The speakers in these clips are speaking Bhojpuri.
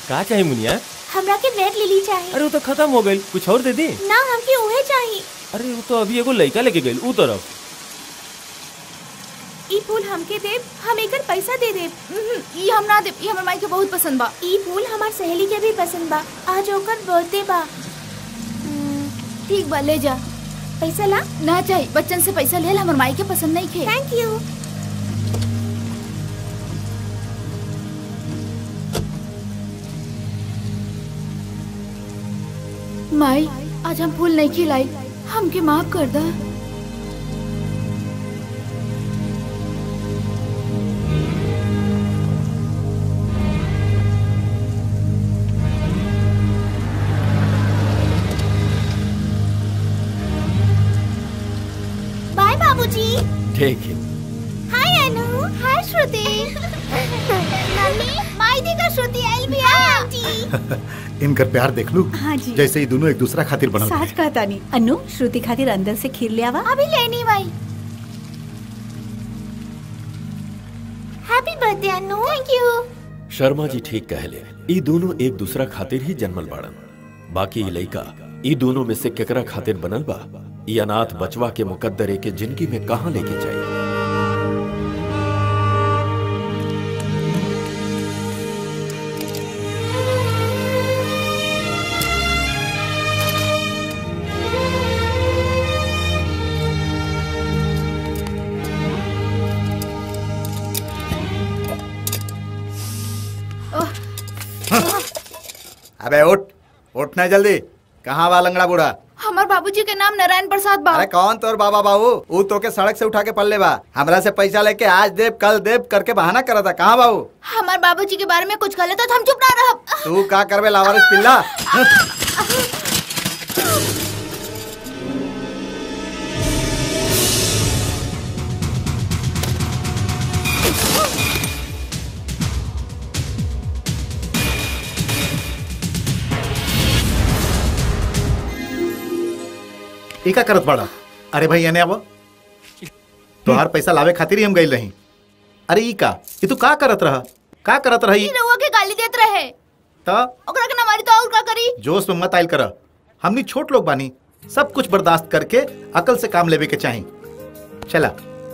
का चाहिए मुनिया हमरा के रेड लिली चाहिए अरे वो तो खत्म हो गई कुछ और दे दी ना हमके उहे चाहिए अरे वो तो अभी एगो लड़का लेके गई ऊ तरफ ई फूल हमके देब हम एकर पैसा दे देब उहुं, ई हम ना देब ई हमर माई के बहुत पसंद बा ई फूल हमार सहेली के भी पसंद बा आज ओकर बर्थडे बा ठीक बा ले जा पैसा ला ना चाहिए बच्चन से पैसा ले हमर माई के पसंद नहीं खे थैंक यू माई आज हम फूल नहीं खिलाई हमके माफ कर दा बाय बाबूजी ठीक है हाय अनु हाय श्रुति मम्मी माई दी का श्रुति आइल भी हाय आंटी इनकर प्यार देख लू हाँ जी जैसे ही दोनों एक दूसरा खातिर बनल साच कहता नहीं अनु श्रुति खातिर अंदर से खीर ले आवा अभी लेनी भाई happy birthday Anu thank you Sharma ji ठीक कहले ई दोनों एक दूसरा खातिर ही जन्मल बाड़न बाकी ई लइका ई दोनों में से केकरा खातिर बनल बा ई अनाथ बचवा के मुकद्दरे के जिंदगी में कहाँ लेके जाई अबे उठ उठना जल्दी कहाँ बा लंगड़ा बूढ़ा हमार बाबूजी के नाम नारायण प्रसाद बा अरे कौन तोर बाबा बाबू ऊ तो के सड़क से उठा के पल्ले बा हमरा से पैसा लेके आज देव कल देव करके बहाना करा था कहाँ बाबू हमार बाबूजी के बारे में कुछ गलत है तो हम चुप ना रहब तू का करबे लावारिस पिल्ला ई का करत बड़ा अरे भाई एने आबो तोहार पैसा लावे खातिर ही हम गइल रही अरे ई का ई तू का करत रहा का करत रही ई रउआ के गाली देत रहे त ओकरा के ना मारी तो और का करी जोश में मत आयल कर हमनी छोट लोग बानी सब कुछ बर्दाश्त करके अकल से काम लेवे के चाही चला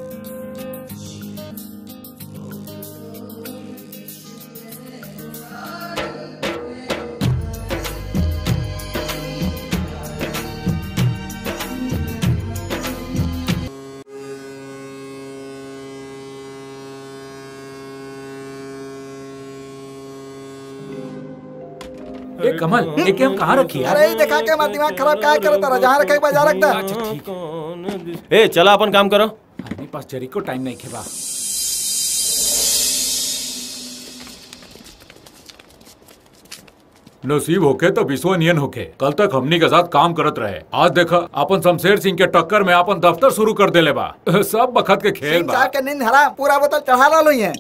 ए कमल ये के हम कहाँ रखी यार अरे ई देखा के हमारा दिमाग खराब क्या करता रहा जहाँ रखे बजा रखता ए चला अपन काम करो हमारे पास जरी को टाइम नहीं खेबा नसीब होके तो विश्वनियन होके कल तक हमनी के साथ काम करत रहे आज देखा अपन शमशेर सिंह के टक्कर में अपन दफ्तर शुरू कर देले बा सब बखत के खेल सिंह बा साहब के नींद हराम पूरा बोतल चढ़ा ला लो है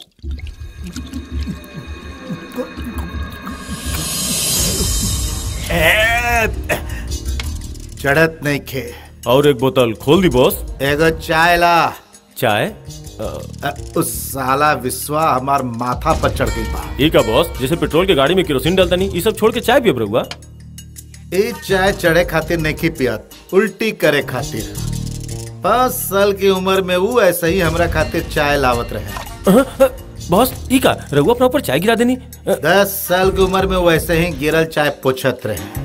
चढ़त नहीं खे और एक बोतल खोल दी बॉस एगो चाय ला चाय अ, अ, उस साला विश्वा हमार माथा पर चढ़ गई बा ई का बॉस जैसे पेट्रोल के गाड़ी में केरोसिन डालता नहीं ये सब छोड़ के चाय पियब रहुआ ए चाय चढ़े खातिर नहीं पियत उल्टी करे खातिर पाँच साल की उम्र में वो ऐसे ही हमरा खातिर चाय लावत रहे बॉस ई का रहुआ अपना ऊपर चाय गिरा देनी अ, दस साल की उम्र में वो ऐसे ही गिरल चाय पोछत रहे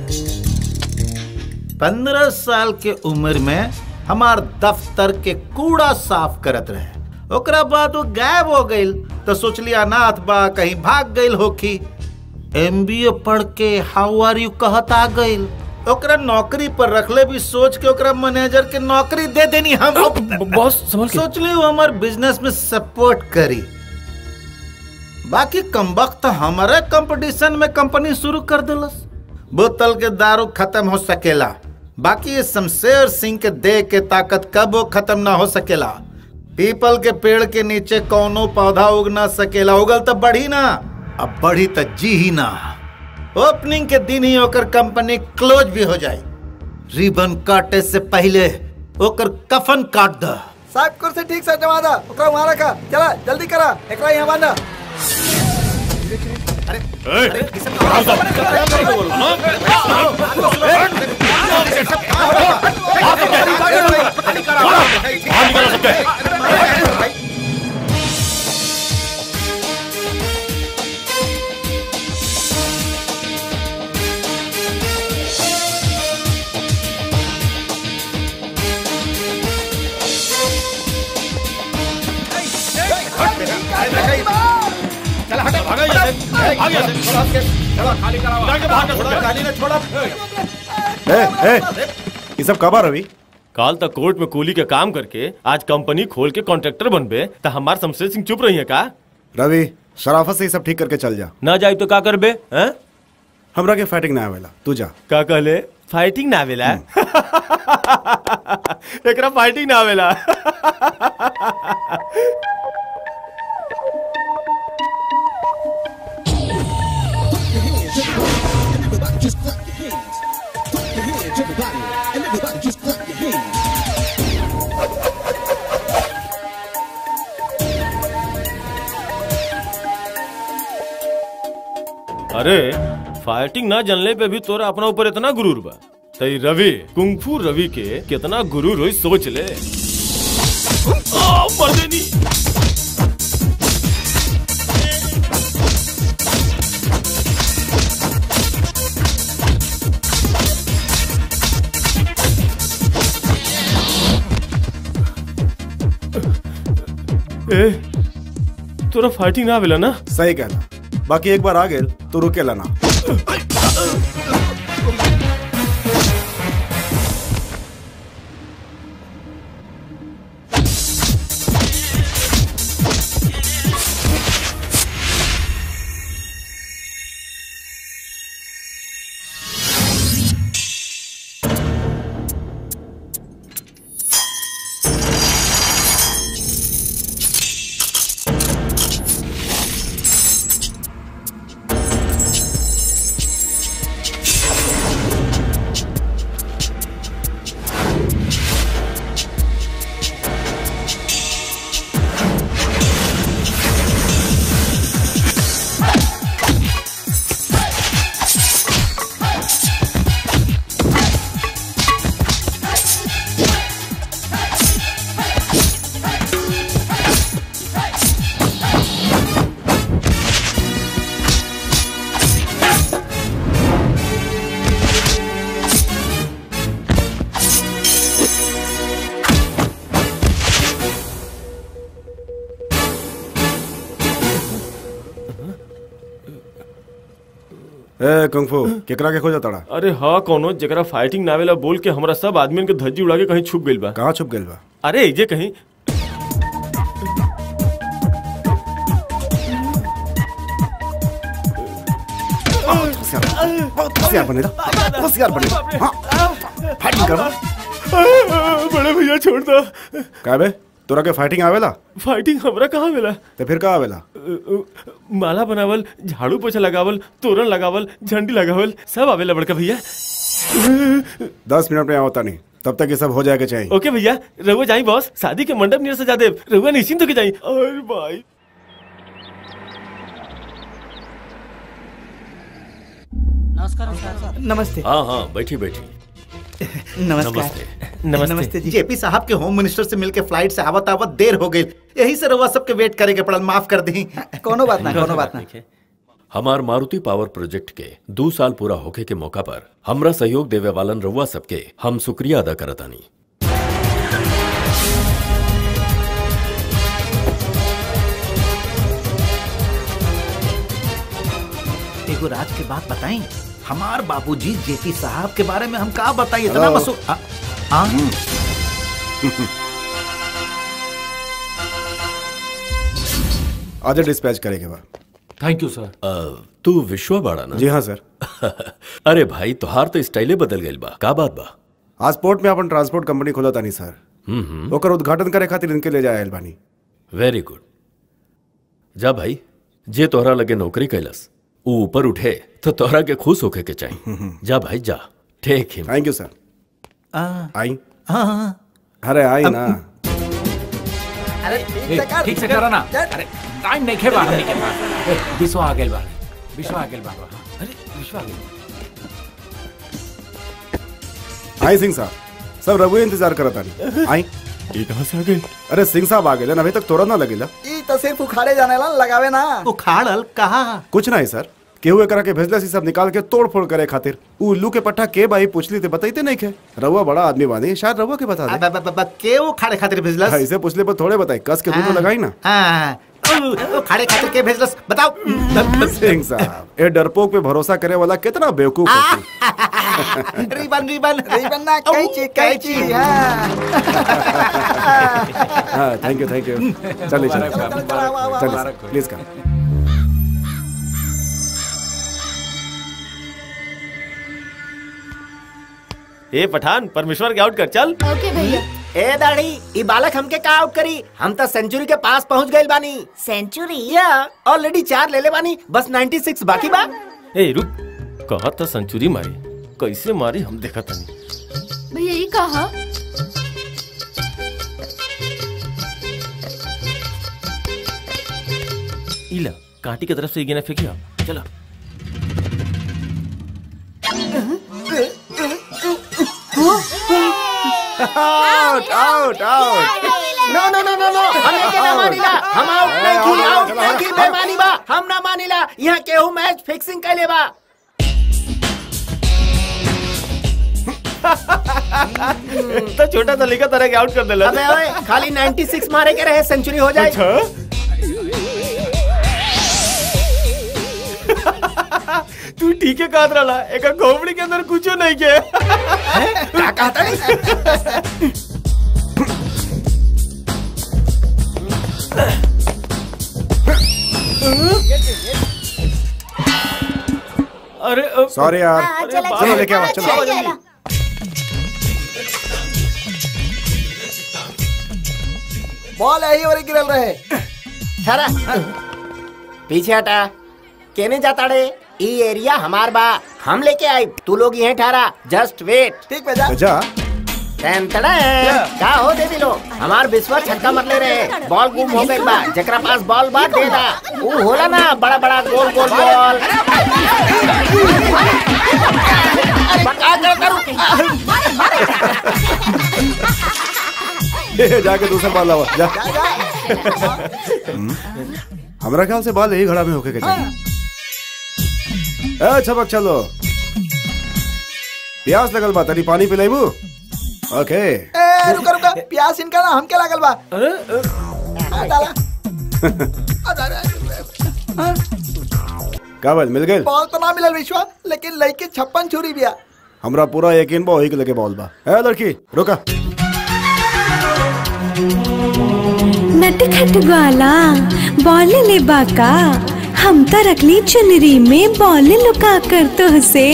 पंद्रह साल के उम्र में हमार दफ्तर के कूड़ा साफ करत रहे ओकरा बाद वो गायब हो गईल तो सोचली अनाथ बा कहीं भाग गईल होखी एमबीए पढ़ के हाउ आर यू कहत आ गईल ओकरा नौकरी पर रखले भी सोच के ओकरा मैनेजर के नौकरी दे देनी हम ब- बॉस संभल के सोच ली वो हमार बिजनेस में सपोर्ट करी बाकी कम वक्त हमारे कंपटीशन में कंपनी शुरू कर दिलस बोतल के दारू खत्म हो सकेला बाकी ये शमशेर सिंह के दे के ताकत कबो खत्म ना हो सकेला पीपल के पेड़ के नीचे कौनो पौधा उग ना सकेला उगल तो बढ़ी ना अब बढ़ी तो जी ही ना ओपनिंग के दिन ही ओकर कंपनी क्लोज भी हो जाए रिबन काटे से पहले ओकर कफन काट द साहब कुर्सी ठीक से जमा दा ओकरा वहां रखा चला जल्दी करा एकरा यहां बांधा ए, ए, ये सब कब आ रवि काल तक कोर्ट में कूली के काम करके आज कंपनी खोल के कॉन्ट्रैक्टर बनबे तो हमार शमशेर सिंह चुप रही है का रवि शराफत से ये सब ठीक करके चल जा ना जाए तो का करबे हैं हमरा के फाइटिंग ना आवेला तू जा का कहले फाइटिंग ना आवेला एकरा फाइटिंग ना आवेला अरे फाइटिंग ना जानले पे भी तोरा अपना ऊपर इतना गुरूर बा तई रवि कुंफू रवि के कितना गुरूर होई सोच ले आ, मर्देनी ए तोरा फाइटिंग ना आवेला ना सही कहला बाकी एक बार आ गेल तो रुकेला ना ए कुंफू केकरा के खोजा तड़ा अरे हाँ कोनो जरा फाइटिंग ना आवेला बोल के हमरा सब आदमी के धज्जी उड़ा के कहीं छुप गइल बा कहाँ छुप गेल बा अरे ये कहीं होशियार बहुत होशियार बने था होशियार बने हाँ फाइटिंग कर बड़े भैया छोड़ दो का बे तोरा के फाइटिंग आवेला फाइटिंग हमरा कहाँ मिला तो फिर का आवेला माला बनावल झाड़ू पोछा लगावल तोरण लगावल झंडी लगावल सब आवेला बड़का भैया दस मिनट में आवता नहीं तब तक ये सब हो जाएगा चाहिए ओके भैया रहुआ जाई बॉस शादी के मंडप नियर सजा दे रहुआ निश्चिंत होके जाई अरे भाई नमस्ते हाँ हाँ बैठी बैठी नमस्कार नमस्ते नमस्ते नमस्ते जी जेपी साहब के होम मिनिस्टर से मिलके फ्लाइट से आवत आवत देर हो गई यही से रउआ सबके वेट करे के पड़ल माफ कर दी कोनो बात ना कोनो बात ना हमार मारुति पावर प्रोजेक्ट के दो साल पूरा होखे के मौका पर हमरा सहयोग देवे वालन रउआ सबके हम शुक्रिया अदा करतानी एगो राज के बात बताई हमार बाबूजी जेपी साहब के बारे में हम का बताई इतना हेलो। मसू आ, आ, आधे डिस्पैच करेंगे बा थैंक यू सर अ, तू विश्वा बाड़ा ना जी हाँ सर अरे भाई तोहार तो स्टाइले बदल गइल बा का बात बा आज पोर्ट में अपन ट्रांसपोर्ट कंपनी खोला तानी सर ओकर उद्घाटन करे खातिर इनके ले जाए बानी वेरी गुड जा भाई जे तोहरा लगे नौकरी कैलस ऊ ऊपर उठे तो तोहरा के खुश होके के चाहिए जा भाई जा take him thank you sir आ, आई हाँ, हाँ। अरे आई ना ए, ठीक से करा ना अरे टाइम नहीं खे बाहर निकल बिसवा आ गेल बा विश्वा आ गेल बाबा अरे विश्वा आ गेल आई सिंह साहब सब रघु इंतजार करत आनी आई ये कहाँ से आ गए अरे सिंह साहब आ गए अभी तक तोरा ना लगेला ई तो सिर्फ उखाड़े जाने ला लगावे ना उखाड़ल कहा कुछ नहीं सर केहू एकरा के भेजला सी सब निकाल के तोड़ फोड़ करे खातिर उ उल्लू के पट्टा के बाई पूछली थे बताइते नहीं के रउआ बड़ा आदमी बानी शायद रउआ के बता दे अब- अब- अब- के उखाड़े खातिर भेजलस ऐसे पूछले पर थोड़े बताई कस के दूध तो लगाई ना हाँ, उ- उखाड़े खातिर के भेजलस बताओ सिंह साहब ए डरपोक पे भरोसा करे वाला कितना बेवकूफ होती रिबन रिबन रिबन ना कैची कैची हाँ हाँ थैंक यू थैंक यू चलिए चलिए चलिए प्लीज कम ए पठान परमेश्वर के आउट कर चल ओके भैया ए दाढ़ी ई बालक हमके का आउट करी हम तो सेंचुरी के पास पहुंच गइल बानी सेंचुरी या ऑलरेडी चार ले ले बानी बस 96 बाकी बा ए रुक कहा था सेंचुरी मारी कैसे मारी हम देखा तनी भैया ये कहा इला कांटी की तरफ से गिना फेंकिया चलो out out out no no no no no हम एके ना मानिला हम आउट नहीं की आउट नहीं की बेमानी बा हम ना मानिला यहाँ केहू मैच फिक्सिंग कैले बा तो छोटा सा लिखा तरह के आउट कर देला अबे ओए खाली 96 मारे के रहे सेंचुरी हो जाए तू ठीक है कहत रहा एक खोपड़ी के अंदर कुछ नहीं के क्या कहता नहीं अरे अ, सॉरी यार हाँ, चला, चलो लेके आओ चला, चलो चला, चला। बॉल यही और गिरल रहे ठहरा पीछे हटा केने जाता रे ई एरिया हमार बा हम लेके आई तू लोग यहीं ठहरा जस्ट वेट ठीक पे जा जा टेंटड़ा का हो दे दिलो हमार विश्वास छक्का मत ले रहे बॉल गुम हो गई बा जकरा पास बॉल बा दे दा ऊ होला ना बड़ा बड़ा गोल गोल बॉल बका कर करू जाके दूसरा बॉल लावा जा हम्म, हमरा ख्याल से बॉल यही घड़ा में होके के चाहिए ए छबक चलो प्यास लगल बा तनी पानी पिलाइबू ओके ए रुका रुका प्यास इनका ना हमके लागल बा आ, डाला आ, जा, जा, हाँ, काबल मिल गए बॉल तो ना मिलल विश्वा लेकिन लड़के छप्पन छुरी बिया हमरा पूरा यकीन बा वही के लगे बॉल बा ए लड़की रुका नटखट वाला बॉल ले बाका हम तो रखली चुनरी में बॉल लुका कर तो से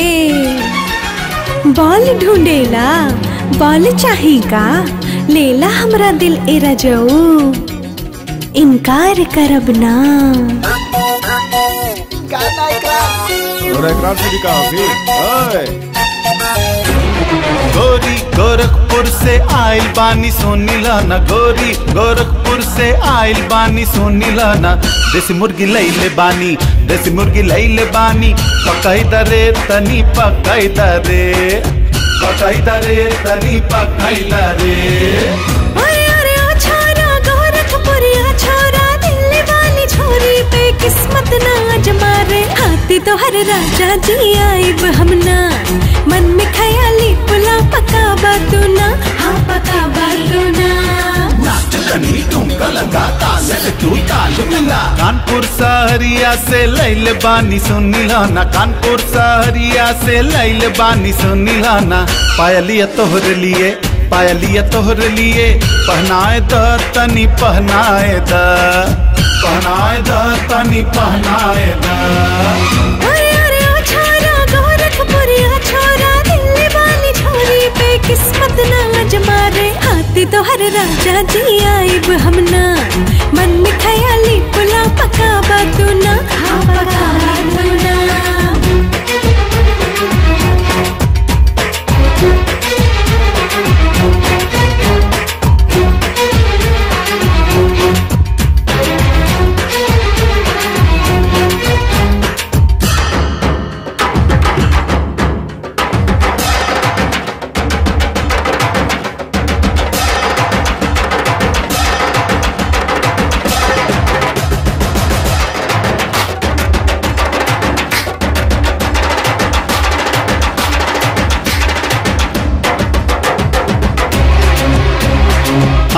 बॉल ढूंढेला बॉल चाहेगा लेला हमरा दिल एरा जाऊ इनकार करब ना गाना एकरा और इकरार से भी कहा फिर ओए गोरी गोरखपुर से आइल बानी सोनीला ना गोरी गोरखपुर से आइल बानी सोनीला ना देसी मुर्गी लैले बानी देसी मुर्गी लैले बानी पकाई दरे तनी पकाई दरे पकाई दरे तनी पकाई दरे अरे अरे ओ छोरा गोरखपुरिया छोरा दिल्ली वाली छोरी पे किस्मत ना जमा रे हाथी तो हर राजा जी आइब हमना मन में खयाली पुला पका बातू ना हाँ पका बातू ना कानपुर सहरिया से लैल बानी सुनीला ना कानपुर सहरिया से लैल बानी सुनीला ना पायलिया तोहर लिए पायलिया तोहर लिए पहनाए द तनी पहनाए द पहनाए द तनी पहनाए द अरे अरे ओ छोरा गोरखपुरिया छोरा दिल्ली वाली छोरी पे किस्मत ना जमा रे हाथी तो हर राजा जी आइब हमना मन में खयाली पुला पका बातू ना हाँ पका बातू ना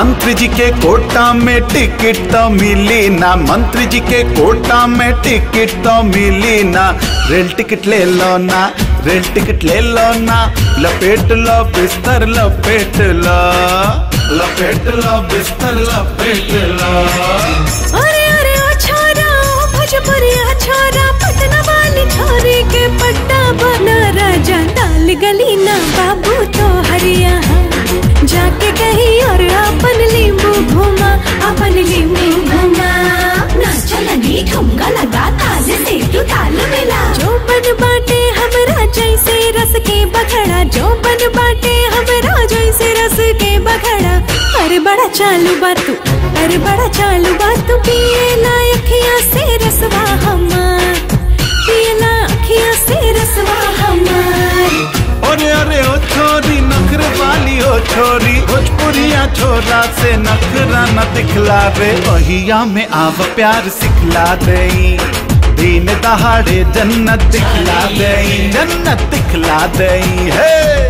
मंत्री जी के कोटा में टिकट तो मिली ना मंत्री जी के कोटा में टिकट तो मिली ना रेल टिकट ले लो ना रेल टिकट ले लो ना लपेट लो बिस्तर लपेट लो लपेट लो बिस्तर लपेट लो अरे अरे ओ छोरा ओ भोजपुरिया छोरा पटना वाली छोरी के पट्टा बना राजा डाल गली ना बाबू तो हरिया जाके कहीं और अपन लींबू घुमा अपन लींबू घुमा नाच चलनी ठुमका लगा ताल से तू ताल मिला जो बन बाटे हमरा जैसे रस के बखड़ा जो बन बाटे हमरा जैसे रस के बखड़ा अरे बड़ा चालू बात तू अरे बड़ा चालू बात तू पिए ना अखियां से रसवा हमार पिए ना अखियां से रसवा हमार अरे अरे ओ छोरी नखरे वाली ओ छोरी भोजपुरिया छोरा से नखरा न दिखला रे वहिया में आव प्यार सिखला दई दिन दहाड़े जन्नत दिखला दई जन्नत दिखला दई हे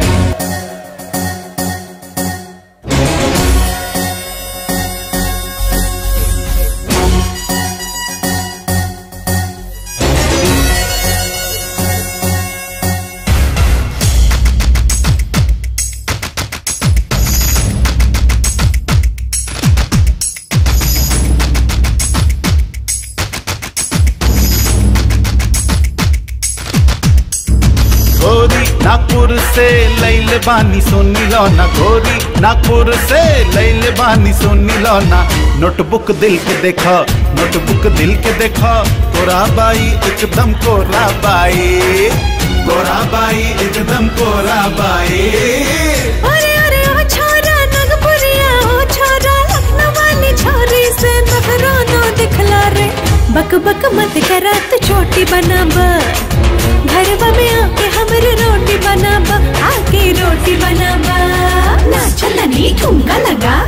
गोरी नागपुर से लैल बानी सोनी लौना गोरी नागपुर से लैल बानी सोनी लौना नोटबुक दिल के देखो नोटबुक दिल के देखो कोरा बाई एकदम कोरा बाई कोरा बाई एकदम कोरा बाई अरे अरे ओ छोरा नगपुरिया ओ छोरा लखनऊ वाली छोरी से नखरा ना दिखला रे बक बक मत करा तू छोटी बनाब घरवा में आके हमरे रोटी बनाब आके रोटी बनाब ना चलनी ठुमका लगा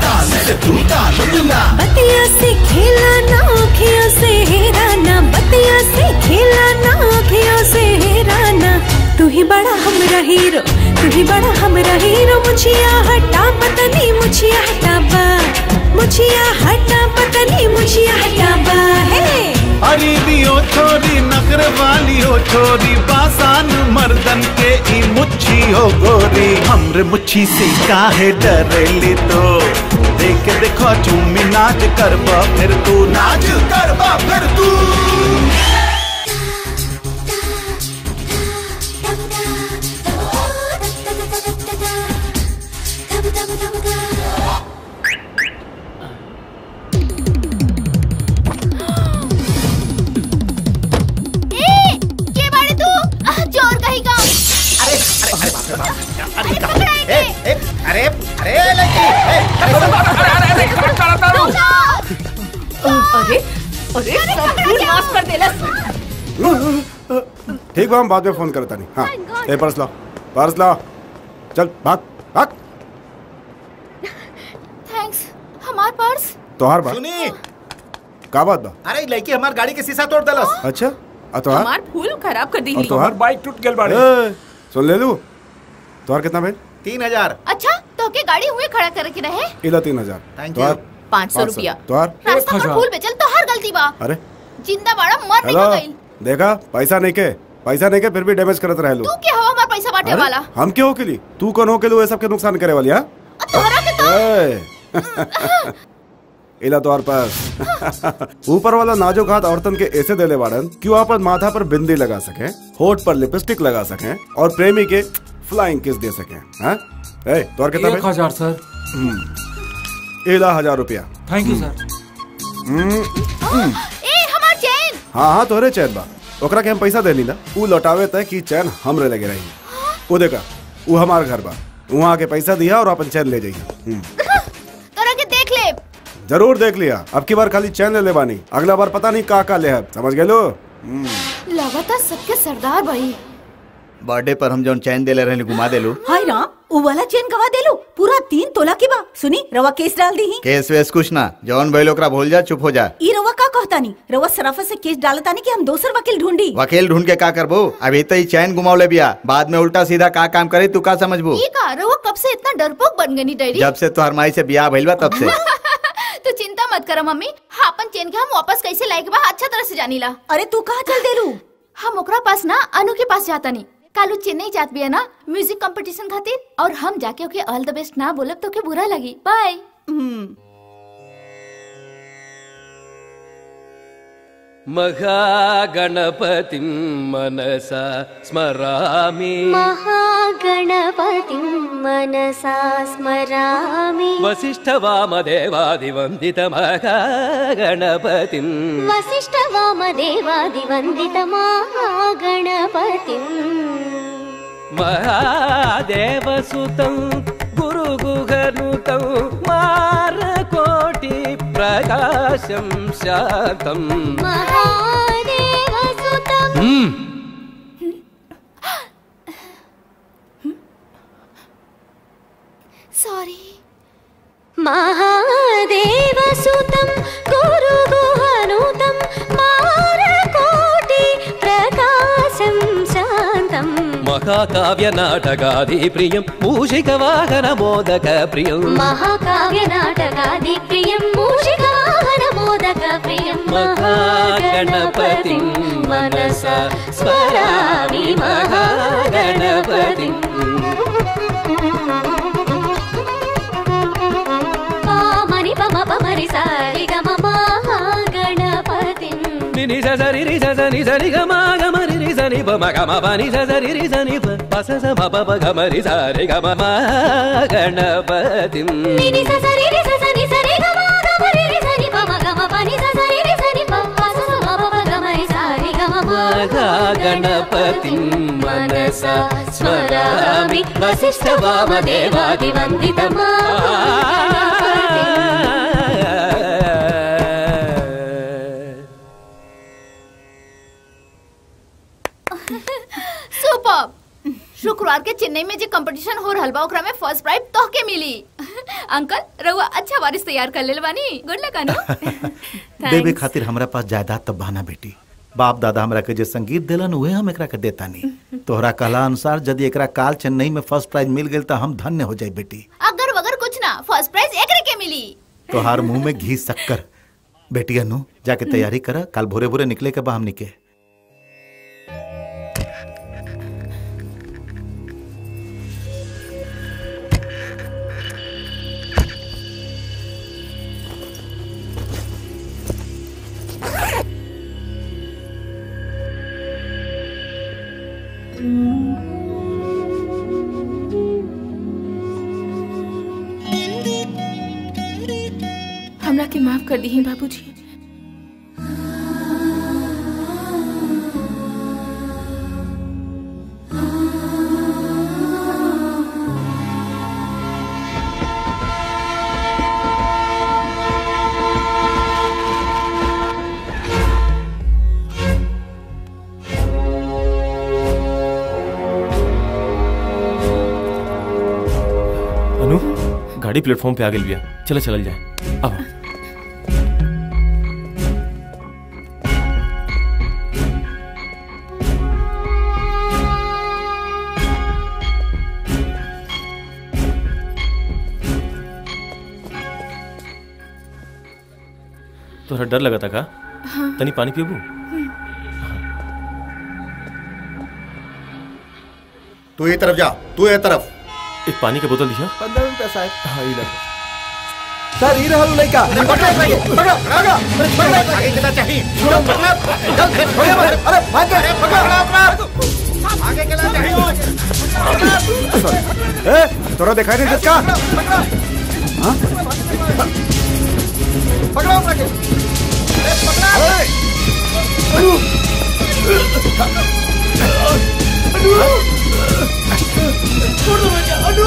बतिया से खेला ना आँखियों से हेराना बतिया से खेला ना आँखियों से हेराना तू ही बड़ा हमरा हीरो तू ही बड़ा हमरा हीरो मुछिया हटा पतनी मुछिया हटाबा मुछिया हटा पतनी मुछिया हटाबा हे अरे भी ओ छोरी नखरे वाली ओ छोरी बासान मर्दन के ई मुच्छी हो गोरी हमरे मुच्छी से काहे डरेली तो देख देखो चुम्मी नाच करबा फिर तू नाच करबा फिर तू ए, के बाड़े तू आह, चोर कहीं का ए, ए, अरे अरे लड़की ए, अरे अरे सब फूल नाश कर देलस ठीक बा हम बाद में फोन करता नहीं हाँ ए पर्स लाओ पर्स लाओ चल भाग भाग थैंक्स हमार पर्स तोहार बात सुनी का बात बा अरे लड़की हमार गाड़ी के शीशा तोड़ देलस अच्छा आ तोहार हमार फूल खराब कर दी और तोहार बाइक टूट गेल बाड़े ए, सुन ले लू तोहार कितना भेल तीन हजार अच्छा तो के गाड़ी हुए खड़ा करे के रहे इला तीन हजार Thank तोहार पाँच सौ रुपया तोहार रास्ता पर फूल बेचल तो हर गलती बा अरे जिंदा बाड़ा मर नहीं हेलो गई देखा पैसा नहीं के पैसा नहीं के फिर भी डैमेज करत रहे लो तू क्या हवा हमार पैसा बांटे अरे, वाला हम क्यों के लिए तू कौन हो के लिए सबके नुकसान करे वाली हाँ तोहरा के तो ए, इला तोहार पास ऊपर वाला नाजुक हाथ औरतन के ऐसे देले बाड़न कि वो अपन माथा पर बिंदी लगा सके होठ पर लिपस्टिक लगा सके और प्रेमी के फ्लाइंग किस दे सके हाँ ए तोहार कितना एक भेल? हजार सर हम्म, इला हजार रुपया थैंक यू सर हम्म, हम्म। ए हमार चैन हाँ हाँ तोहरे चैन बा ओकरा के हम पैसा देनी ना ऊ लौटावे तय कि चैन हमरे लगे रही वो देखा वो हमार घर बा वहाँ आके पैसा दिया और अपन चैन ले जाइए हम्म। तोरा के देख ले जरूर देख लिया अब की बार खाली चैन ले ले बानी अगला बार पता नहीं का का ले है समझ गए लो लगातार सबके सरदार भाई बर्थडे पर हम जौन चैन देले रहले घुमा देलू हाय राम उ वाला चेन गवा देलू पूरा तीन तोला के बा सुनी रवा केस डाल दी ही केस वेस कुछ ना जौन भइल ओकरा भूल जा चुप हो जा ई रवा का कहता नहीं रवा सराफा से केस डालता नहीं कि हम दोसर वकील ढूंढी वकील ढूंढ के का करबो अभी तो ही चैन घुमावले बिया बाद में उल्टा सीधा का काम करे तू का समझबो ये का रहुआ कब से इतना डरपोक बन गई डैडी जब से तोहर माई से बियाह भइल बा तब से तो चिंता मत करो मम्मी हाँ अपन चेन के हम वापस कैसे लायक बा अच्छा तरह से जानी ला अरे तू कहाँ चल देलू हम ओकरा पास ना अनु के पास जाता नहीं कालू चेन्नई जात बिया ना म्यूजिक कंपटीशन खातिर और हम जाके ओके ऑल द बेस्ट ना बोलब तो के बुरा लगी बाय महागणपतिं मनसा स्मरामि महागणपतिं मनसा स्मरामि वसिष्ठवामदेवादिवन्दितमहागणपतिम् वसिष्ठवामदेवादिवन्दितमागणपतिम् महादेवसुतं गुरुगुहनुतं मारकोटि प्रकाशं शान्तम् महादेवसुतम् सॉरी महादेवसुतं गुरुगुहनुतं मारकोटि प्रकाशं शान्तम् महाकाव्यनाटकादिप्रियं मूषिकवाहनमोदकप्रियम् महाकाव्यनाटकादिप्रियं मूषिकाहनमोदकप्रियं महागणपतिं मनसा स्मरामि महागणपतिम् पामनि पम पमरि सारि गम महागणपतिम् నిని సరి రి సని సరి గమ గమ రి రి సని ప మ గమ ప ని సరి రి సని ప ప స స మ ప ప గమ రి సరి గమ మ గణపతిం నిని స సరి రి స సని సరి గమ గమ రి రి సని పమ గమ పని స సరి రి సని ప ప స స మ ప ప గమ రి సారి గమ గణపతిం మనసా స్మరామి వసిష్ఠవామదేవాదివందితమా सुपर शुक्रवार के चेन्नई में जो कंपटीशन हो रहल बा ओकरा में फर्स्ट प्राइज तोहके मिली अंकल रउआ अच्छा वारिस तैयार कर लेल बानी गुड लक अनु देवे खातिर हमरा पास जायदाद तब बहाना बेटी बाप दादा हमरा के जे संगीत देलन उहे हम एकरा के देता नहीं तोहरा कहला अनुसार यदि एकरा काल चेन्नई में फर्स्ट प्राइज मिल गेल त हम धन्य हो जाई बेटी अगर वगर कुछ ना फर्स्ट प्राइज एकरे के मिली तोहार मुंह में घी शक्कर बेटी अनु जाके तैयारी कर कल भोरे भोरे निकले के बा हमनी के हमरा के माफ कर दी बाबूजी अनु गाड़ी प्लेटफॉर्म पे आ गई बिया चलो चलल जाए अब तोहरा डर लगा था का हाँ। तनी पानी पीबू तू ये तरफ जा तू ये तरफ एक पानी का बोतल दिया पंद्रह रुपया साहब हाँ ये ले। सर ये रहल लड़का पकड़ो पकड़ो पकड़ो पकड़ो आगे चला चाहिए छोड़ो पकड़ो छोड़ो अरे भाग अरे पकड़ो आगे चला चाहिए ए, तोरा दिखाई नहीं जिसका हाँ? पकड़ो पकड़ो छोड़ दो मुझे अनु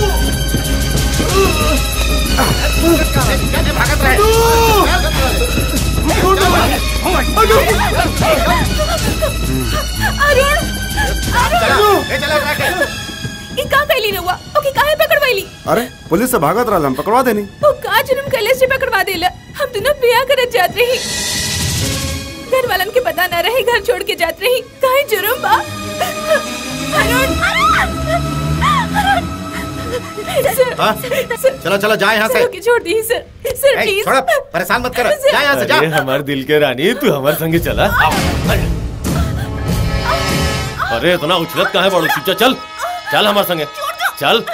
भागत रहे छोड़ दो अनु अरुण चलो अरुण ले चला जाके ई का कैली रहुआ ओके काहे पकड़वाईली अरे पुलिस से भागत रहा हम पकड़वा देनी वो का जुर्म कैले से पकड़वा देला हम दोनों बियाह करत जात रही घर वालन के पता ना रही घर छोड़ के जात रही काहे जुर्म बा अरुण सर, हाँ? सर, चलो चलो जा यहाँ से सर, ओके, छोड़ दी सर सर ए, प्लीज छोड़ो, परेशान मत कर जा यहाँ से जा अरे हमारे दिल के रानी तू हमारे संगे चला अरे इतना उछलत कहाँ है बड़ो चुपचाप चल चल हमारे संगे चल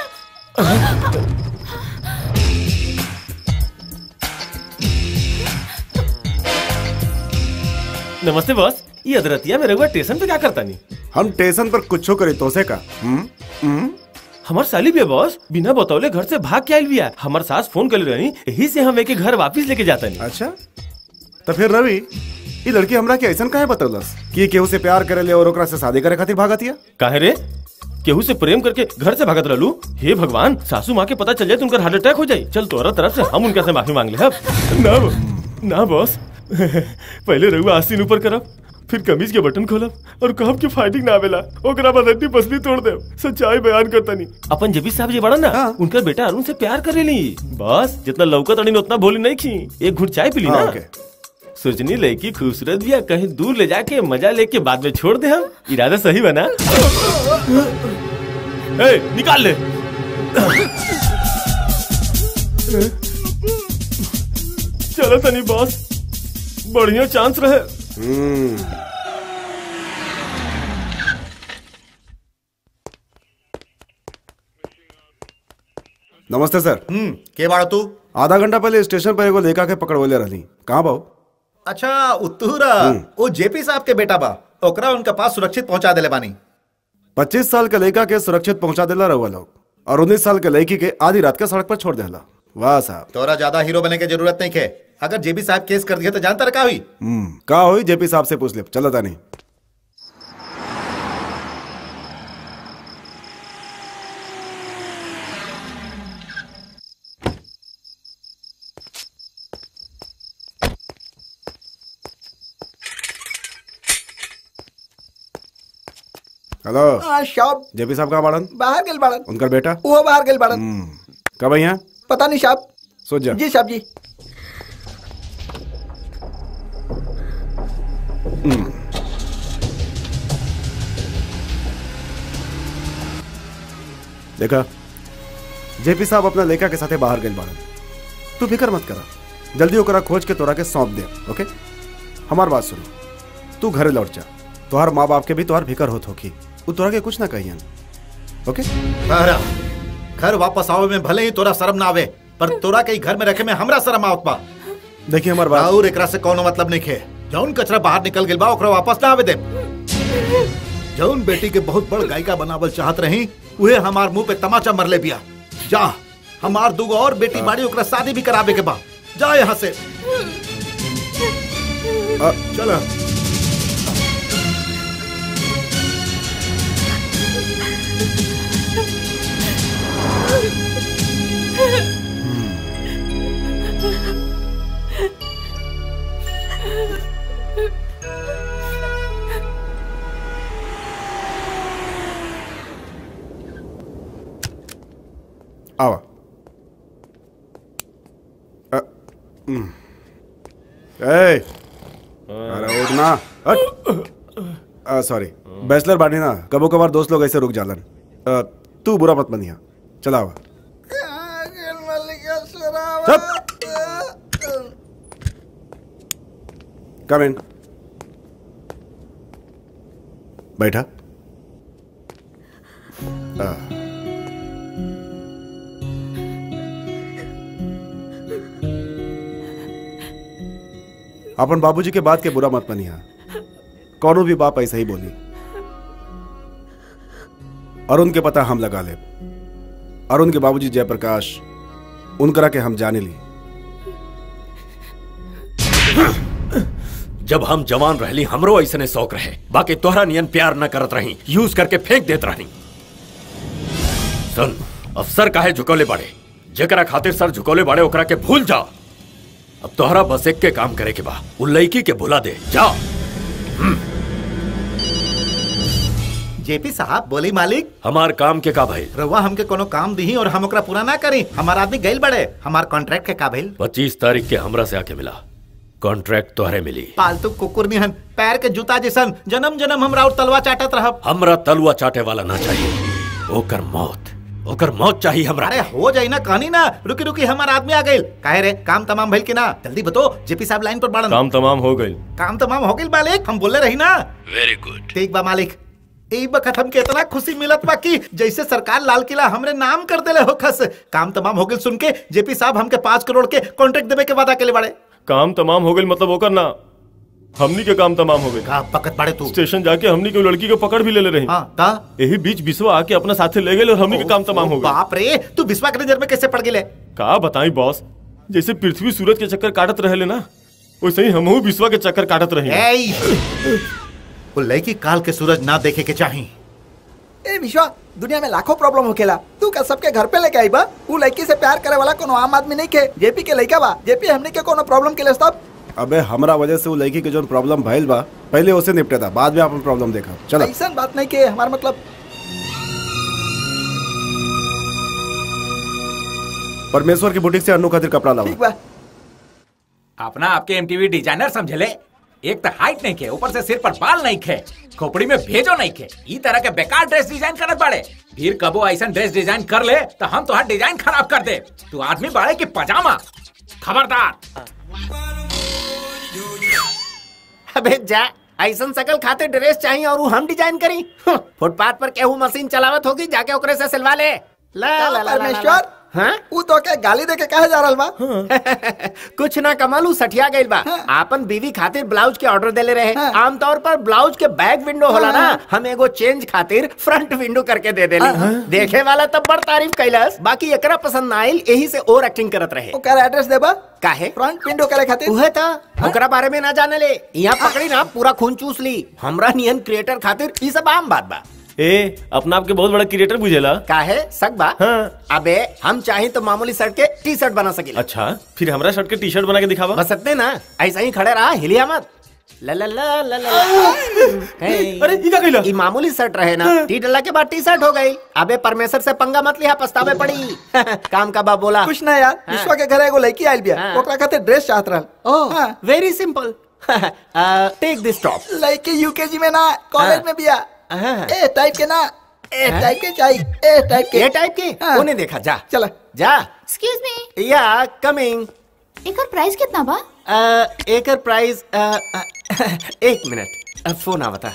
नमस्ते बॉस ये अदरतिया मेरे हुआ स्टेशन पे क्या करता नहीं हम स्टेशन पर कुछ करे तो से का हम्म? हम्म? हमार साली भी है बॉस बिना बतौले घर से भाग के आयल भी है हमार सास फोन कर रही यही से हम एक घर वापस लेके जाता नहीं अच्छा तो फिर रवि ये लड़की हमरा के ऐसा काहे बतौलस कि ये केहू से प्यार करे ले और ओकरा से शादी करे खातिर भागतिया काहे रे केहू से प्रेम करके घर से भागत रहलू हे भगवान सासू माँ के पता चल जाए तो उनका हार्ट अटैक हो जाए चल तोरा तरफ से हम उनका से माफी मांग ले अब ना ना बॉस पहले रहुआ आस्तीन ऊपर करब फिर कमीज के बटन खोलब और कहब कि फाइटिंग ना आवेला ओकरा बाद हड्डी पसली तोड़ दे सच्चाई बयान करता नहीं अपन जबी साहब जी बड़ा ना उनका बेटा अरुण से प्यार करेली बस जितना लौका तड़ी उतना भोली नहीं खी एक घुट चाय पी ली ना हाँ, ओके। सोचनी लड़की खूबसूरत भी है कहीं दूर ले जाके मजा लेके बाद में छोड़ दे हम इरादा सही बना ए, निकाल ले चलो तनी बॉस बढ़िया चांस रहे नमस्ते सर हम्म के बाड़ा तू आधा घंटा पहले स्टेशन पर एगो लेका के पकड़वले रहनी कहाँ बाऊ अच्छा उत्तूरा वो जेपी साहब के बेटा बा ओकरा उनका पास सुरक्षित पहुंचा देले बानी पच्चीस साल के लड़का के सुरक्षित पहुंचा देला रहुआ लोग और उन्नीस साल के लड़की के आधी रात के सड़क पर छोड़ देला वाह साहब तोरा ज्यादा हीरो बनने की जरूरत नहीं है अगर जेबी साहब केस कर दिया तो जानता रखा हुई हम्म का हुई जेपी साहब से पूछ ले चलो तानी हेलो हाँ, साहब जेपी साहब का बाड़न बाहर गेल बाड़न उनका बेटा वो बाहर गेल बाड़न कब आई हैं पता नहीं साहब सोच जा जी साहब जी हम्म। देखा जेपी साहब अपना लेखा के साथे बाहर गए बाड़न तू फिक्र मत करा जल्दी ओकरा खोज के तोरा के सौंप दे ओके हमार बात सुन तू घरे लौट जा तोहार माँ बाप के भी तोहार फिक्र होत होगी वो तोरा के कुछ ना कहियन ओके तारा घर वापस आवे में भले ही तोरा शर्म ना आवे पर तोरा के ही घर में रखे में हमरा शर्म आवत बा देखिए हमार बात और एकरा से कोनो मतलब नहीं है जौन कचरा बाहर निकल गेल बा ओकरा वापस ना आवे दे जौन बेटी के बहुत बड़ गायिका बनावल चाहत रही उहे हमार मुंह पे तमाचा मरले बिया जा हमार दूगो और बेटी बाड़ी ओकरा शादी भी करावे के बा जा यहाँ से चलो आवा अ, हम्म। ए अरे उठना सॉरी बैचलर बानी ना कबो कभार दोस्त लोग ऐसे रुक जालन अ, तू बुरा मत बनिया चला आवा कम इन बैठा आ, अपन बाबूजी के बात के बुरा मत मनिया कौनो भी बाप ऐसा ही बोली अरुण के पता हम लगा ले अरुण के बाबूजी जयप्रकाश उनकरा के हम जाने ली जब हम जवान रहली हमरो ऐसने शौक रहे बाकी तोहरा नियन प्यार न करत रही यूज करके फेंक देत रही सुन अफसर काहे झुकोले बाड़े जेकरा खातिर सर झुकोले बाड़े ओकरा के भूल जा अब तोहरा बस एक के काम करे के बा उ लड़की के भुला दे जा जेपी साहब बोली मालिक हमार काम के का भइल रउआ हमके कोनो काम दी और हम ओकरा पूरा ना करी हमार आदमी गइल बड़े हमार कॉन्ट्रैक्ट के का भइल पच्चीस तारीख के हमरा से आके मिला कॉन्ट्रैक्ट तोहरे मिली पालतू कुकुर निहन पैर के जूता जैसन जन्म जन्म हमरा और तलवा चाटत रहब हमरा तलुआ चाटे वाला ना चाहिए ओकर मौत ओकर मौत चाहिए हमरा अरे हो जाई ना कहानी ना रुकी रुकी हमार आदमी आ गइल काहे रे काम तमाम भइल कि ना जल्दी बतो जेपी साहब लाइन पर बाड़न काम तमाम हो गई काम तमाम हो गइल मालिक हम बोले रही ना वेरी गुड ठीक बा मालिक ई बखत हमके इतना खुशी मिलत बा कि जैसे सरकार लाल किला हमरे नाम कर देले हो खस काम तमाम हो गइल सुन के जेपी साहब हमके पाँच करोड़ के कॉन्ट्रैक्ट देवे के वादा केले बाड़े काम तमाम हो गई मतलब ओकर ना हमनी के काम तमाम हो गई का पकत बाड़े तू स्टेशन जाके हमनी के लड़की के पकड़ भी ले ले रही हाँ ता यही बीच बिस्वा आके अपना साथे ले गए और हमनी के काम तमाम हो गए बाप रे तू विश्वा के नजर में कैसे पड़ गिले का बताई बॉस जैसे पृथ्वी सूरज के चक्कर काटत रहे ना वैसे ही हमहू विश्वा के चक्कर काटत रही एई वो लड़की काल के सूरज ना देखे के चाही ए विश्वा दुनिया में लाखों प्रॉब्लम होखेला तू का सबके घर पे लेके आई बा ऊ लड़की से प्यार करे वाला कोनो आम आदमी नहीं के जेपी के लड़का बा जेपी हमने के कोनो प्रॉब्लम के लिए सब अबे हमरा वजह से वो लड़की के जो प्रॉब्लम भइल बा पहले उसे निपटे था बाद में अपन प्रॉब्लम देखा चलो ऐसा बात नहीं के हमारा मतलब परमेश्वर की बुटीक से अनु खातिर कपड़ा लावा ठीक बा अपना आपके एमटीवी डिजाइनर समझले एक तो हाइट नहीं खे ऊपर से सिर पर बाल नहीं खे खोपड़ी में भेजो नहीं खे ई तरह के बेकार ड्रेस डिजाइन करत बाड़े फिर कबो ऐसा ड्रेस डिजाइन कर ले तो हम तो डिजाइन खराब कर दे तू आदमी बाड़े की पजामा खबरदार अबे जा ऐसन सकल खाते ड्रेस चाहिए और ऊ हम डिजाइन करी फुटपाथ पर केहू मशीन चलावत होगी जाके ओकरे से सिलवा ले ला ला ला ला, ला ला परमेश्वर हाँ ऊ तो के गाली दे के कहे जा रहल बा कुछ ना कमाल ऊ सठिया गइल बा आपन बीवी खातिर ब्लाउज के ऑर्डर देले रहे आमतौर पर ब्लाउज के बैक विंडो होला ना हम एगो चेंज खातिर फ्रंट विंडो करके दे देली देखे वाला तब बड़ तारीफ कैलस बाकी एकरा पसंद ना आइल यही से ओवर एक्टिंग करत रहे ओकर एड्रेस देबा काहे फ्रंट विंडो करे खातिर उहे था ओकरा बारे में ना जाने ले यहाँ पकड़ी ना पूरा खून चूस ली हमरा नियन क्रिएटर खातिर ई सब आम बात बा ए अपना आपके बहुत बड़ा क्रिएटर बुझेला काहे सक बा हाँ। अबे हम चाहे तो मामूली शर्ट के टी शर्ट बना सकेला अच्छा फिर हमरा शर्ट के टी शर्ट बना के दिखावा बस सकते ना ऐसा ही खड़े रहा हिलिया मत ला ला ला ला ला अरे ई का कइला ई मामूली शर्ट रहे ना टी डला के बाद टी शर्ट हो गई अबे परमेश्वर से पंगा मत लिया पछतावे पड़ी काम का बा बोला कुछ ना यार विश्वा के घर एगो लड़की आइल बिया हाँ। ओकरा खातिर ड्रेस चाहत रहल oh very simple take this top लड़की यूकेजी में ना कॉलेज हाँ। में बिया हाँ। ए टाइप के ना ए हाँ? टाइप के चाहिए ए टाइप के ये टाइप के हाँ। उन्हें देखा जा चला जा एक्सक्यूज मी या कमिंग एकर प्राइस कितना बा एकर प्राइस एक मिनट अ, फोन आवता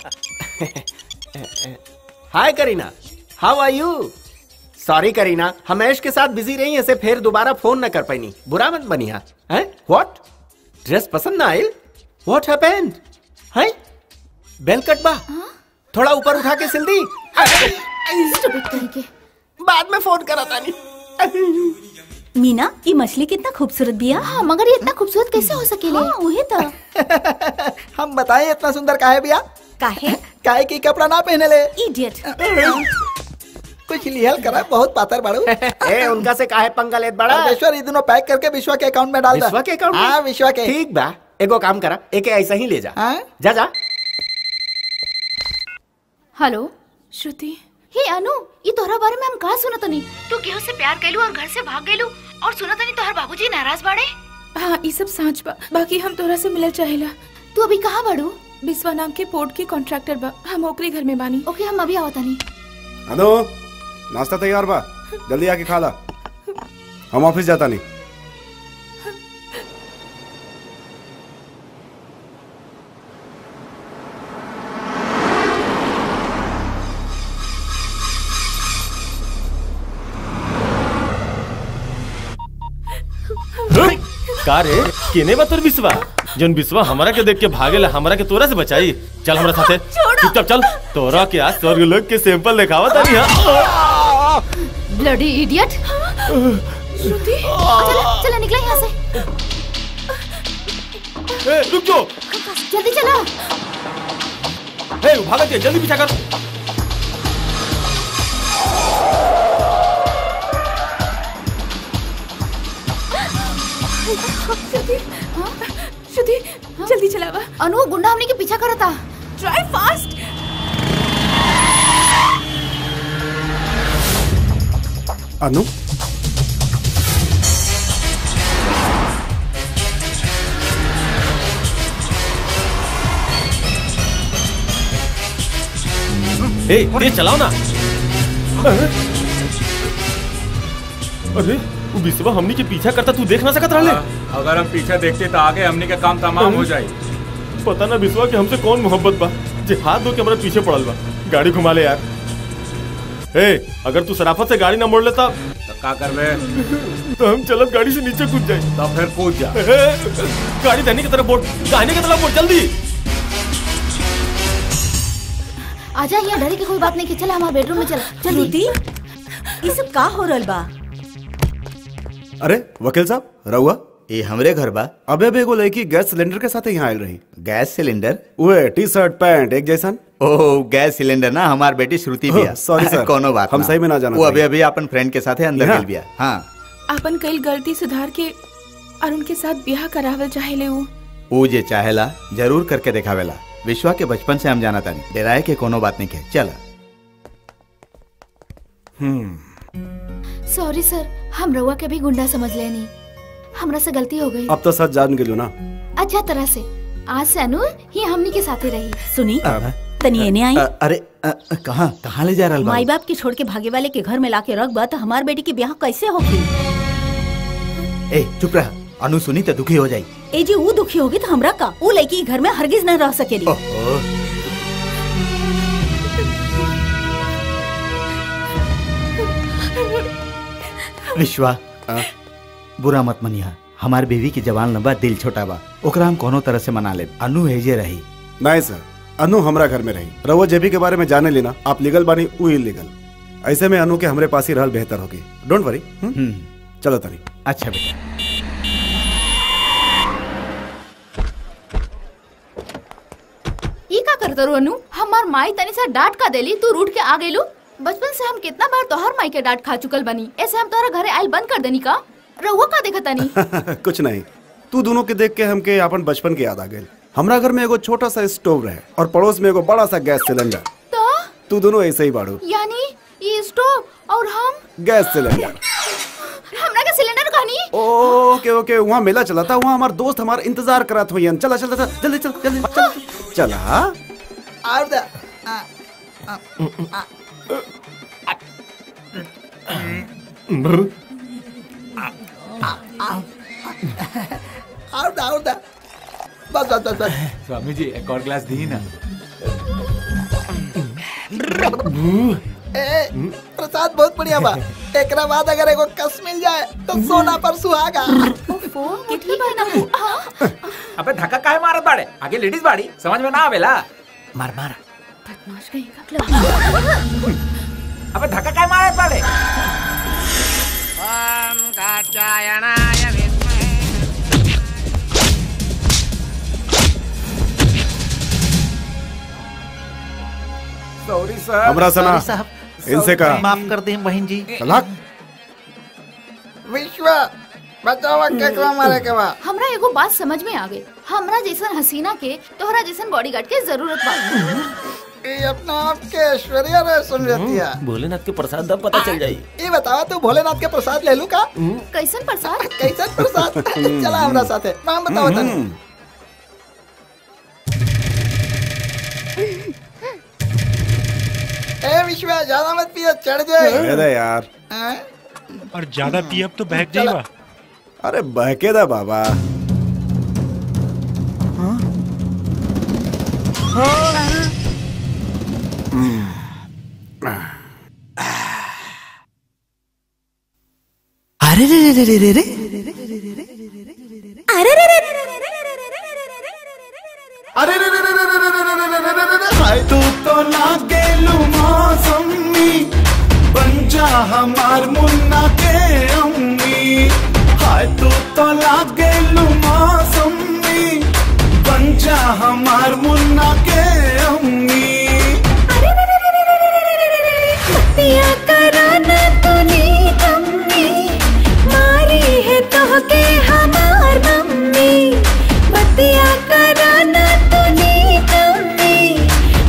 hi Kareena how R you sorry करीना हमेश के साथ बिजी रही ऐसे फिर दोबारा फोन न कर पाई बुरा मत बनी हा हैं व्हाट ड्रेस पसंद ना आइल व्हाट हैपेंड हैं बेल कट बा थोड़ा ऊपर उठा के सिल दी Stupid तरीके बाद में फोन करा तानी मीना ये मछली कितना खूबसूरत बिया हाँ मगर ये इतना खूबसूरत कैसे हो सकेले हाँ वही तो हम बताएं इतना सुंदर काहे बिया काहे काहे की कपड़ा ना पहने ले इडियट कुछ लिहल करा बहुत पातर बाड़ू ए उनका से काहे पंगा लेत बड़ा परमेश्वर ये दोनों पैक करके विश्वा के अकाउंट में डाल दे विश्वा के अकाउंट में? हाँ विश्वा के ठीक बा एगो काम करा एके ऐसा ही ले जा हाँ? जा जा हेलो श्रुति हे अनु ये तोहरा बारे में हम कहा सुनत नहीं तू केहू से प्यार कैलू और घर से भाग गइलू और सुनत नहीं तोहर बाबूजी नाराज बाड़े हाँ ये सब सांच बा बाकी हम तोरा से मिलल चाहेला तू अभी कहाँ बाड़ू बिस्वा नाम के पोर्ट के कॉन्ट्रैक्टर बा हम ओकरे घर में बानी ओके हम अभी आवतानी अनु नाश्ता तैयार बा जल्दी आके खा ला हम ऑफिस जाता नहीं का रे केने बा तोर बिस्वा जौन बिस्वा हमरा के देख के भागेला हमरा के तोरा से बचाई चल हमरा साथे चुपचाप चल तोरा के आज स्वर्ग लोक के सैंपल दिखावा तानी हां ब्लडी इडियट श्रुति चला चला निकला यहाँ से ए रुक जो जल्दी चला ए भागत है जल्दी पीछा कर श्रुति श्रुति जल्दी चलावा अनु गुंडा हमने के पीछा करता ड्राइव फास्ट अनु ए तेज चलाओ ना अरे वो बिस्वा हमनी के पीछा करता तू देख ना सकत रहले अगर हम पीछे देखते तो आगे हमने का काम तमाम हो जाए पता ना बिस्वा कि हमसे कौन मोहब्बत बा जे हाथ धो के हमारे पीछे पड़ल बा गाड़ी घुमा ले यार ए अगर तू शराफत से गाड़ी ना मोड़ लेता तो का करबे तो हम चलत गाड़ी से नीचे कूद जाए तो फिर कूद जा गाड़ी दाहिने की तरफ मोड़ दाहिने की तरफ मोड़ जल्दी आजा यहाँ डरे की कोई बात नहीं की चला हमारे बेडरूम में चला श्रुति ये सब का हो रहल बा अरे वकील साहब रहुआ ये हमरे घर बा अबे अबे एगो लड़की गैस सिलेंडर के साथ यहाँ आयल रही गैस सिलेंडर उहे टी शर्ट पैंट एक जैसन ओह गैस सिलेंडर ना हमार बेटी श्रुति भी है सॉरी सर कोनो बात हम सही में ना जाना वो अभी अभी अपन फ्रेंड के साथ अंदर यहाँ? गेल बिया हाँ अपन कई गलती सुधार के और उनके साथ ब्याह करावल चाहेले ऊ वो जे चाहेला जरूर करके दिखावेला विश्वा के बचपन से हम जाना तानी डराए के कोनो बात नहीं के चला सॉरी सर हम रउआ के भी गुंडा समझ लेनी हमरा से गलती हो गई अब तो सच जान गेलू ना अच्छा तरह से आज से अनु ही हमनी के साथे रही सुनी अब- तनी एने आई अ- अरे अ, अ, कहाँ कहाँ ले जा रहा माई बाप के छोड़ के भागे वाले के घर में लाके रख बा तो हमार बेटी के ब्याह कैसे होगी ए चुप रह अनु सुनी तो दुखी हो जाई ए जी वो दुखी होगी तो हमरा का वो लड़की के घर में हरगिज न रह सकेली ओह, विश्वा बुरा मत मनिया हमार बीवी की जवान लंबा दिल छोटा बा ओकरा हम कोनो तरह से मना ले अनु हेजे रही नहीं सर अनु हमरा घर में रही रहुआ जेबी के बारे में जाने लेना आप लीगल बानी वो इलीगल ऐसे में अनु के हमरे पास ही रहल बेहतर होगी डोंट वरी चलो तनी अच्छा बेटा ई का करत रू अनु हमार माई तनी सा डांट का देली तू रूठ के आ गइलू बचपन से हम कितना बार तोहर माई के डांट खा चुकल बनी ऐसे हम तोहरा घरे आइल बंद कर देनी का रहुआ का देखा तनी कुछ नहीं तू दोनों के देख के हमके अपन बचपन की याद आ गई हमरा घर में एगो छोटा सा स्टोव रहे और पड़ोस में एगो बड़ा सा गैस सिलेंडर तो तू दोनों ऐसे ही बाड़ू यानी ये स्टोव और हम गैस सिलेंडर हमरा के सिलेंडर कहनी ओके ओके वहाँ मेला चला था वहाँ हमारे दोस्त हमारा इंतजार करत हुई चला चला चला जल्दी चल जल्दी चल चला और दा और दा और दा बस बस बस बस स्वामी जी एक और ग्लास दी ना ए, प्रसाद बहुत बढ़िया बा एकरा बाद अगर एगो कस मिल जाए तो सोना पर सुहागा कितनी बार ना अबे धक्का काहे मारत बाड़े आगे लेडीज बाड़ी समझ में ना आवेला मार मार अबे धक्का काहे मारत बाड़े सॉरी सर हमरा सना सॉरी साहब इनसे कहा माफ कर दे बहन जी तलाक विश्व बचावा केकरा मारे के बा हमरा एगो बात समझ में आ गई हमरा जैसन हसीना के तोहरा जैसन बॉडीगार्ड के जरूरत बा ये अपना आप के ऐश्वर्या रे समझती है भोलेनाथ के प्रसाद दब पता चल जाई ये बतावा तू भोलेनाथ के प्रसाद ले लू का कैसन प्रसाद कैसन प्रसाद चला हमरा साथे नाम बताओ तनी ए विश्व ज्यादा मत पियो चढ़ जाए अरे यार हैं? और ज्यादा पियब तो बहक जाएगा अरे बहके दा बाबा अरे रे रे रे रे रे अरे रे रे अरे रे रे रे रे रे रे रे रे रे रे रे रे हाय तू तो ना गेलू मौसमी बन जा हमार मुन्ना के अम्मी हाय तू तो ना गेलू मौसमी बन जा हमार मुन्ना के अम्मी पिया कराना तूने कम्मी मारी है तो के हमार मम्मी बतिया कराना तूने कम्मी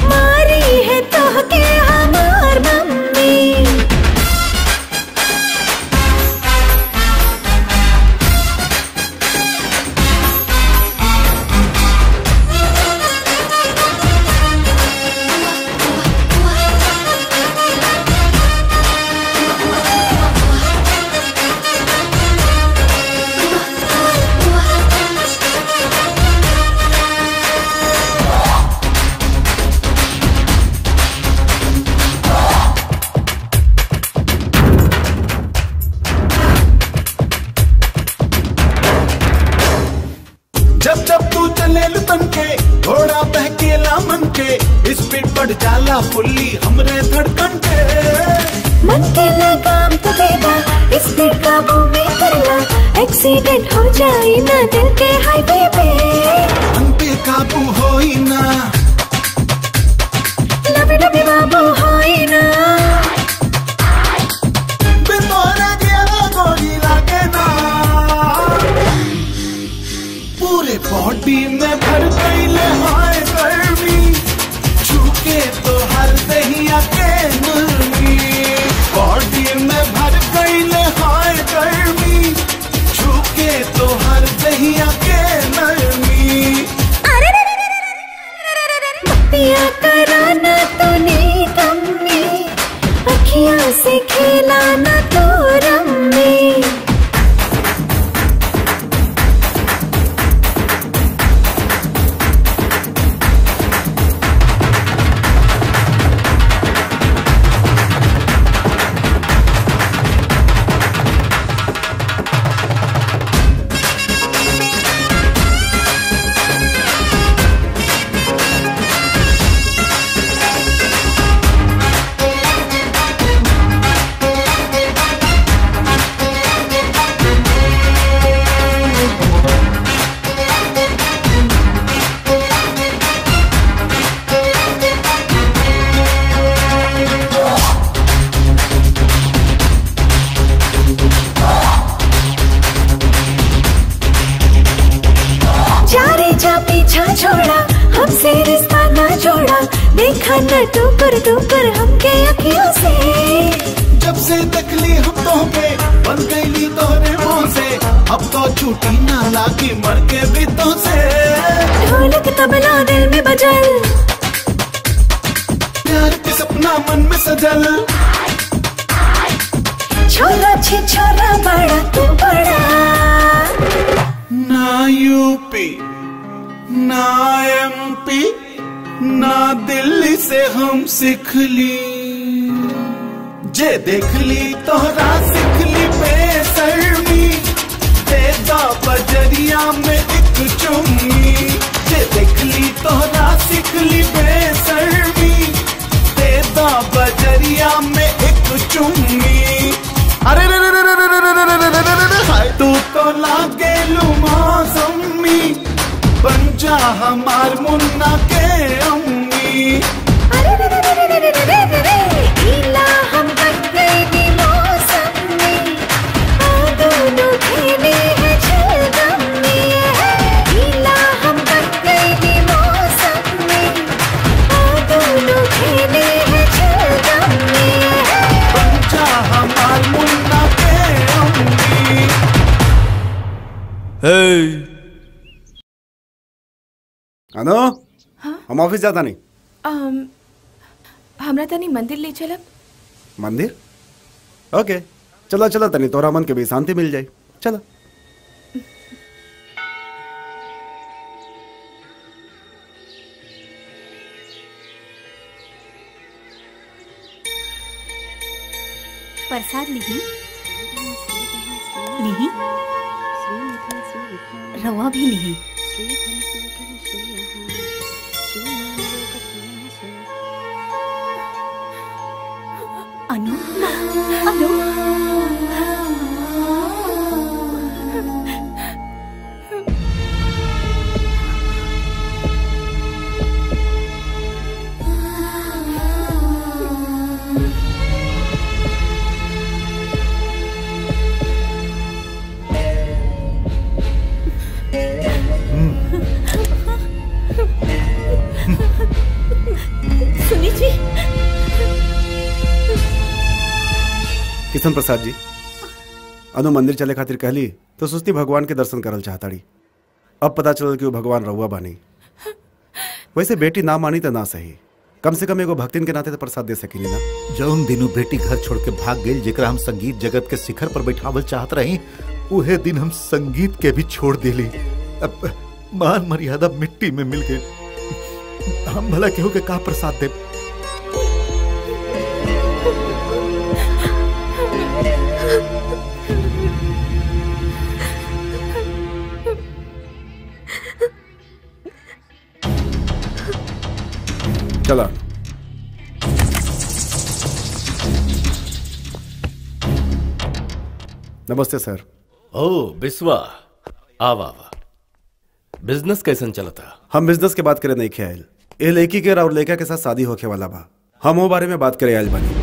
मारी है तो के हमार मम्मी जब जब तू चले तन के घोड़ा बहकेला मन के स्पीड बढ़ जाला फुल्ली हमरे धड़कन के मन के लगाम तो देगा स्पीड काबू में करना एक्सीडेंट हो जाए ना दिल के हाईवे पे मन पे काबू हो ही ना लबे डबे बाबू होए ना बितोरे दिया गोली लागे ना पूरे बॉडी में भर गई ले हाय गर्मी छूके तो हर दहिया के मुर्गी बॉडी में भर गई ले हाय गर्मी छूके तो हर दहिया के नरमी पिया कराना तूने कम में अखियां से खेलाना तो रम्मे जा रे जा पीछा छोड़ा हमसे रिश्ता ना जोड़ा देखा न टूकर टूकर हमके अखियों से जब से तकली हम तो पे बन गई तोरे मुंह से अब तो छूटी ना लागी मर के भी तो से ढोलक तबला दिल में बजल प्यार के सपना मन में सजल छोरा छे छोरा बड़ा तू बड़ा ना यूपी ना एमपी ना दिल्ली से हम सीख ली जे देख ली तोहरा सीख ली बेसरमी देदा बजरिया में एक चुम्मी जे देख ली तोहरा सीख ली बेसरमी देदा बजरिया में एक चुम्मी अरे रे रे रे रे रे रे रे रे रे रे रे रे हाय तू तो लागे लू मौसमी बन जा हमार मुन्ना के अम्मी अरे रे रे रे रे रे रे रे रे रे गीला हम बन गए नी मौसम में आ दोनों खेले हैं छलगम में गीला हम बन गए नी मौसम में आ दोनों खेले हैं छलगम में बन जा हमार मुन्ना के अम्मी अनु हम ऑफिस जाता नहीं अम, हमरा तनी मंदिर ले चलब मंदिर ओके चलो चलो तनी तोरा मन के भी शांति मिल जाए चलो प्रसाद लिही लिही रवा भी लिही अनु अनु सुनी जी किशन प्रसाद जी अनु मंदिर चले खातिर कहली तो सुस्ती भगवान के दर्शन करल चाहताड़ी अब पता चलल कि वो भगवान रहुआ बानी वैसे बेटी ना मानी तो ना सही कम से कम एगो भक्तिन के नाते तो प्रसाद दे सकेनी ना जौन दिनू बेटी घर छोड़ के भाग गई जेकरा हम संगीत जगत के शिखर पर बैठावल चाहत रही उहे दिन हम संगीत के भी छोड़ दिली अब मान मर्यादा मिट्टी में मिल गई हम भला केहू के का प्रसाद दे नमस्ते सर ओ बिस्वा आवा आवा बिजनेस कैसन चलता हम बिजनेस के बात करे नहीं खे आयल ए लड़की के और लड़का के साथ शादी होके वाला बा हम वो बारे में बात करे आयल बानी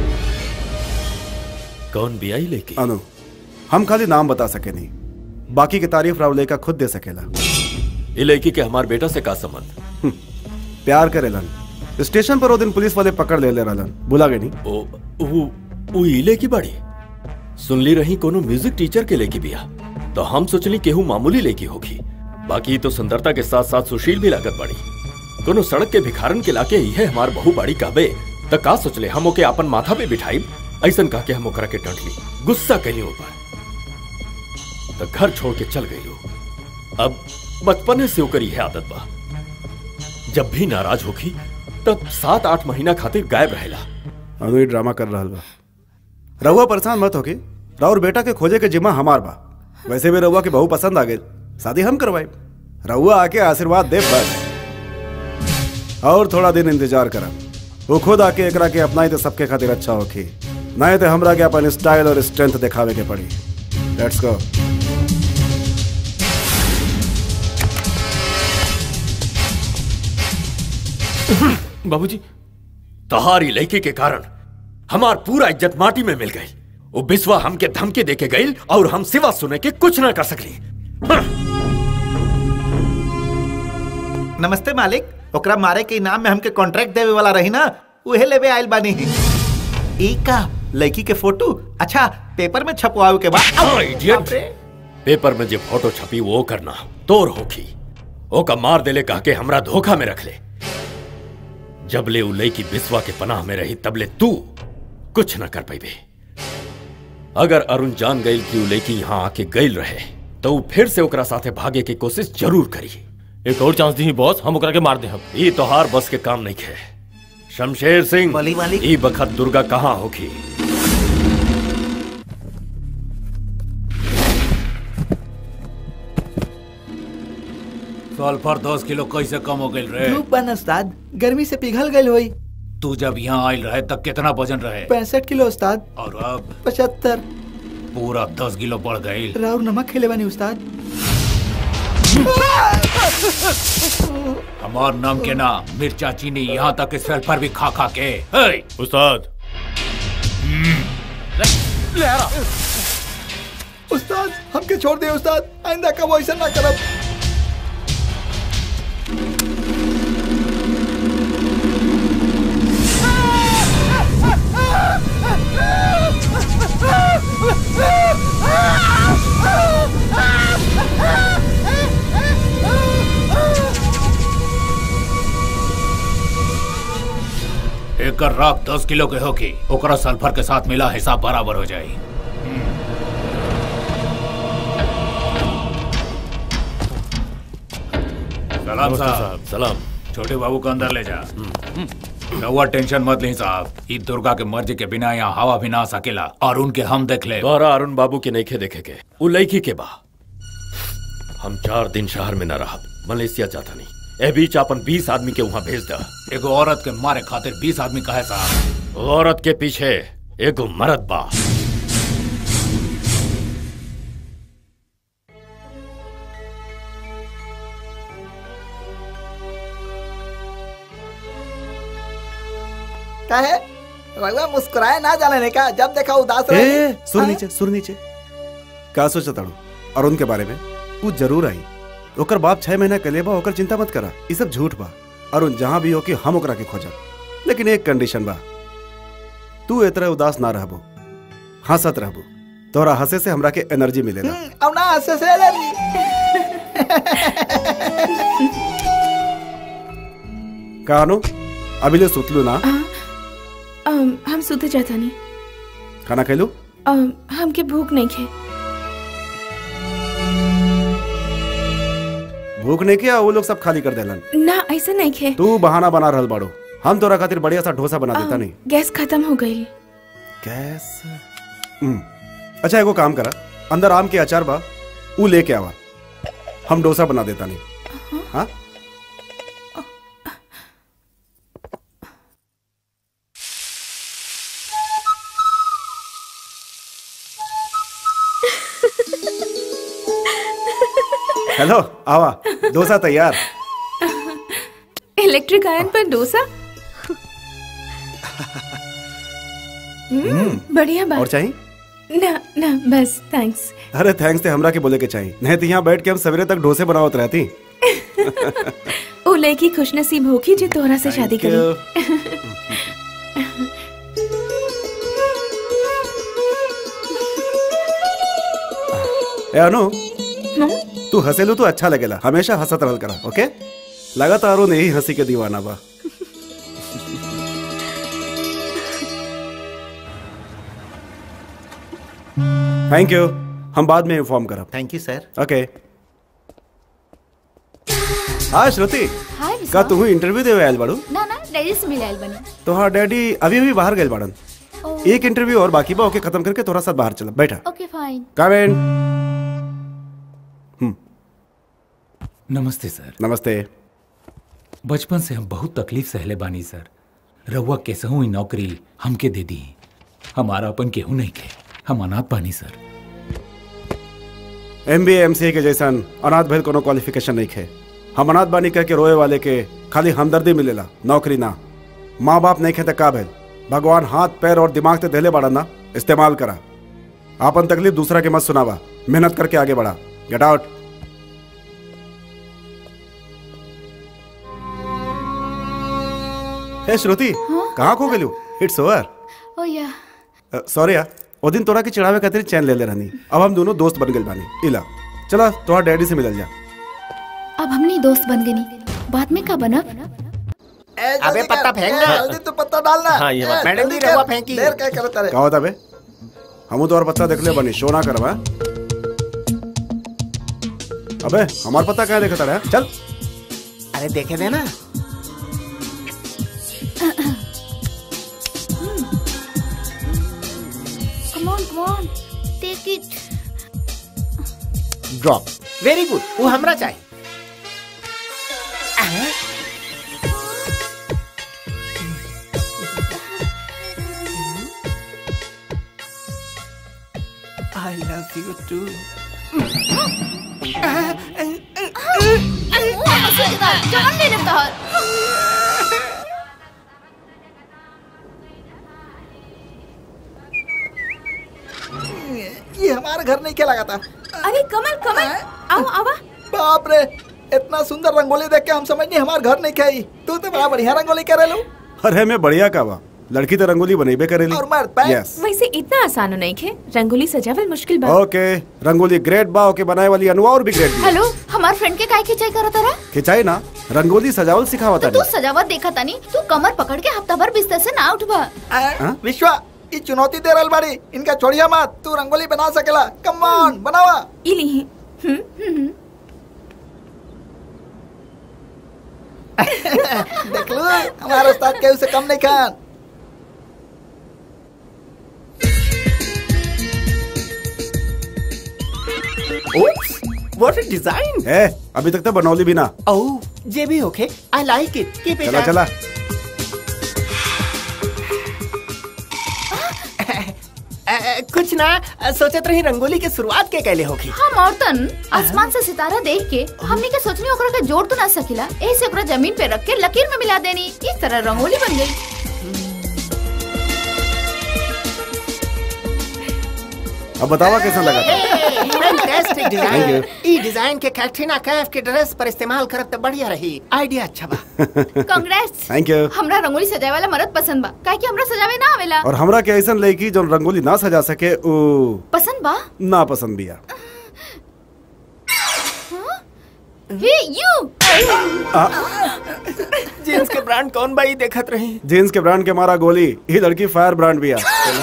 कौन बियाई लेके अनु हम खाली नाम बता सके नहीं बाकी की तारीफ राव लड़का खुद दे सकेला ये लड़की के हमार बेटा से का संबंध प्यार करेलन स्टेशन पर वो दिन पुलिस वाले पकड़ ले ले रहलन बुला गए नहीं ओ वो वो इले की बड़ी सुनली रही कोनो म्यूजिक टीचर के लेके बिया तो हम सोचली केहू मामूली लेकी होगी बाकी तो सुंदरता के साथ साथ सुशील भी लागत बड़ी कोनो सड़क के भिखारन के लाके इहे हमार बहु बाड़ी कहबे त का सोचले हम ओके अपन माथा पे बिठाई ऐसन कह के हम ओकरा के डंटली गुस्सा कैली ऊपर तो घर छोड़ के चल गई अब बचपने से ओकर यह आदत बा जब भी नाराज होखी तब सात आठ महीना खातिर गायब रहेला अनु ये ड्रामा कर रहा बा रहुआ परेशान मत होके राउर बेटा के खोजे के जिम्मा हमार बा वैसे भी रहुआ के बहू पसंद आ गए शादी हम करवाए रहुआ आके आशीर्वाद दे बस और थोड़ा दिन इंतजार करा वो खुद आके एकरा के अपनाई तो सबके खातिर अच्छा होखी नहीं तो हमरा के अपन स्टाइल और स्ट्रेंथ दिखावे के पड़ी लेट्स गो बाबूजी तहारी लड़की के कारण हमार पूरा इज्जत माटी में मिल गई वो बिस्वा हमके धमकी देके गई और हम सिवा सुने के कुछ ना कर सकली नमस्ते मालिक ओकरा मारे के इनाम में हमके कॉन्ट्रैक्ट देवे वाला रही ना उहे लेवे आइल बानी ई का लड़की के फोटो अच्छा पेपर में छपवावे के बाद हाँ, इडियट पेपर में जो फोटो छपी वो करना तोर होखी ओका मार देले कह के हमरा धोखा में रख ले जबले उ लड़की बिस्वा के पनाह में रही तबले तू कुछ न कर पाइबे अगर अरुण जान गई कि उ लड़की यहाँ आके गईल रहे तो उ फिर से ओकरा साथे भागे की कोशिश जरूर करी एक और चांस दी बॉस हम ओकरा के मार दे हम ई तोहार बस के काम नहीं है शमशेर सिंह ई बखत दुर्गा कहाँ होगी सल्फर दस किलो कैसे कम हो गई रे धूप बन उस्ताद गर्मी से पिघल गई होई तू जब यहाँ आयल रहे तब कितना वजन रहे पैंसठ किलो उस्ताद और अब पचहत्तर पूरा दस किलो बढ़ गई राउर नमक खेले बानी उस्ताद हमार नाम के ना मिर्चा चीनी यहाँ तक कि सल्फर भी खा खा के हे! उस्ताद ले आ रहा उस्ताद हमके छोड़ दे उस्ताद आइंदा कब ऐसा ना करब एक राख दस किलो के होगी ओकरा सल्फर के साथ मिला हिसाब बराबर हो जाए सलाम नमस्ते साहब साहब, सलाम छोटे बाबू को अंदर ले जा रहुआ टेंशन मत ली साहब ई दुर्गा के मर्जी के बिना यहाँ हवा भी ना आ सकेला और उनके हम देख ले द्वारा अरुण बाबू के नईखे देखे के उ लड़की के बा हम चार दिन शहर में न रहा मलेशिया जाता नहीं ए बीच अपन बीस आदमी के वहाँ भेज दा एगो औरत के मारे खातिर बीस आदमी कहे साहब औरत के पीछे एगो मर्द बा का है रघुआ मुस्कुराए ना जाने का जब देखा उदास रहे ए, सुर नीचे सुर नीचे का सोचा ताड़ू अरुण के बारे में वो जरूर आई ओकर बाप छह महीना के बा ओकर चिंता मत करा ये सब झूठ बा अरुण जहाँ भी हो कि हम ओकरा के खोजब लेकिन एक कंडीशन बा तू इतना उदास ना रहबो हंसत रहबो तोरा हंसे से हमरा के एनर्जी मिलेला अब ना हंसे से एलर्जी कानो अभी ले सुतलू ना अम, हम सुते जाता नहीं खाना खेलू अम, हमके भूख नहीं खे भूख नहीं किया वो लोग सब खाली कर देलन ना ऐसा नहीं खे तू बहाना बना रहल बाड़ो हम तोरा खातिर बढ़िया सा डोसा बना देता नहीं गैस खत्म हो गई गैस हम्म, अच्छा एगो काम करा अंदर आम के अचार बा ऊ लेके आवा हम डोसा बना देता नहीं हाँ हेलो आवा डोसा तैयार इलेक्ट्रिक आयन पर डोसा हम्म, बढ़िया और बात चाहिए ना ना बस थैंक्स अरे थैंक्स ते हमरा के बोले के चाहिए नहीं तो यहाँ बैठ के हम सवेरे तक डोसे बनावत रहती ओ लड़की खुशनसीब होगी जो तोहरा से शादी Thank करी ए अनु तू हंसेलू तो अच्छा लगेला हमेशा हंसत रहल करा ओके लगातार वो यही हंसी के दीवाना बा थैंक यू हम बाद में इन्फॉर्म करब थैंक यू सर ओके हाँ श्रुति हाय का विश्वा तू इंटरव्यू देवे आयल बाड़ू ना ना डैडी से मिले आइल बनी तो हाँ डैडी अभी अभी बाहर गए बाड़न ओ। एक इंटरव्यू और बाकी बा ओके खत्म करके थोड़ा सा बाहर चला बैठा ओके फाइन कावेन नमस्ते सर नमस्ते बचपन से हम बहुत तकलीफ सहले बानी सर रउआ कैसहू ई नौकरी हमके दे दी हमारा अपन केहू नहीं के हम अनाथ बानी sir M B M C के जैसन अनाथ भइल कोनो क्वालिफिकेशन नहीं खे हम अनाथ बानी कह के रोए वाले के खाली हमदर्दी मिलेला नौकरी ना माँ बाप नहीं खे त का भइल भगवान हाथ पैर और दिमाग ते देले बाड़ा ना इस्तेमाल करा आपन तकलीफ दूसरा के मत सुनावा मेहनत करके आगे बढ़ा गेट आउट हे श्रुति कहाँ खो गेलू इट्स ओवर ओ या सॉरी यार वो दिन तोरा के चढ़ावे खातिर चैन ले ले रहनी अब हम दोनों दोस्त बन गए बानी इला चला तोहर डैडी से मिलल जा अब हमनी दोस्त बन गनी बाद में का बनब अबे पत्ता फेंक ना जल्दी तो पत्ता डालना हाँ, ये बात। मैडम जी जल्दी रहुआ कर। फेंकी देर क्या करता रे का होता बे हम तो और पत्ता देख ले बनी शो ना करवा अबे हमार पत्ता कहाँ देखता रहा चल अरे देखे देना come on come on take it drop very good वो हमरा चाहिए आई लव यू टू जान ले लेता है ये हमारा घर नहीं क्या लगा था अरे कमल कमल आओ आवा बाप रे इतना सुंदर रंगोली देख के हम समझ नहीं हमार घर नहीं खाई तू तो बड़ा बढ़िया रंगोली करे लो अरे मैं बढ़िया का बा लड़की तो रंगोली बनेबे करेली और मर्द पैक यस वैसे इतना आसान नहीं खे रंगोली सजावल मुश्किल बा ओके रंगोली ग्रेट बा ओके बनाए वाली अनुआ और भी ग्रेट भी हेलो हमार फ्रेंड के काय खिंचाई करत रहा खिंचाई ना रंगोली सजावल सिखावता तू सजावट देखा तानी तू कमर पकड़ के हफ्ता भर बिस्तर से ना उठबा हाँ? विश्वा ये चुनौती दे रहल बाड़ी इनका छोड़िया मत तू रंगोली बना सकेला कम ऑन बनावा इली देख लो हमारा उस्ताद के उसे कम नहीं खान व्हाट अ डिजाइन ए अभी तक तो बनौली भी ना ओह ये भी okay I like it keep it चला चला कुछ ना अ, सोचत रही रंगोली के शुरुआत के कैले होगी हम औरतन आसमान से सितारा देख के हमने के सोचनी ओकरा के जोड़ तो ना सकिला ऐसे ओकरा जमीन पे रख के लकीर में मिला देनी इस तरह रंगोली बन गई अब बतावा कैसा लगा था फैंटास्टिक Thank डिजाइन you. ई डिजाइन के कैटरीना कैफ के ड्रेस पर इस्तेमाल करब तो बढ़िया रही आइडिया अच्छा बा कांग्रेस थैंक यू हमरा रंगोली सजाए वाला मर्द पसंद बा काहे कि हमरा सजावे ना आवेला और हमरा के ऐसा लड़की जो रंगोली ना सजा सके उ पसंद बा ना पसंद बिया हे यू आ, जींस के ब्रांड कौन भाई देखत रही जीन्स के ब्रांड के मारा गोली ये लड़की फायर ब्रांड बिया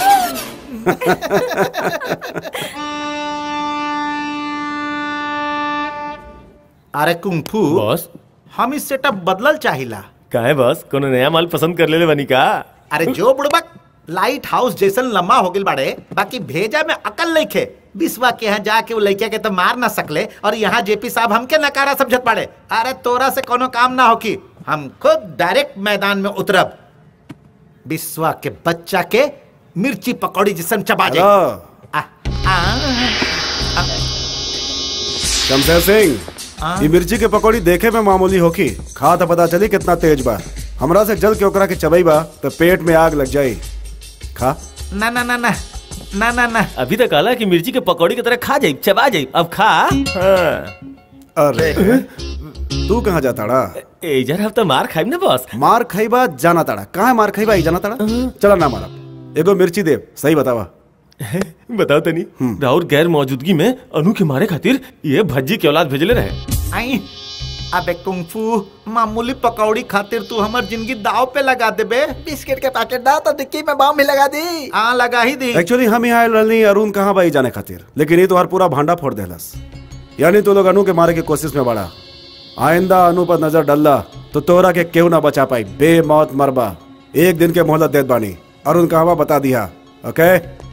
अरे कुंफू बॉस हम इस सेटअप बदलल चाहिला काहे बॉस कोनो नया माल पसंद कर लेले बनी का अरे जो बुड़बक लाइट हाउस जैसन लम्बा हो गइल बाड़े बाकी भेजा में अकल नहीं खे बिस्वा के यहाँ जाके वो लड़किया के तो मार ना सकले और यहाँ जेपी साहब हमके नकारा समझत बाड़े अरे तोरा से कोनो काम ना होकी हम खुद डायरेक्ट मैदान में उतरब बिस्वा के बच्चा के मिर्ची पकौड़ी जिसम चबा जाए हेलो शमशेर सिंह ये मिर्ची के पकौड़ी देखे में मामूली होकी खा तो पता चली कितना तेज बा हमरा से जल के ओकरा के चबई बा तो पेट में आग लग जाई खा ना ना ना ना ना ना ना अभी तक आला कि मिर्ची के पकौड़ी की तरह खा जाई चबा जाई अब खा हाँ। अरे तू कहाँ जाता ड़ा ए जरा अब तो मार खाई ना बॉस मार खाईबा जाना ताड़ा कहाँ मार खाईबा ई जाना ताड़ा चला ना मारा एगो मिर्ची देव सही बतावा बताओ तनी राहुल गैर मौजूदगी में अनु के मारे खातिर ये भज्जी के औलाद भेजले रहे आई अबे कुंफू मामूली पकौड़ी खातिर तू हमर जिंदगी दाव पे लगा देबे बिस्किट के पैकेट दा तो डिक्की में बम भी लगा दी हाँ लगा ही दी एक्चुअली हम यहाँ आयल रहनी अरुण कहाँ बाई जाने खातिर लेकिन ये तो हर पूरा भांडा फोड़ देलस यानी तू लोग अनु के मारे के कोशिश में बड़ा आइंदा अनु पर नजर डल्ला तो तोरा के क्यों ना बचा पाई बेमौत मरबा एक दिन के मोहलत देत बानी अरुण कहाँ बता दिया ओके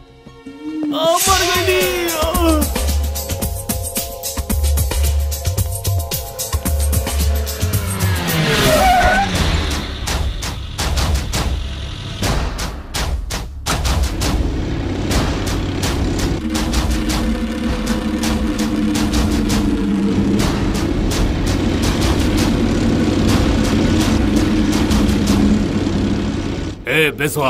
ए बिस्वा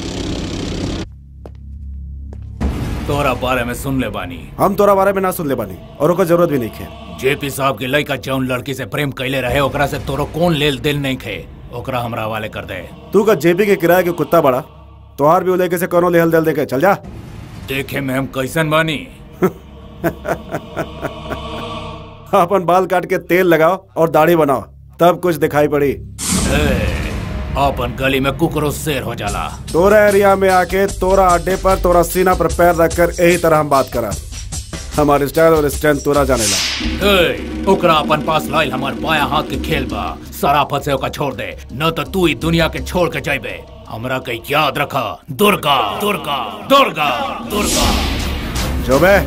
तोरा बारे में सुन ले बानी हम तोरा बारे में ना सुन ले बानी और ओकर जरूरत भी नहीं है जेपी साहब के लड़का जौन लड़की से प्रेम कैले रहे ओकरा से तोरो कौन लेल दिल नहीं खे ओकरा हमरा हवाले कर दे तू का जेपी के किराए के कुत्ता बड़ा तोहार भी लेके से कोनो लेहल दिल देके चल जा देखे में हम कैसन बानी अपन बाल काट के तेल लगाओ और दाढ़ी बनाओ तब कुछ दिखाई पड़ी ए, अपन गली में कुकरो शेर हो जाला तोरा एरिया में आके तोरा अड्डे पर तोरा सीना पर पैर रखकर यही तरह हम बात करा हमारे स्टाइल और स्ट्रेंथ तोरा जाने ला ए, ओकरा अपन पास लाइल हमार बाया हाथ के खेल बा सराफत से ओका छोड़ दे न तो तू ही दुनिया के छोड़ के जाइबे हमरा के याद रखा दुर्गा दुर्गा दुर्गा दुर्गा जो बे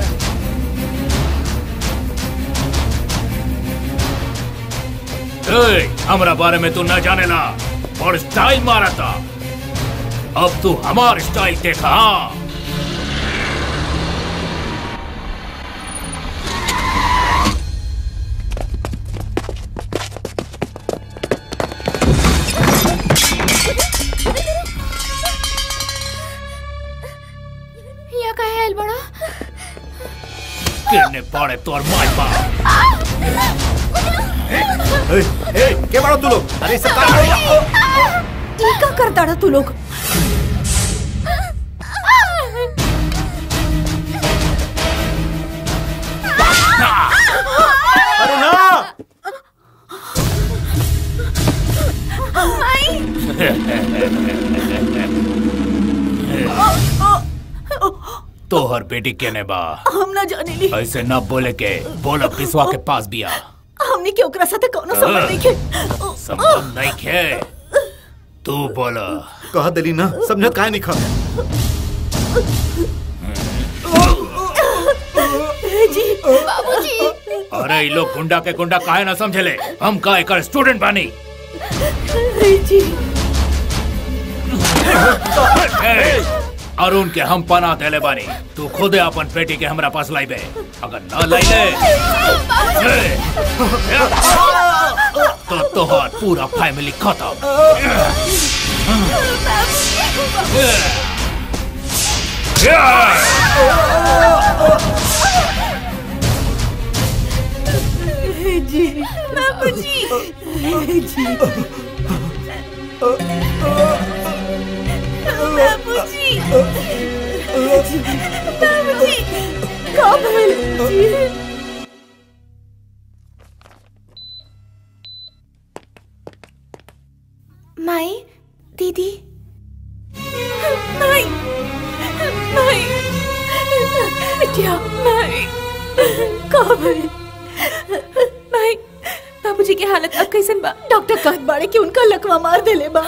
ए, हमरा बारे में तू न जाने ला और स्टाइल मारा था अब तू हमार स्टाइल देखा हाँ यहाँ कहे आयल बड़ा किरने पड़े तोर माय बा ए, ए, के बड़ा तू लोग अरे सब ई का करता रहा तू लोग अरे ना तोहर बेटी केने बा हम ना जाने ली ऐसे न बोले के बोला पिसवा के पास बिया हमने के ओकरा साथे कोनो संबंध नहीं के संबंध नहीं खे तू बोला कह दिली ना समझत काहे नहीं खा जी बाबूजी अरे ये लोग गुंडा के गुंडा काहे ना समझले हम का एकर स्टूडेंट बानी जी ए, अरुण के हम पना देले बानी तू खुद अपन बेटी के हमरा पास लाइबे अगर न लाइले ए, तो तोहर पूरा फैमिली खत्म जी बाबूजी जी बाबूजी बाबूजी का भइल जी माई दीदी माई माई बिटिया माई का भइल माई बाबूजी की हालत अब कैसन बा डॉक्टर कहत बाड़े कि उनका लकवा मार देले बा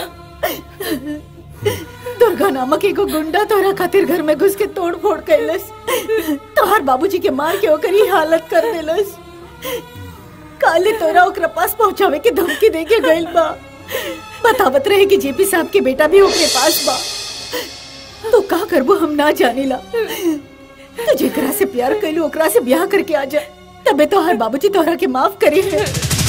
दुर्गा नामक एगो गुंडा तोरा खातिर घर में घुस के तोड़ फोड़ कैलस तोहर बाबूजी के मार के ओकर ही हालत कर देलस काले तोरा ओकरा पास पहुंचावे के धमकी दे के गइल बा बतावत रहे कि जेपी साहब के बेटा भी ओकरे पास बा तो का करबो हम ना जानीला तो जेकरा से प्यार कैलू ओकरा से ब्याह करके आ जा तबे तो हर बाबूजी तोहरा के माफ करी है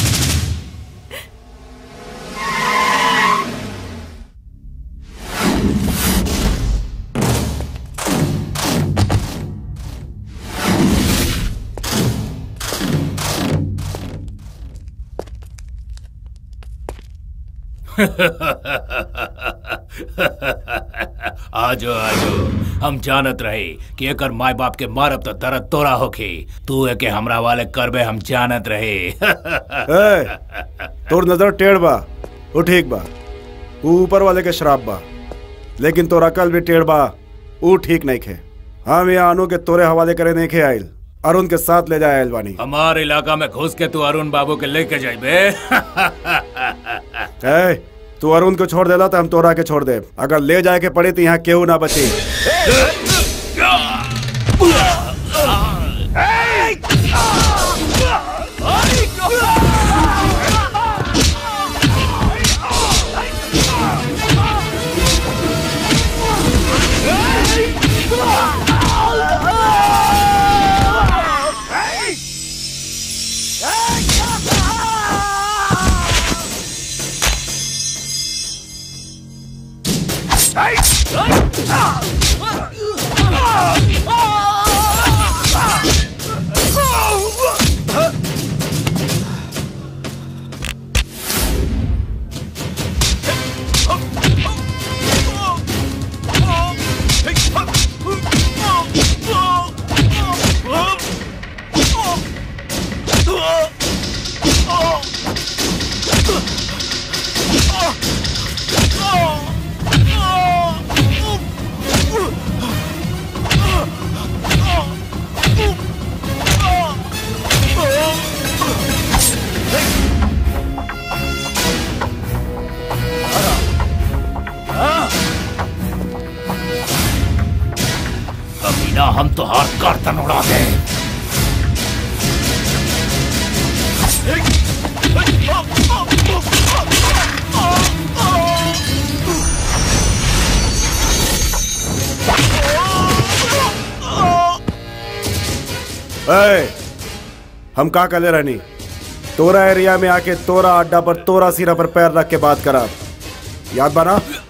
आजो आजो हम जानत रहे कि एकर माय बाप के मारब तो दर्द तोरा होखी तू एके हमरा वाले करबे हम जानत रहे ए, तोर नजर टेढ़ बा वो ठीक बा ऊ ऊपर वाले के शराब बा लेकिन तोरा कल भी टेढ़ बा ऊ ठीक नहीं खे हम यहाँ अनु के तोरे हवाले करे नहीं खे आइल अरुण के साथ ले जाए आइल बानी हमार इलाका में घुस के तू अरुण बाबू के लेके जाइबे ए, तू अरुण को छोड़ देला तो हम तोरा के छोड़ दे अगर ले जाए के पड़े तो यहाँ केहू ना बची कभी ना हम तो हार गर्दन उड़ा दे ए, हम का कले रहनी तोरा एरिया में आके तोरा अड्डा पर तोरा सिरा पर पैर रख के बात करा याद बना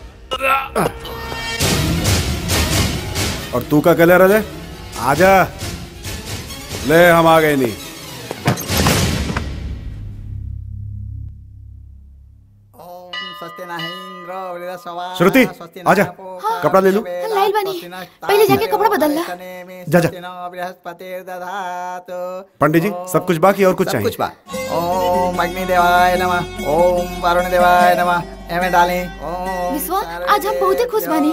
और तू का कले रहे आजा ले हम आ गए नहीं श्रुति आजा कपड़ा ले लू लाइल बनी पहले जाके कपड़ा बदल ला जा जा पंडित जी सब कुछ बाकी और कुछ चाहिए कुछ बा ओम अग्नि देवाय नमः ओम वरुण देवाय नमः एमे डालें ओम विश्वा आज हम बहुत ही खुश बनी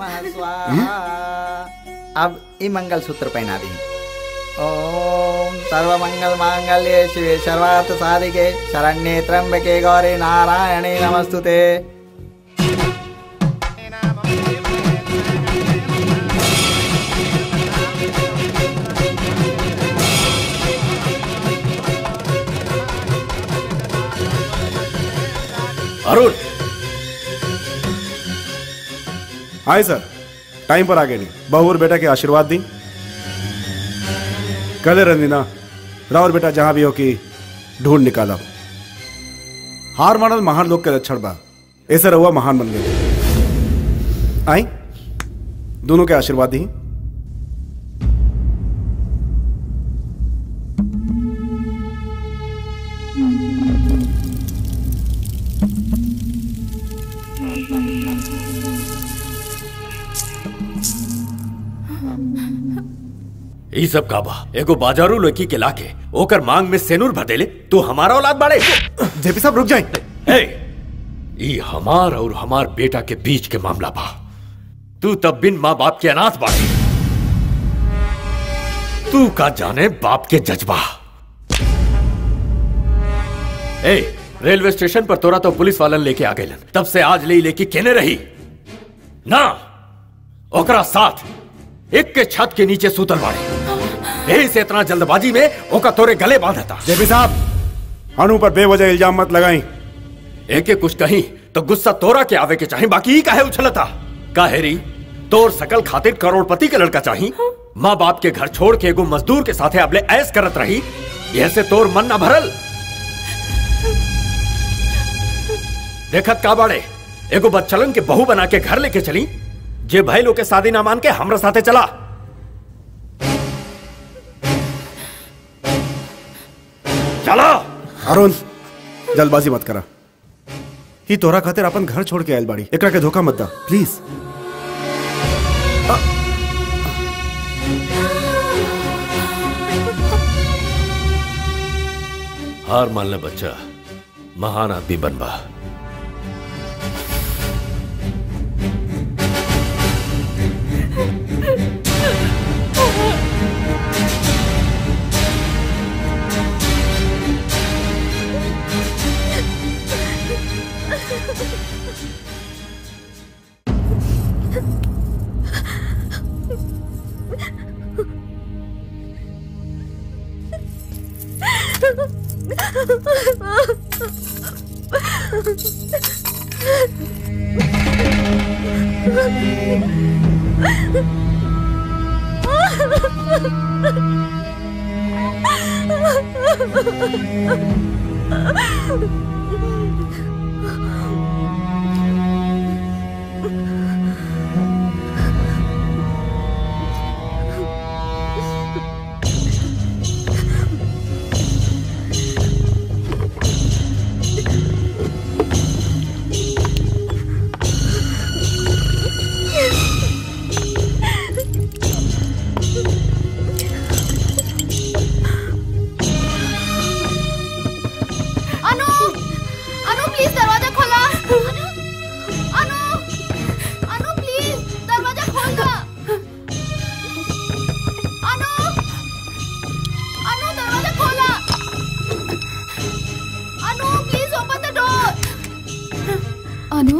अब ई मंगल सूत्र पहना दी ओम सर्व मंगल मांगल्ये शिवे सर्वार्थ साधिके शरण्ये त्र्यंबके गौरी नारायणे नमस्तुते अरुण आए सर टाइम पर आ गए नहीं बहू और बेटा के आशीर्वाद दी कले रंदीना रावर बेटा जहां भी हो कि ढूंढ निकाला हार मानल महान लोग के लक्षण बा ऐसे रहुआ महान बन गए आई दोनों के आशीर्वाद दी ई सब का बा एगो बाजारू लड़की के लाके ओकर मांग में सेनूर भर देले तू हमारा औलाद बाड़े जेपी साहब रुक जाए ए ई हमार और हमार बेटा के बीच के मामला बा तू तब बिन माँ बाप के अनाथ बाड़े तू का जाने बाप के जज्बा ए रेलवे स्टेशन पर तोरा तो पुलिस वालन लेके आ गए तब से आज ले लेके केने रही ना ओकरा साथ एक के छत के नीचे सूतल बाड़े यही से इतना जल्दबाजी में ओका तोरे गले बांधा था जेपी साहब अनु पर बेवजह इल्जाम मत लगाई एके कुछ कहीं तो गुस्सा तोरा के आवे के चाहिए बाकी ही काहे उछलता काहेरी तोर सकल खातिर करोड़पति के लड़का चाहिए माँ बाप के घर छोड़ के एगो मजदूर के साथे अबले ऐस करत रही ऐसे तोर मन ना भरल देखत का बाड़े एगो बच्चलन के बहू बना के घर लेके चली जे भाई लोग के शादी ना मान के हमरा साथे चला चला अरुण जल्दबाजी मत करा ही तोरा खातिर अपन घर छोड़ के आयल बाड़ी एकरा के धोखा मत दा प्लीज हार मान ले बच्चा महान आदमी बनबा अनु अनु प्लीज दरवाजा खोला अनु अनु अनु प्लीज दरवाजा खोल दो अनु अनु दरवाजा खोला Anu please open the door Anu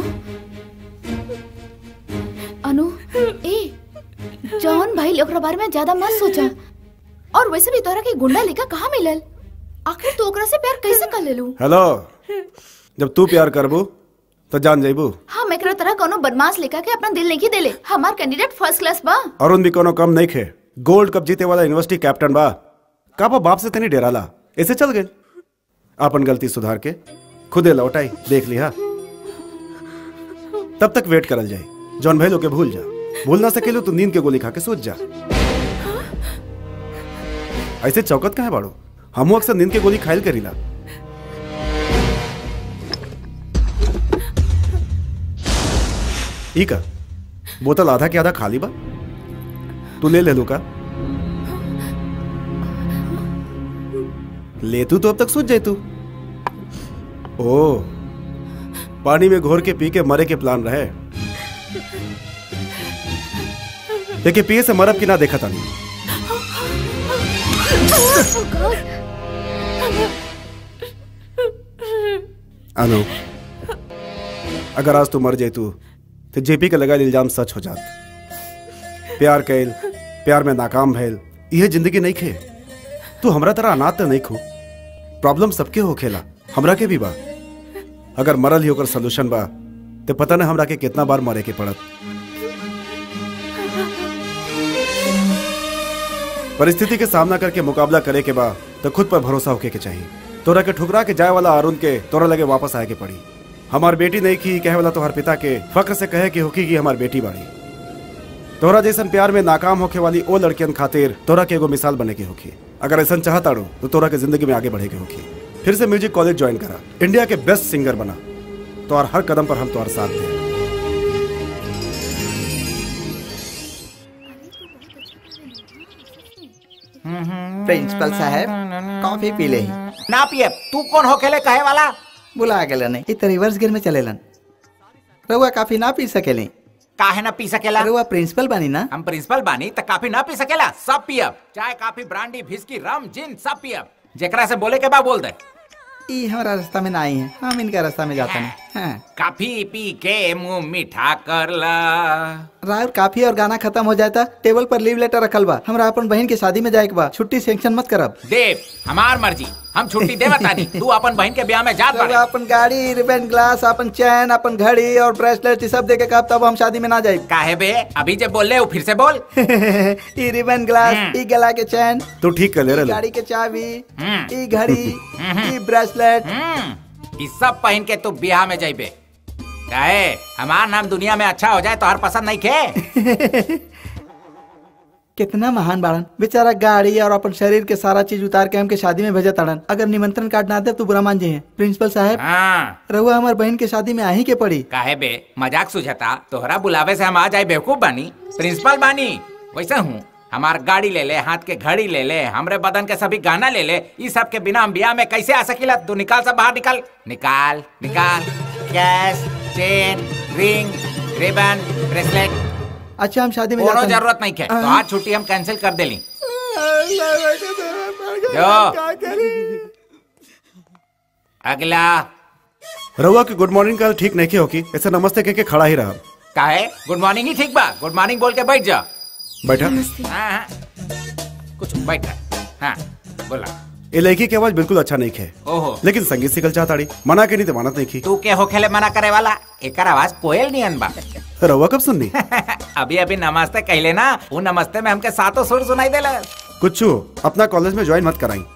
Anu ए जॉन भाई ओकरा बारे में ज्यादा मत सोचा और वैसे भी तोरा के गुंडा लेकर कहाँ मिलल आखिर तू ओकरा से प्यार कैसे कर लेलू हेलो जब तू प्यार करबू तो जान जाइबू हम एकरा तरह कोनो बदमाश लेकर के अपना दिल नहीं देले हमार कैंडिडेट फर्स्ट क्लास बा अरुण भी कोनो कम नहीं खे गोल्ड कप जीते वाला यूनिवर्सिटी कैप्टन बा का बा बाप से तनी डेराला ऐसे चल गए अपन गलती सुधार के खुदे लौटाई देख लिया तब तक वेट करल जाए जॉन भाई लोग के भूल जा भूल ना सकेलू तो नींद के गोली खा के सोच जा ऐसे चौकत कहाँ बाड़ो हमू अक्सर नींद के गोली खाइल करीला ई का बोतल आधा के आधा खाली बा तू ले ले लू का ले तू तो अब तक सोच जाए तू ओ पानी में घोर के पी के मरे के प्लान रहे लेकिन पिए से मरब की ना देखा था नहीं अनु अगर आज तू मर जाए तू तो जेपी के लगा इल्जाम सच हो जात प्यार कैल प्यार में नाकाम भैल यह जिंदगी नहीं खे तू हमरा तरह अनाथ तो नहीं खो प्रॉब्लम सबके हो खेला हमरा के भी बा अगर मरल ही ओकर सोल्यूशन बा तो पता ना हमरा के कितना बार मरे के पड़त परिस्थिति के सामना करके मुकाबला करे के बा तो खुद पर भरोसा होके के चाहिए तोरा के ठुकरा के जाए वाला अरुण के तोरा लगे वापस आए के पड़ी हमार बेटी नहीं की कहे वाला तोहर पिता के फक्र से कहे कि होकी की हमार बेटी बाड़ी तोरा जैसन प्यार में नाकाम होके वाली ओ लड़कियन खातिर तोरा के एगो मिसाल बने के होखी अगर ऐसा चाहताड़ो तो तोरा के जिंदगी में आगे बढ़े के होखी फिर से म्यूजिक कॉलेज ज्वाइन करा इंडिया के बेस्ट सिंगर बना तो और हर कदम पर हम तुम्हारा साथ दें प्रिंसिपल साहब कॉफी पी ले ना पिए तू कौन हो खेले कहे वाला बुला गेलन इ त रिवर्स गियर में चलेलन रउआ काफी ना पी सकेले काहे ना पी सकेला रउआ प्रिंसिपल बानी ना हम प्रिंसिपल बानी त काफी ना पी सकेला सब पियब चाय काफी ब्रांडी विस्की रम जिन सब पियब जेकरा से बोले के बा बोल दे ई हमारा रास्ता में ना आई है हम इनका रास्ता में जाते हैं काफी पी के मुंह मीठा कर ला राहुल काफी और गाना खत्म हो जाता टेबल पर लीव लेटर रखल बा हमरा अपन बहन के शादी में जाए के बा छुट्टी सेंक्शन मत करब देव हमार मर्जी हम छुट्टी दे बतानी तू अपन बहन के ब्याह में जात जब बाड़े अपन गाड़ी रिबन ग्लास अपन चैन अपन घड़ी और ब्रेसलेट ई सब दे के कब तब हम शादी में ना जाए काहे बे अभी जब बोल रहे हो फिर से बोल ई रिबन ग्लास ई गला के चैन तू ठीक कर ले ई रे गाड़ी के चाबी ई घड़ी ई ब्रेसलेट इस सब पहन के तू ब्याह में जाइबे काहे हमार नाम दुनिया में अच्छा हो जाए तो हर पसंद नहीं खे कितना महान बाड़न बेचारा गाड़ी और अपन शरीर के सारा चीज उतार के हमके शादी में भेजा ताड़न अगर निमंत्रण कार्ड ना दे तो बुरा मान जाइए प्रिंसिपल साहब हाँ रहुआ हमार बहन के शादी में आ ही के पड़ी काहे बे मजाक सुझाता तोहरा बुलावे से हम आ जाए बेवकूफ बानी प्रिंसिपल बानी वैसा हूँ हमार गाड़ी ले ले हाथ के घड़ी ले ले हमरे बदन के सभी गाना ले ले इस सब के बिना हम ब्याह में कैसे आ सकीला तू निकाल सब बाहर निकाल निकाल निकाल cash chain ring ribbon bracelet अच्छा हम शादी में कोनो जाते हैं। जरूरत नहीं है तो हाँ। आज छुट्टी हम कैंसिल कर देली अगला रहुआ की गुड मॉर्निंग कल ठीक नहीं की होगी ऐसे नमस्ते कह के खड़ा ही रहा काहे गुड मॉर्निंग ही ठीक बा गुड मॉर्निंग बोल के बैठ जा बैठा हाँ हाँ कुछ बैठ हाँ बोला ये लड़की की आवाज बिल्कुल अच्छा नहीं है ओहो लेकिन संगीत सीखल चाहताड़ी मना के नहीं तो मानत नहीं की तू के होखेले मना करे वाला एकर आवाज कोयल नियन बा रहुआ कब सुननी अभी अभी नमस्ते कहले ना वो नमस्ते में हमके सातों सुर सुनाई देला कुछ अपना कॉलेज में ज्वाइन मत कराई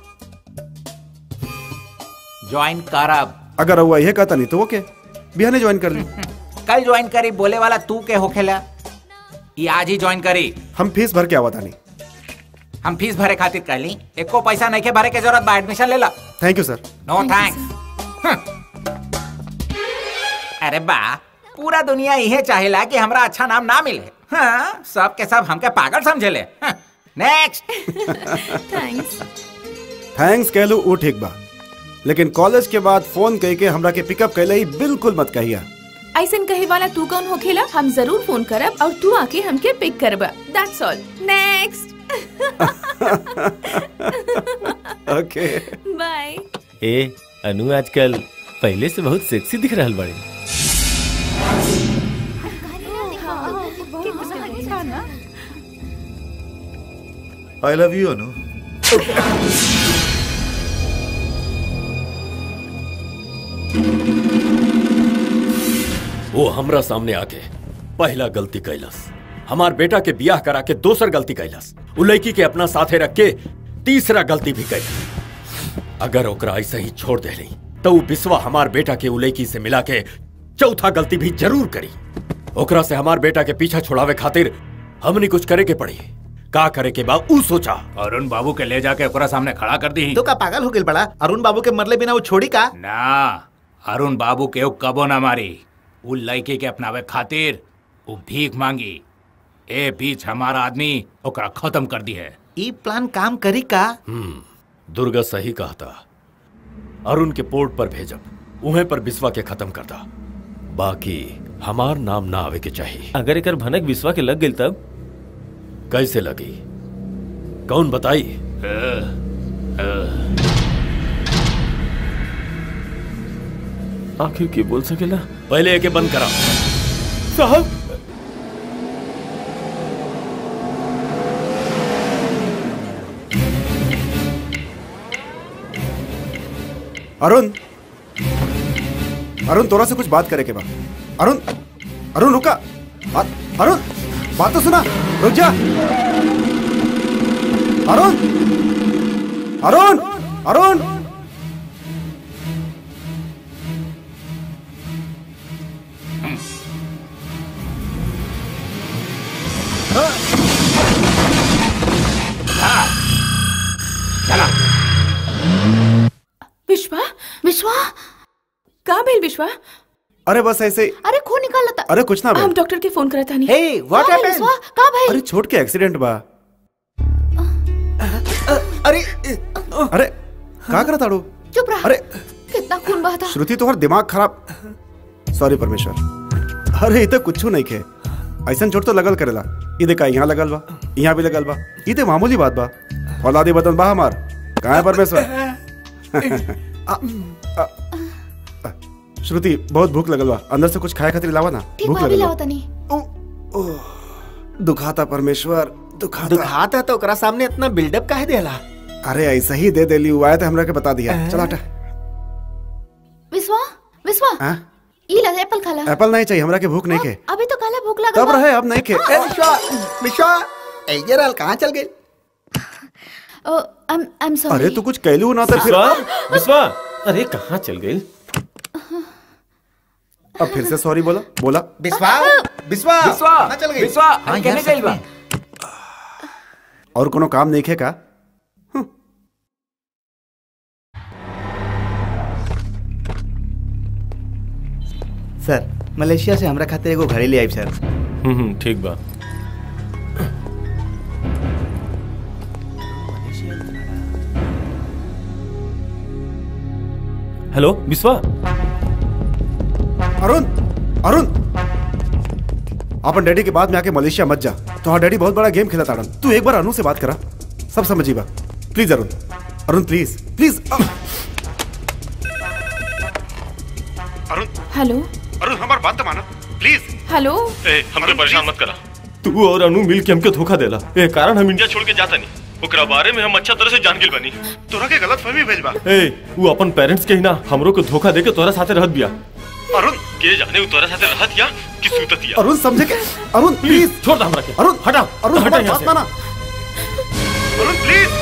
ज्वाइन करब अगर रहुआ यह कहता नहीं तो ओके बिहाने ज्वाइन कर ली कल ज्वाइन करी बोले वाला तू के होखेला ये आज ही ज्वाइन करी हम फीस भर के आवा तानी हम फीस भरे खातिर कहली एको पैसा नहीं के भरे के जरूरत बा एडमिशन ले ला thank you sir no thanks अरे बा पूरा दुनिया यही चाहेला कि हमरा अच्छा नाम ना मिले हाँ, सब के सब हमके पागल समझेले नेक्स्ट थैंक्स थैंक्स कह लू वो ठीक बा लेकिन कॉलेज के बाद फोन कह के हमरा के पिकअप कैले ही बिल्कुल मत कहिया ऐसन कहे वाला तू कौन होखेला हम जरूर फोन करब और तू आके हमके पिक करबा that's all next okay bye ए अनु आजकल पहले से बहुत सेक्सी दिख रहल बड़े आई लव यू अनु वो हमरा सामने आके पहला गलती कैलस हमार बेटा के बियाह करा के दोसर गलती कैलस उ लड़की के अपना साथे रख के तीसरा गलती भी कैलस अगर ओकरा ऐसे ही छोड़ देली तो उ बिस्वा हमार बेटा के उ लड़की से मिला के चौथा गलती भी जरूर करी ओकरा से हमार बेटा के पीछा छुड़ावे खातिर हमनी कुछ करे के पड़ी का करे के बा उ सोचा अरुण बाबू के ले जाके ओकरा सामने खड़ा कर दी तो का पागल हो गइल बड़ा अरुण बाबू के मरले बिना वो छोड़ी का ना अरुण बाबू के उ कबो ना मारी उ लड़के के अपनावे खातिर उ भीख मांगी ए बीच हमारा आदमी ओकरा खत्म कर दी है ई प्लान काम करी का हम्म दुर्गा सही कहता अरुण के पोर्ट पर भेजब उहे पर बिस्वा के खत्म करता बाकी हमार नाम ना आवे के चाहिए अगर एकर भनक विश्वा के लग गई तब कैसे लगी कौन बताई आखिर के बोल सकेला पहले एके बंद करा साहब अरुण अरुण तोरा से कुछ बात करे के बा अरुण अरुण रुका बात अरुण बात तो सुना रुक जा अरुण अरुण अरुण विश्वा विश्वा का भेल विश्वा अरे बस ऐसे अरे खून निकाल लेता अरे कुछ ना हम भाई डॉक्टर के फोन करता नहीं हे व्हाट का भाई विश्वा का भाई अरे छोट के एक्सीडेंट बा अरे अरे का करा ताड़ू चुप रहा अरे कितना खून बहा था श्रुति तोहर दिमाग खराब सॉरी परमेश्वर अरे इते कुछ नहीं खे ऐसा चोट तो लगल करेला ई देखा यहाँ लगल बा यहाँ भी लगल बा ई ते मामूली बात बा औलादी बदन बा हमार कहाँ है परमेश्वर श्रुति बहुत भूख लगल बा अंदर से कुछ खाए खातिर लावा ना ठीक भूख बा अभी लगल लाओ बा तनी दुखाता परमेश्वर दुखाता दुखाता तो ओकरा सामने इतना बिल्डअप काहे देला अरे ऐसा ही दे देली हुआ है तो हमरा के बता दिया चला हटा विश्वा विश्वा हाँ? ई ला एप्पल खाला एप्पल नहीं चाहिए हमरा के भूख नहीं के अभी तो काला भूख लगा तब रहे अब नहीं के ए विश्वा विश्वा ए ये रहल कहाँ चल गई आई एम सॉरी अरे तू कुछ कहलू ना तो फिर विश्वा विश्वा अरे कहाँ चल गई अब फिर से सॉरी बोला बोला विश्वा विश्वा विश्वा कहाँ चल गई विश्वा हाँ, कहने यार, गई बा और कोनो काम नहीं खे का सर मलेशिया से हमरा खातिर एगो घड़ी ले आई सर हम्म हम्म, ठीक बा हेलो विश्वा अरुण अरुण अपन डैडी के बाद में आके मलेशिया मत जा तो डैडी बहुत बड़ा गेम खेला ताड़न तू एक बार अनु से बात करा सब समझी बा please Arun Arun please please Arun hello Arun हमारी बात तो माना प्लीज हेलो ए हमके परेशान मत करा तू और अनु मिल के हमके धोखा देला ए कारण हम इंडिया छोड़ के जाता नहीं ओकरा बारे में हम अच्छा तरह से जान गिल बनी तोरा के गलत फहमी भेज बा ए वो अपन पेरेंट्स के ही ना हमरो को धोखा दे के तोरा साथे रहत बिया अरुण के जाने वो तोरा साथे रहत या कि सूतत या अरुण समझे के अरुण प्लीज छोड़ दे हमरा के अरुण हटा अरुण हटा हमारी यहाँ बात से। माना अरुण प्लीज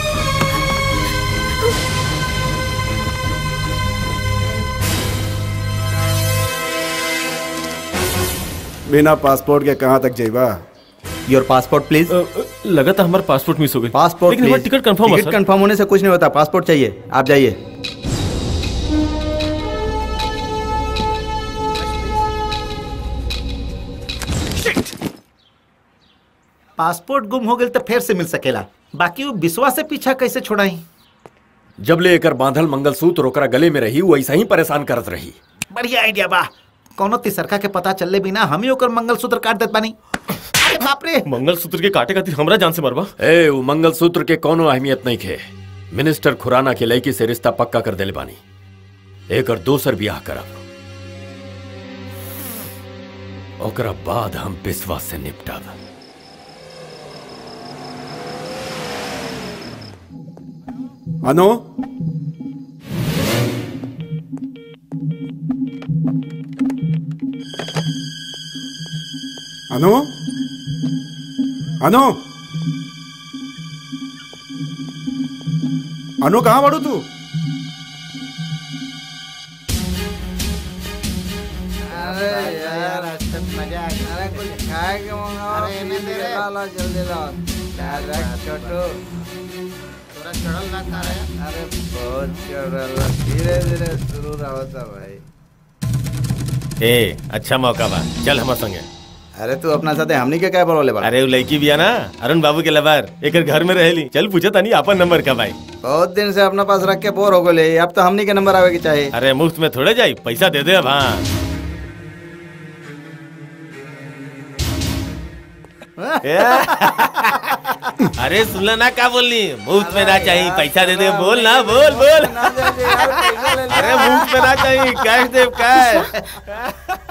बिना पासपोर्ट के कहाँ तक जाइबा योर पासपोर्ट प्लीज लगा था हमारा पासपोर्ट मिस हो गई पासपोर्ट लेकिन हमारा टिकट कंफर्म है टिकट सर कंफर्म होने से कुछ नहीं होता पासपोर्ट चाहिए आप जाइए पासपोर्ट गुम हो गई तो फिर से मिल सकेला बाकी वो विश्वा से पीछा कैसे छोड़ाई जब ले एकर बांधल मंगलसूत्र ओकरा गले में रही वो ऐसा ही परेशान करत रही बढ़िया आइडिया बा कोनो तिसरका के पता चलले बिना हम ही ओकर मंगलसूत्र काट देत बानी अरे बाप रे मंगलसूत्र के काटे खातिर हमरा जान से मरवा ए वो मंगलसूत्र के कोनो अहमियत नहीं खे मिनिस्टर खुराना के लड़की से रिश्ता पक्का कर देले बानी एकर दोसर ब्याह करब ओकरा बाद हम विश्वास से निपटब अनु अनु अनु अनु कहाँ बढ़ू तू अरे यार मजा अरे कुछ खाए के मंगाओ अरे इन्हें दे रे ला जल्दी लाओ अरे छोटू थोड़ा चढ़ल ना खा रहे अरे बहुत चढ़ल धीरे धीरे शुरू होता भाई ए अच्छा मौका बा चल हमार संगे अरे तू अपना साथे हमनी के क्या बोले बा अरे वो लड़की बिया ना अरुण बाबू के लबार एकर घर में रहेली चल पूछा तानी आपन नंबर का भाई बहुत दिन से अपना पास रख के बोर हो गए अब तो हमनी के नंबर आवे के चाहिए अरे मुफ्त में थोड़े जाई पैसा दे दे अब हाँ अरे सुनला ना का बोलनी मुफ्त में ना चाहिए पैसा दे दे बोल ना बोल बोल अरे मुफ्त में ना चाहिए कैश दे कैश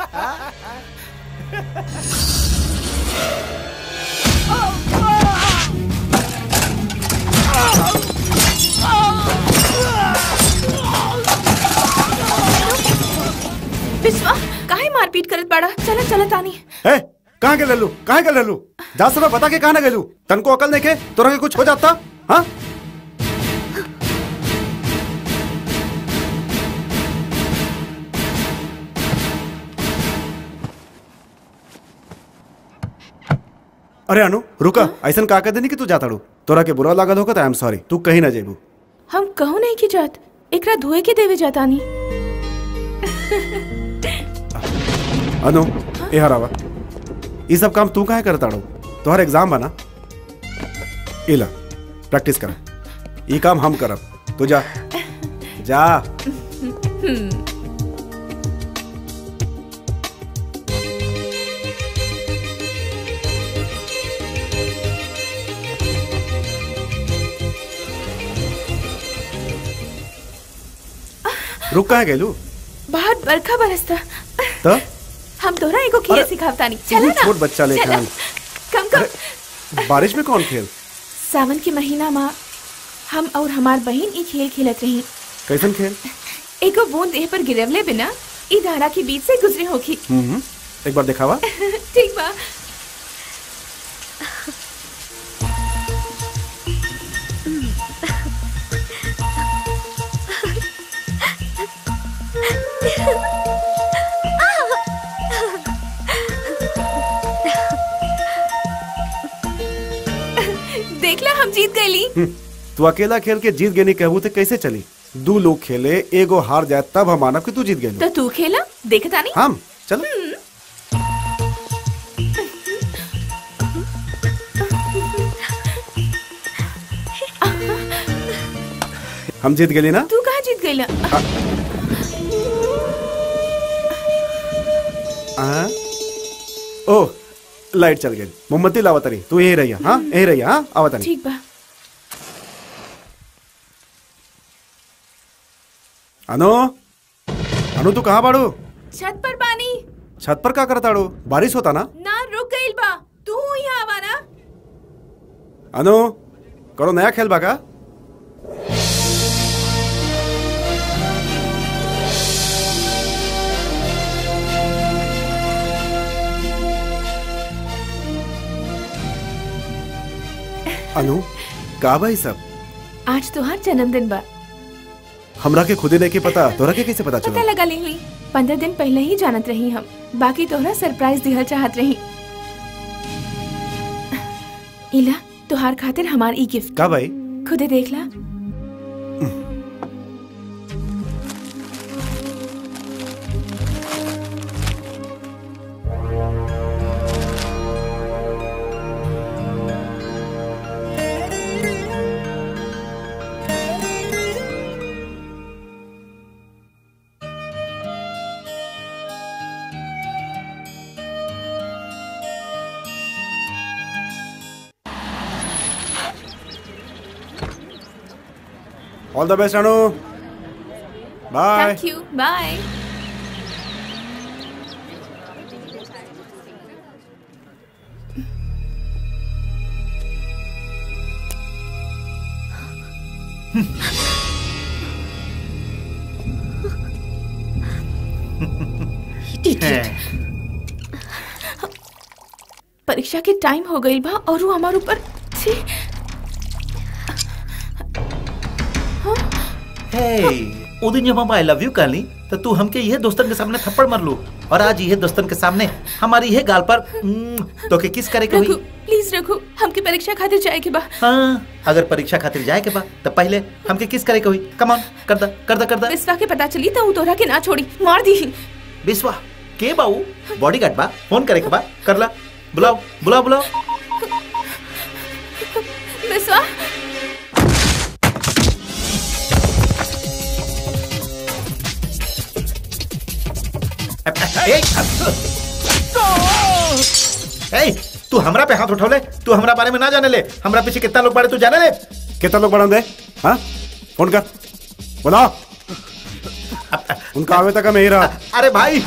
विश्वा काहे मारपीट करत बाड़ा चला चला तानी ए कहाँ के लल्लू कहाँ के लल्लू जा समय बता के कहाँ ना गेलू तन को अकल नहीं के तोरा के कुछ हो जाता हाँ अरे अनु रुका ऐसा का कर देनी कि तू जाता रू तोरा के बुरा लागल होगा तो आई एम सॉरी तू कहीं ना जेबू हम कहू नहीं की जात एकरा धोए के देवे जातानी अनु ए हरावा ये सब काम तू काहे करता रो तोहर एग्जाम बना इला प्रैक्टिस कर ये काम हम करब तू जा जा रुक कहाँ गेलू बहुत बरखा बरसता तो हम तोरा एगो खेल सिखावतानी चला ना छोट बच्चा चला। लेखन कम कम बारिश में कौन खेल सावन के महीना में हम और हमार बहन ई खेल खेलत रही कैसन खेल एगो बूंद देह पर गिरवले बिना ई धारा के बीच से गुजरे होखी हम्म एक बार दिखावा ठीक बा देखला हम जीत गईली हम्म, तू अकेला खेल के जीत गेनी कहबू तो कैसे चली दू लोग खेले एगो हार जाए तब हम मानब कि तू जीत गेली तो तू खेला देखता नहीं हम चलो हम जीत गेली ना तू कहाँ जीत गईला हाँ? ओ लाइट चल गई मोमबत्ती लावा तरी तू यही रहिया हाँ यही रहिया हाँ आवा तनी ठीक बा अनु अनु तू कहाँ बाड़ू छत पर पानी छत पर का करताड़ू बारिश होता ना ना रुक गईल बा तू यहाँ आवा ना अनु करो नया खेल बा का अनु का भाई सब आज तोहार जन्मदिन बा हमरा के खुदे नहीं के पता तोरा के कैसे पता पता चला लगा ली हुई पंद्रह दिन पहले ही जानत रही हम बाकी तोहरा सरप्राइज दिहल चाहत रही इला तोहार खातिर हमार ई गिफ्ट का भाई खुदे देख ला all the best Anu bye thank you bye परीक्षा के टाइम हो गई बा और वो हमारे ऊपर छी हे ओ दिन जब हम आई लव यू कहली तो तू हमके यह दोस्तन के सामने थप्पड़ मार लू और आज यह दोस्तन के सामने हमारी यह गाल पर हम्म, तो के किस करे के रघु हुई प्लीज रघु हमके परीक्षा खातिर जाए के बा हाँ अगर परीक्षा खातिर जाए के बा तो पहले हमके किस करे के हुई कम ऑन कर दा कर दा कर दा विश्वा के पता चली तो ऊ तोरा के ना छोड़ी मार दी विश्वा के बाऊ बॉडीगार्ड बा फोन करे के बा कर ला बुलाओ बुलाओ बुलाओ विश्वा ए, ए, तू हमरा पे हाथ उठौले तू हमरा बारे में ना जाने ले हमरा पीछे कितना लोग बारे तू जाने ले कितना लोग बढ़ा दे हाँ फोन कर बुलाओ उनका आवे तक मैं ही रहा अरे भाई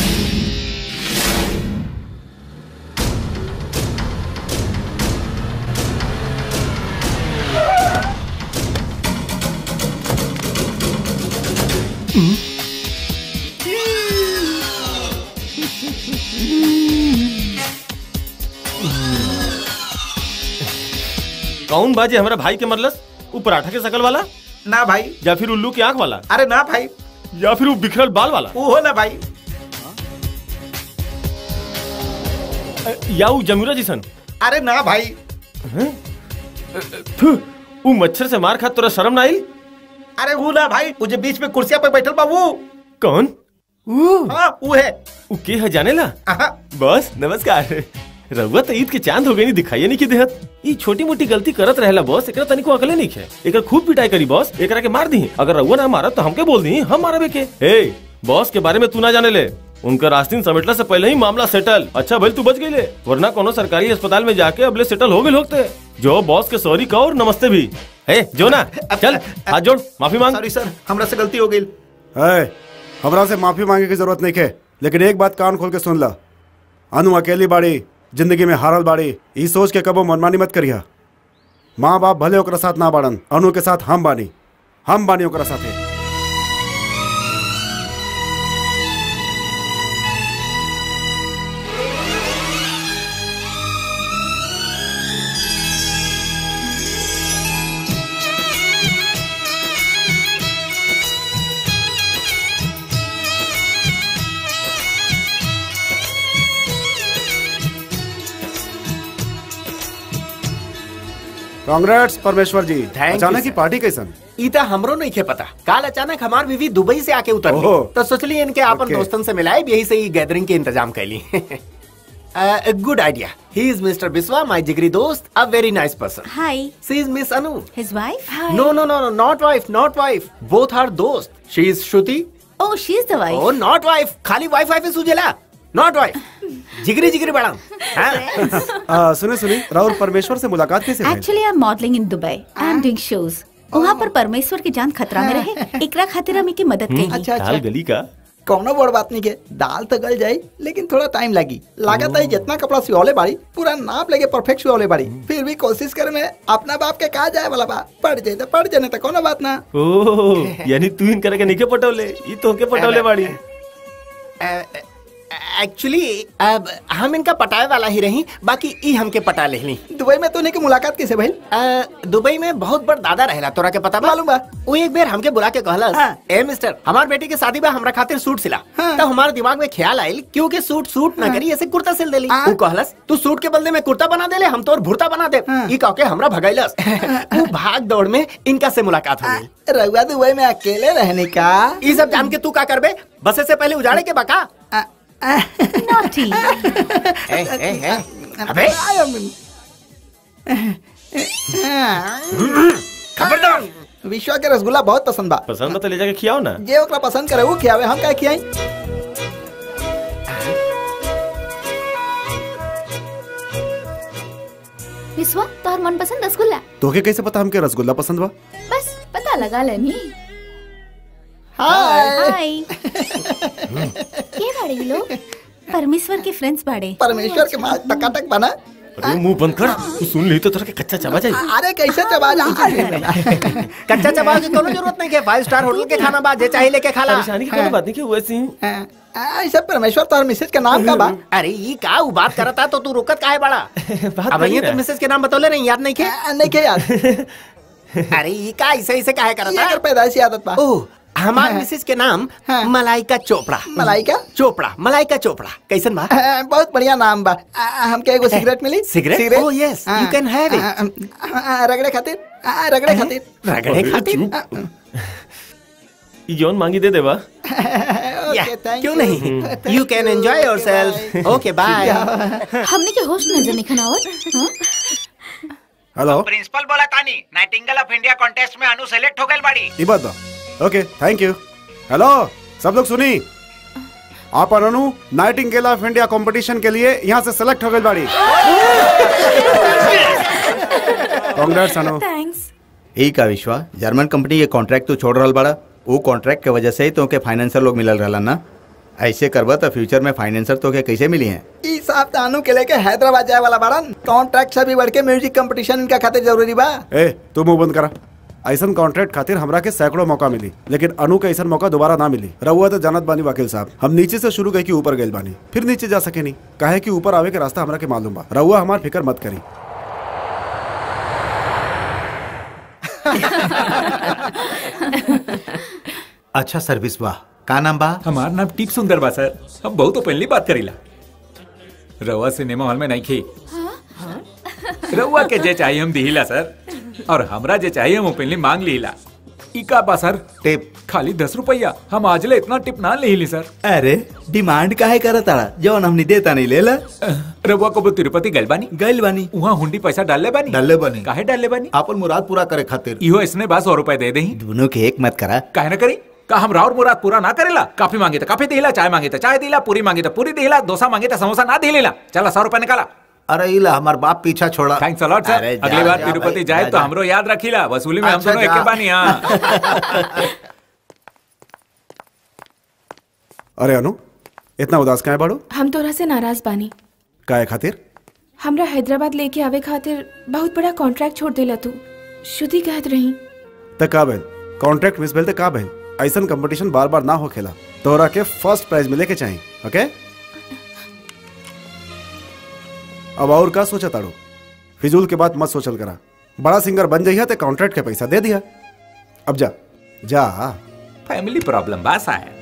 कौन बाजे हमारा भाई के मरलस वो पराठा के शकल वाला ना भाई या फिर उल्लू की आंख वाला अरे ना भाई या फिर वो बिखरल बाल वाला वो हो ना भाई या वो जमुरा जिसन अरे ना भाई थू, वो मच्छर से मार खा तोरा शर्म ना आई अरे वो ना भाई वो जो बीच में कुर्सिया पे बैठल बा वो कौन हाँ वो है वो के है जाने ला बस नमस्कार रउआ तो ईद के चांद हो गई नहीं दिखाई नहीं की देहत ई छोटी मोटी गलती करत रहेला बॉस एकरा तनिको अकले नहीं है एकर खूब पिटाई करी बॉस एकरा के मार दी अगर रउआ ना मारत तो हमके बोल दी हम मारबे के ए बॉस के बारे में तू ना जाने ले उनका रास्तीन समेटला से पहले ही मामला सेटल अच्छा भाई तू बच गई ले वरना कोनो सरकारी अस्पताल में जाके अबले सेटल हो गए होते जो बॉस के सॉरी कहो और नमस्ते भी ए जो ना चल हाथ जोड़ माफी मांग सॉरी सर हमरा से गलती हो गई है हमरा से माफी मांगे की जरूरत नहीं है लेकिन एक बात कान खोल के सुन ला अनु अकेली बाड़ी जिंदगी में हारल बाड़ी ई सोच के कबो मनमानी मत करिया माँ बाप भले ओकरा साथ ना बाड़न अनु के साथ हम बानी हम बानी ओकरा साथे कांग्रेट्स परमेश्वर जी Thank you, अचानक की sir. पार्टी कैसन ई त हमरो नहीं खे पता काल अचानक हमार बीवी दुबई से आके उतर ओहो। तो सोचली इनके आपन Okay. दोस्तन से मिलाए यही से ई गैदरिंग के इंतजाम कैली good idea he is mister Biswa my जिगरी दोस्त a very nice person Hi. She is miss Anu His wife? No no no no not wife not wife both are दोस्त she is Shruti Oh, she's the wife. Oh not wife खाली वाइफ वाइफ सुझेला नॉट वाइफ जिगरी जिगरी बड़ा आ, सुने सुनी राहुल परमेश्वर से मुलाकात कैसे भइल? Actually, I'm modeling in Dubai. I'm doing shows. वहाँ पर परमेश्वर की जान खतरा में रहे एकरा खातिर हम की मदद करी अच्छा, अच्छा। दाल गली का कौनो बड़ बात नहीं के दाल तो गल जाई लेकिन थोड़ा टाइम लगी लागत है जितना कपड़ा सिवले बाड़ी पूरा नाप लेके परफेक्ट सिवले बाड़ी फिर भी कोशिश करे में अपना बाप के कहा जाए वाला बा पड़ जाए तो पड़ जाए तो कोनो बात ना ओ यानी तू इन करके निके पटोले ई तो के पटोले बाड़ी एक्चुअली अब हम इनका पटाए वाला ही रही बाकी ई हमके पटा लेहली दुबई में तो नहीं के मुलाकात कैसे भइल दुबई में बहुत बड़ दादा रहेला तोरा के पता मालूम बा वो एक बेर हमके बुला के कहलस ए मिस्टर हमार बेटी के शादी बा हमरा खातिर सूट सिला तो हमारे दिमाग में ख्याल आइल क्योंकि सूट सूट ना करी ऐसे कुर्ता सिल देली वो कहलस तू सूट के बदले में कुर्ता बना देले हम तोर भुर्ता बना दे ई कह के हमरा भगाइलस वो भाग दौड़ में इनका से मुलाकात हो गई रउआ दुबई में अकेले रहने का ई सब जान के तू का करबे बसे से पहले उजाड़े के बका Naughty. ए, ए, ए, अबे खबरदार विश्वा के रसगुल्ला बहुत पसंद बा पसंद बा तो ले जाके खियाओ ना जे ओकरा पसंद करे वो खियावे हम काहे खियाई विश्वा तोहर मनपसंद रसगुल्ला तोके कैसे पता हमके रसगुल्ला पसंद बा बस पता लगा लेनी हाय के बाड़े ये लोग परमेश्वर के फ्रेंड्स बाड़े परमेश्वर के माँ टकाटक बना अरे मुंह बंद कर तू सुन ली तो तेरा के कच्चा चबा जाए अरे कैसे चबा जा कच्चा चबा के कोनो जरूरत नहीं के फाइव स्टार होटल के खाना बा जे चाहे लेके खाला परेशानी की कोनो बात नहीं कि वैसे ही ऐसा परमेश्वर तोहर मिसेज के नाम का बा अरे ये का ऊ बात करता तो तू रुकत काहे बड़ा अब करी ये ना। तो मिसेज के नाम बतौले नहीं याद नहीं के नहीं के याद अरे ये का ऐसे ऐसे काहे करता ये कर पैदाइशी आदत बा ओह हमार मिसेज के नाम मलाइका चोपड़ा मलाइका चोपड़ा मलाइका चोपड़ा कैसन बा बहुत बढ़िया नाम बा आ, हमके एगो सिगरेट मिली cigarette? Oh, yes, you can have it. it रगड़े खातिर आ, रगड़े खातिर रगड़े खातिर ई जौन मांगी दे देवा Yeah, क्यों नहीं you can enjoy yourself okay bye हमने के होस्ट नजर नहीं खनावत हाँ? हेलो प्रिंसिपल बोला तानी नाइटिंगेल ऑफ इंडिया कॉन्टेस्ट में अनु सेलेक्ट हो गई बाड़ी ई बात बा ओके थैंक यू हेलो सब लोग सुनी आप Anu nightingale of India competition के लिए यहाँ से सेलेक्ट हो गई बाड़ी कांग्रेट्स अनु थैंक्स ई का विश्वा जर्मन कंपनी के कॉन्ट्रैक्ट तू छोड़ रहल बड़ा वो कॉन्ट्रैक्ट के वजह से ही तोके फाइनेंसर लोग मिलल रहला ना ऐसे करबा तो फ्यूचर में फाइनेंसर तोके कैसे मिली हैं ई साहब तानू के लेके हैदराबाद जाए वाला बाड़न कॉन्ट्रैक्ट से भी बढ़ के म्यूजिक कंपटीशन इनका खातिर जरूरी बा ए तू मुंह बंद करा ऐसा कॉन्ट्रैक्ट खातिर हमरा के सैकड़ों मौका मिली लेकिन अनु के ऐसा मौका दोबारा ना मिली रहुआ तो जानत बानी वकील साहब हम नीचे से शुरू गए कि ऊपर गए बानी फिर नीचे जा सके नहीं काहे कि ऊपर आवे के रास्ता हमरा के मालूम बा रहुआ हमार फिक्र मत करी अच्छा सर्विस बा का नाम बा हमार नाम टीप सुंदर बा सर हम बहुत ओपनली बात करीला रवा सिनेमा हॉल में नहीं खी रउआ के जे चाहिए हम दिहिला सर और हमरा जे चाहिए हम ओपनली मांग लीला ई का बा सर टिप खाली दस रुपया हम आजले इतना टिप ना लेली सर अरे डिमांड काहे करत ताड़ा जवन हमनी देता नहीं लेला रउआ को तिरुपति गइल बानी गइल बानी वहाँ हुंडी पैसा डालले बानी डालले बानी काहे डालले बानी आपन मुराद पूरा करे खातिर इहो इसने बा सौ रुपए दे दही दोनों के एक मत करा काहे ना करी का हम राउर मुराद पूरा ना करेला काफी मांगे तो काफी दिला चाय मांगे तो चाय दिला पूरी मांगे तो पूरी दिला डोसा मांगे तो समोसा ना दिलेला चला सौ रुपए निकाला अरे इला हमार बाप पीछा छोड़ा थैंक्स अलॉट सर अरे जा, अगली बार जा तिरुपति भाई, जाए जा, तो जा। हमरो याद रखीला वसूली में हम अच्छा, दोनों जा। एक बानी हाँ अरे अनु इतना उदास काहे बाड़ू हम तोरा से नाराज बानी काहे खातिर हमरा हैदराबाद लेके आवे खातिर बहुत बड़ा कॉन्ट्रैक्ट छोड़ देला तू श्रुति कहत रही त का भइल कॉन्ट्रैक्ट मिस भेल त का भइल ऐसन कंपटीशन बार बार ना होखेला तोहरा के फर्स्ट प्राइज मिले के चाहिए ओके अब और का सोचा ताड़ू फिजूल के बात मत सोचल करा बड़ा सिंगर बन जइहा ते कॉन्ट्रैक्ट के पैसा दे दिया अब जा जा फैमिली प्रॉब्लम बा शायद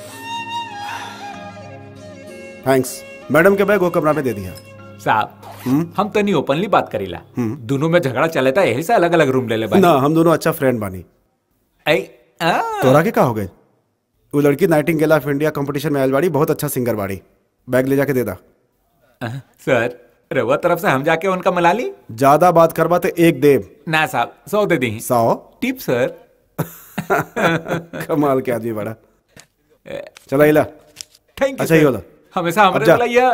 थैंक्स मैडम के बैग वो कमरा में दे दिया साहब हम तनी ओपनली बात करीला दोनों में झगड़ा चले था यही से अलग अलग रूम ले ले ना हम दोनों अच्छा फ्रेंड बानी तोरा के का हो गए वो लड़की नाइटिंगेल ऑफ इंडिया कंपटीशन में आयल बाड़ी बहुत अच्छा सिंगर बाड़ी बैग ले जाके दे दा सर रवा तरफ से हम जाके उनका मला ली ज्यादा बात करवा तो एक देव ना साहब सौ दे दी सौ टिप सर कमाल के आदमी बड़ा चला इला थैंक यू अच्छा ही होला हमेशा अब हमारे जा। बुलाइए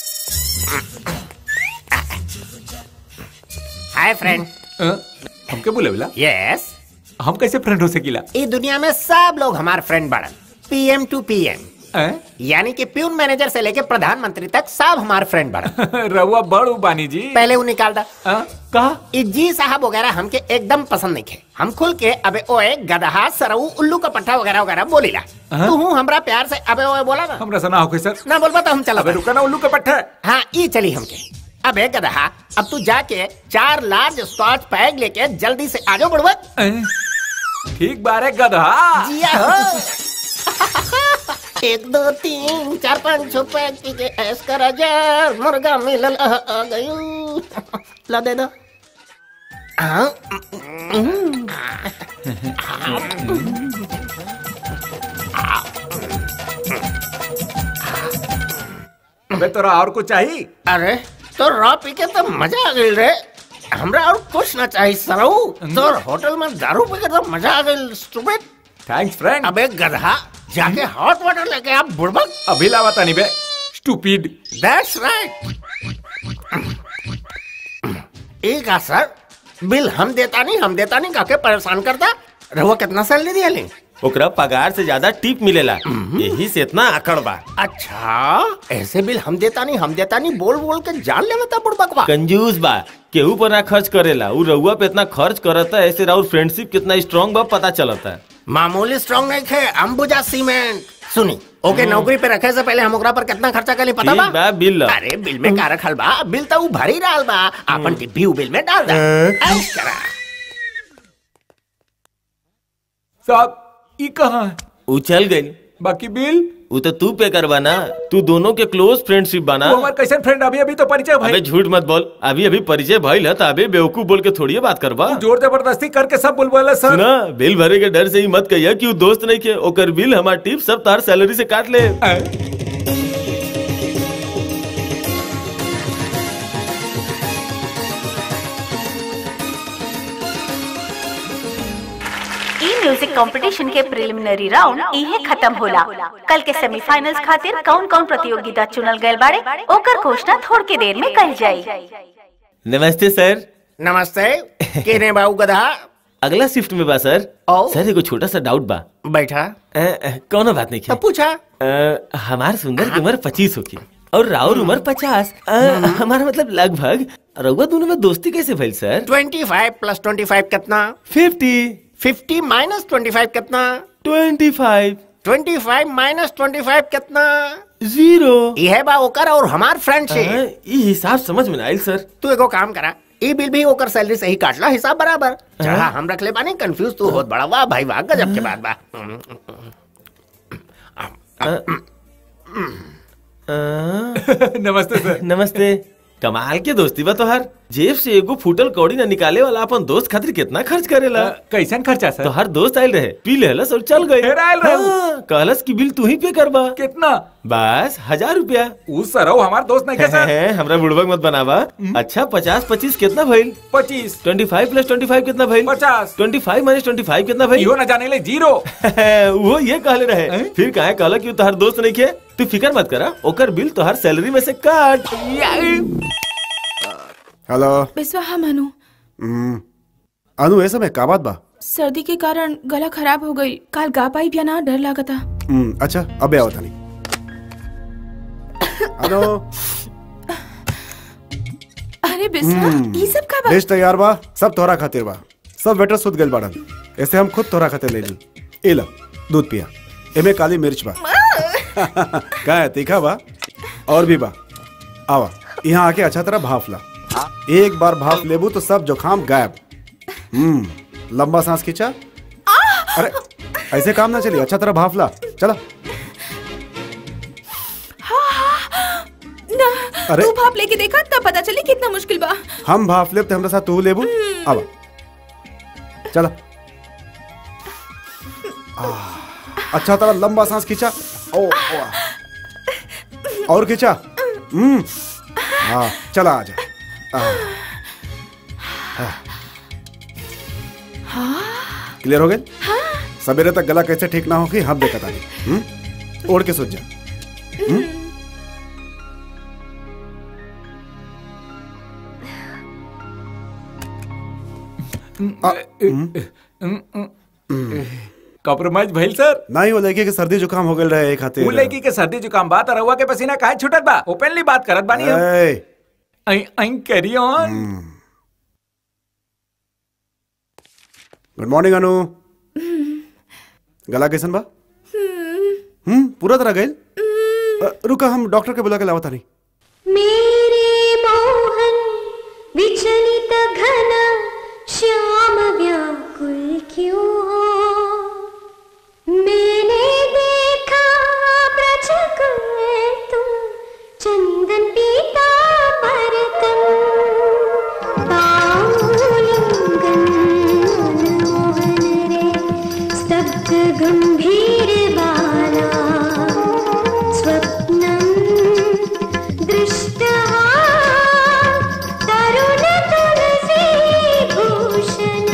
हाय फ्रेंड हमके बुले बुला यस हम कैसे फ्रेंड हो सकीला इस दुनिया में सब लोग हमारे फ्रेंड बड़न पीएम टू पीएम यानी कि प्यून मैनेजर से लेके प्रधानमंत्री तक सब हमारे फ्रेंड बड़न रहुआ बड़ू बानी जी पहले वो निकाल दा कहा ई जी साहब वगैरह हमके एकदम पसंद नहीं थे हम खुल के अबे ओए गदहा सरऊ उल्लू का पट्टा वगैरह वगैरह बोलीला हाँ? तू हूँ हमरा प्यार से अबे ओए बोला ना हमरा सुना हो सर ना बोलबा तो हम चला अबे रुका ना उल्लू का पट्टा हाँ ई चली हमके अबे गदहा अब तू जाके चार लार्ज स्कॉच पैग लेके जल्दी से आगे बढ़वा ठीक बारे गधा जिया हो एक दो तीन चार पाँच छह पैग पी के ऐस कर हजार मुर्गा मिलल आ आ गयू ला दे दो हाँ अबे तोरा और कुछ चाहिए अरे तो रॉ पी के तो मजा आ गई रे हमरा और कुछ ना चाहिए सरऊ तो होटल में दारू पी के तो मजा आ गई स्टूपिड थैंक्स फ्रेंड अबे गधा जाके हॉट वाटर लेके आप बुड़बक अभी लावा तानी बे स्टूपिड दैट्स राइट एक आ सर बिल हम देता नहीं हम देता नहीं काके परेशान करता रहुआ कितना सैलरी दिया ले ओकरा पगार से ज्यादा टिप मिलेला यही से इतना आकड़ बा अच्छा ऐसे बिल हम देता नहीं हम देता नहीं बोल बोल के जान लेता बुड़बकवा कंजूस बा केहू पर ना खर्च करेला उ रउआ पे इतना खर्च करता ऐसे राउर फ्रेंडशिप कितना स्ट्रांग बा पता चलता मामूली स्ट्रांग नहीं थे अंबुजा सीमेंट सुनी ओके हम्म। नौकरी पे रखे से पहले हम ओकरा पर कितना खर्चा करी पता बिल बा बा बिल ला। अरे बिल में का रखल बा बिल तो ऊ भरी डाल बा अपन टिप्पी ऊ बिल में डाल दा ऐश करा साहब ई कहाँ है उ चल गई बाकी बिल उ तो तू पे करवा ना तू दोनों के क्लोज फ्रेंडशिप बना वो हमारे कैसे फ्रेंड अभी अभी तो परिचय अबे भाई झूठ मत बोल अभी अभी परिचय भइल है तो अबे बेवकूफ बोल के थोड़ी बात करवा जोर जबरदस्ती करके सब बोल बोला सर सुना बिल भरे के डर से ही मत कहिया कि उ दोस्त नहीं के ओकर बिल हमार टिप सब तार सैलरी से काट ले ई म्यूजिक कंपटीशन के प्रिलिमिनरी राउंड इहे खत्म होला कल के सेमीफाइनल्स खातिर कौन कौन प्रतियोगिता चुनल गए बाड़े ओकर घोषणा थोड़ के देर में कल जाई नमस्ते सर नमस्ते केने बाऊ गधा अगला शिफ्ट में बा सर सर एगो छोटा सा डाउट बा बैठा कौनो बात नहीं तो पूछा अ, हमार सुंदर की उम्र पच्चीस होगी और राउर उम्र पचास हमारा मतलब लगभग रउआ दोनों में दोस्ती कैसे भइल sir twenty five plus twenty five कितना fifty fifty minus twenty five कितना twenty five twenty five minus twenty five कितना जीरो यह बा ओकर और हमार फ्रेंडशिप ये हिसाब समझ में ना आइल सर तू एगो काम करा ई बिल भी ओकर सैलरी से ही काट ला हिसाब बराबर चढ़ा हम रख ले बानी कंफ्यूज तू होत बड़ा वाह भाई वाह गजब के बात बा नमस्ते सर नमस्ते कमाल के दोस्ती बा तोहार जेब से एगो फूटल कौड़ी ना निकाले वाला अपन दोस्त खातिर कितना खर्च करेला कैसन खर्चा सर तोहार दोस्त आयल रहे पी लेहलस और चल गए फिर आयल रहे उ। हाँ, कहलस की बिल तू ही पे करबा कितना बस हजार रुपया उस सरऊ हमार दोस्त नहीं के सर है, हमरा बुड़बक मत बनावा अच्छा पचास पच्चीस कितना भइल पच्चीस twenty five plus twenty five कितना भइल पचास twenty five minus twenty five कितना भइल इहो ना जाने ले जीरो वो ये कहले रहे फिर काहे कहला कि उ तोहार दोस्त नहीं के तू फिकर मत करा ओकर बिल तोहार सैलरी में से काट हेलो बिस्वा हाँ मनु हम्म, अनु ऐसा में का बात बा सर्दी के कारण गला खराब हो गई काल गा पाई भी ना डर लागता हम्म, अच्छा अबे आओ तनी हेलो अरे बिस्वा हम्म। ये सब का बा डिश तैयार बा सब तोहरा खातिर बा सब वेटर सुत गइल बाड़न ऐसे हम खुद तोहरा खातिर ले ली ए ला दूध पिया एमे काली मिर्च बा का है तीखा बा और भी बा आवा यहाँ आके अच्छा तरह भाफ ला एक बार भाफ लेबू तो सब जुकाम गायब हम्म लंबा सांस खींचा अरे ऐसे काम ना चलिए अच्छा तरह भाफ ला चला ना अरे। तू भाप लेके देखा तब पता चली कितना मुश्किल बा हम भाफ लेब तो हमरा साथ तू लेबू आवा चला आह, अच्छा तरह लंबा सांस खींचा ओ, ओ आ। और खींचा हम्म हाँ चला आजा क्लियर हो गए सवेरे तक गला कैसे ठीक ना होगी हम देखा तानी हम्म ओढ़ के सोच जा हम्म? कॉम्प्रोमाइज भइल सर नहीं वो लड़के के सर्दी जुकाम हो गए रहे एक हाथे उ लड़की के सर्दी जुकाम बात रहुआ के पसीना काहे छूटत बा ओपनली बात करत बानी हम ए, I I carry on good morning Anu गला कैसन बा हम्म पूरा तरह गए रुका हम डॉक्टर के बुला के लावता नहीं मेरे मोहन विचलित घन श्याम व्याकुल क्यों हो मैंने देखा ब्रज तुम चंदन पीता परतम बाउलिंगन मनमोहन रे स्तब्ध गंभीर बाला स्वप्नम दृष्टः तरुण तुलसी भूषण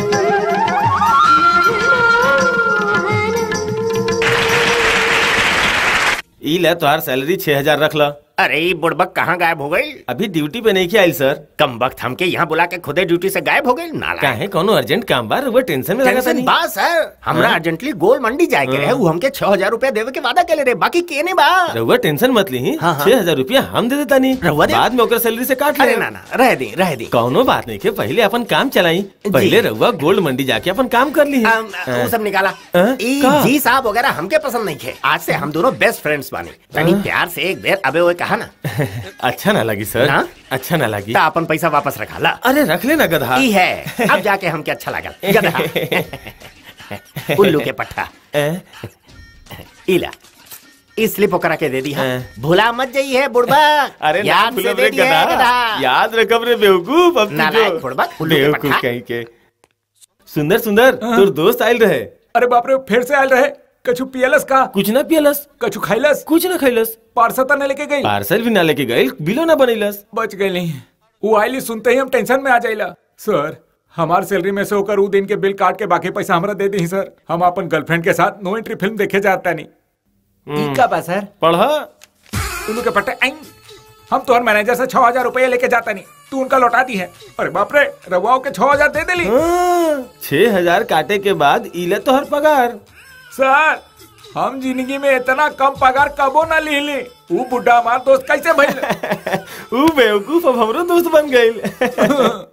ई ले तोहार सैलरी छह हजार रख ला अरे ये बुड़बक कहाँ गायब हो गई अभी ड्यूटी पे नहीं किया आइल सर कम वक्त हमके यहाँ बुला के खुदे ड्यूटी से गायब हो गई नाला काहे कोनो अर्जेंट काम बा रउआ टेंशन में लगा टेंशन नहीं बा सर हमरा हाँ? अर्जेंटली गोल मंडी जाए के रहे हाँ। वो हमके छह हजार रूपया देवे के वादा के रे बाकी केने बा रउआ टेंशन मत ली हाँ, हाँ। छह हजार रुपया हम दे देता नहीं रउआ दे? बाद में ओकर सैलरी से काट ले अरे ना ना रह दी रह दी कौनो बात नहीं के पहले अपन काम चलाई पहले रउआ गोल्ड मंडी जाके अपन काम कर ली अम, वो सब निकाला ई का? जी साहब वगैरह हमके पसंद नहीं थे आज से हम दोनों बेस्ट फ्रेंड्स बानी तनी हाँ। प्यार से एक बेर अबे वो कहा ना अच्छा ना लगी सर ना? अच्छा ना लगी ता अपन पैसा वापस रखा ला अरे रख लेना गधा ई है अब जाके हमके अच्छा लगा गधा उल्लू के पट्टा इला इस स्लिप करा के दे दी हाँ। भुला मत जाइए बुढ़बा अरे ना याद से भूलब दे रे दिए गधा गधा याद रखब रे बेवकूफ अब नालायक बुड़बक, उल्लू के बेवकूफ पट्टा। कहीं के सुंदर सुंदर तोर दोस्त आयल रहे अरे बाप रे फिर से आयल रहे कछु पियलस का कुछ ना पियलस कछु खाइलस कुछ ना खैलस पार्सल तो न लेके गई पार्सल भी ना लेके गई बिलो ना बनैलस बच गई नहीं वो आइली सुनते ही हम टेंशन में आ जाइला सर हमार सैलरी में से होकर उ दिन के बिल काट के बाकी पैसा हमरा दे दी सर हम अपन गर्लफ्रेंड के साथ नो एंट्री फिल्म देखे जाता नहीं ई का बा सर पढ़ा उल्लू के पट्टे आई हम तोहर मैनेजर से छह हजार रुपया लेके जाता नहीं तू उनका लौटा दी है अरे बाप रे रवाओ के छह हजार दे देली छह हजार काटे के बाद इले तो हर पगार सर हम जिंदगी में इतना कम पगार कबो ना ली ली वो बुढ़ा हमार दोस्त कैसे भइल ऊ बेवकूफ अब हमरो दोस्त बन गइल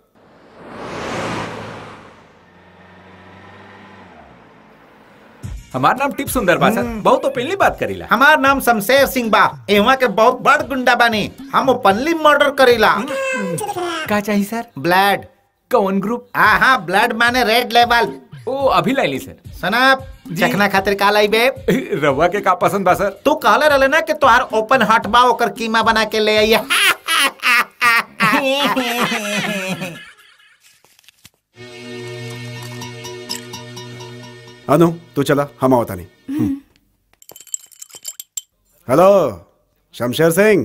हमार नाम टिप सुंदर बा सर बहुत ओपनली बात करीला हमार नाम शमशेर सिंह बा एवा के बहुत बड़ गुंडा बानी हम ओपनली मर्डर करीला का चाहिए सर ब्लड कौन ग्रुप हाँ हाँ ब्लड माने रेड लेवल ओ अभी लाइली सर सनाब चखना खातिर का लाई बे रवा के का पसंद बा सर तू कहले रहले ना कि तोहार ओपन हार्ट बा ओकर कीमा बना के ले आइए अनु तू चला हम आवता नहीं हेलो शमशेर सिंह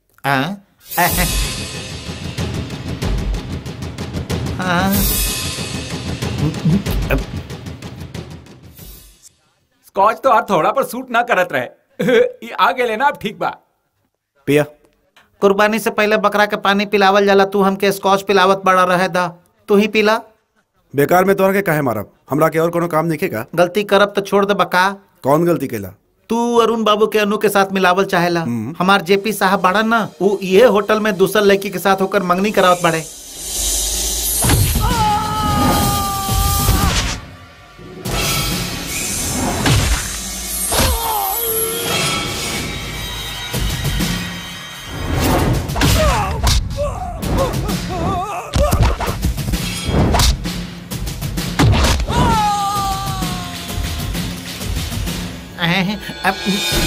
स्कॉच तो आज थोड़ा पर सूट ना करत रहे ये आ गेले ना अब ठीक बा पिया कुर्बानी से पहले बकरा के पानी पिलावल जाला तू हमके स्कॉच पिलावत बड़ा रहे दा तू ही पिला बेकार में तोहरा के काहे मारब हमरा के और कोनो काम नहीं का गलती करब तो छोड़ दे बका कौन गलती केला तू अरुण बाबू के अनु के साथ मिलावल चाहेला हमार जेपी साहब बाड़ा ना वो ये होटल में दूसर लड़की के साथ होकर मंगनी करावत बाड़े अह, अब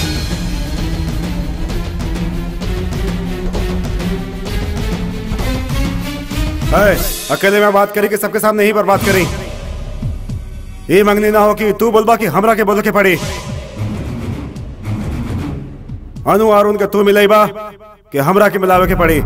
है, अकेले में बात करी कि सबके सामने ही बर्बाद करी ये मंगनी ना हो कि तू बोलबा कि हमरा के बोल के पड़ी अनु अरुण के तू मिलेबा कि हमरा के मिलावे के पड़ी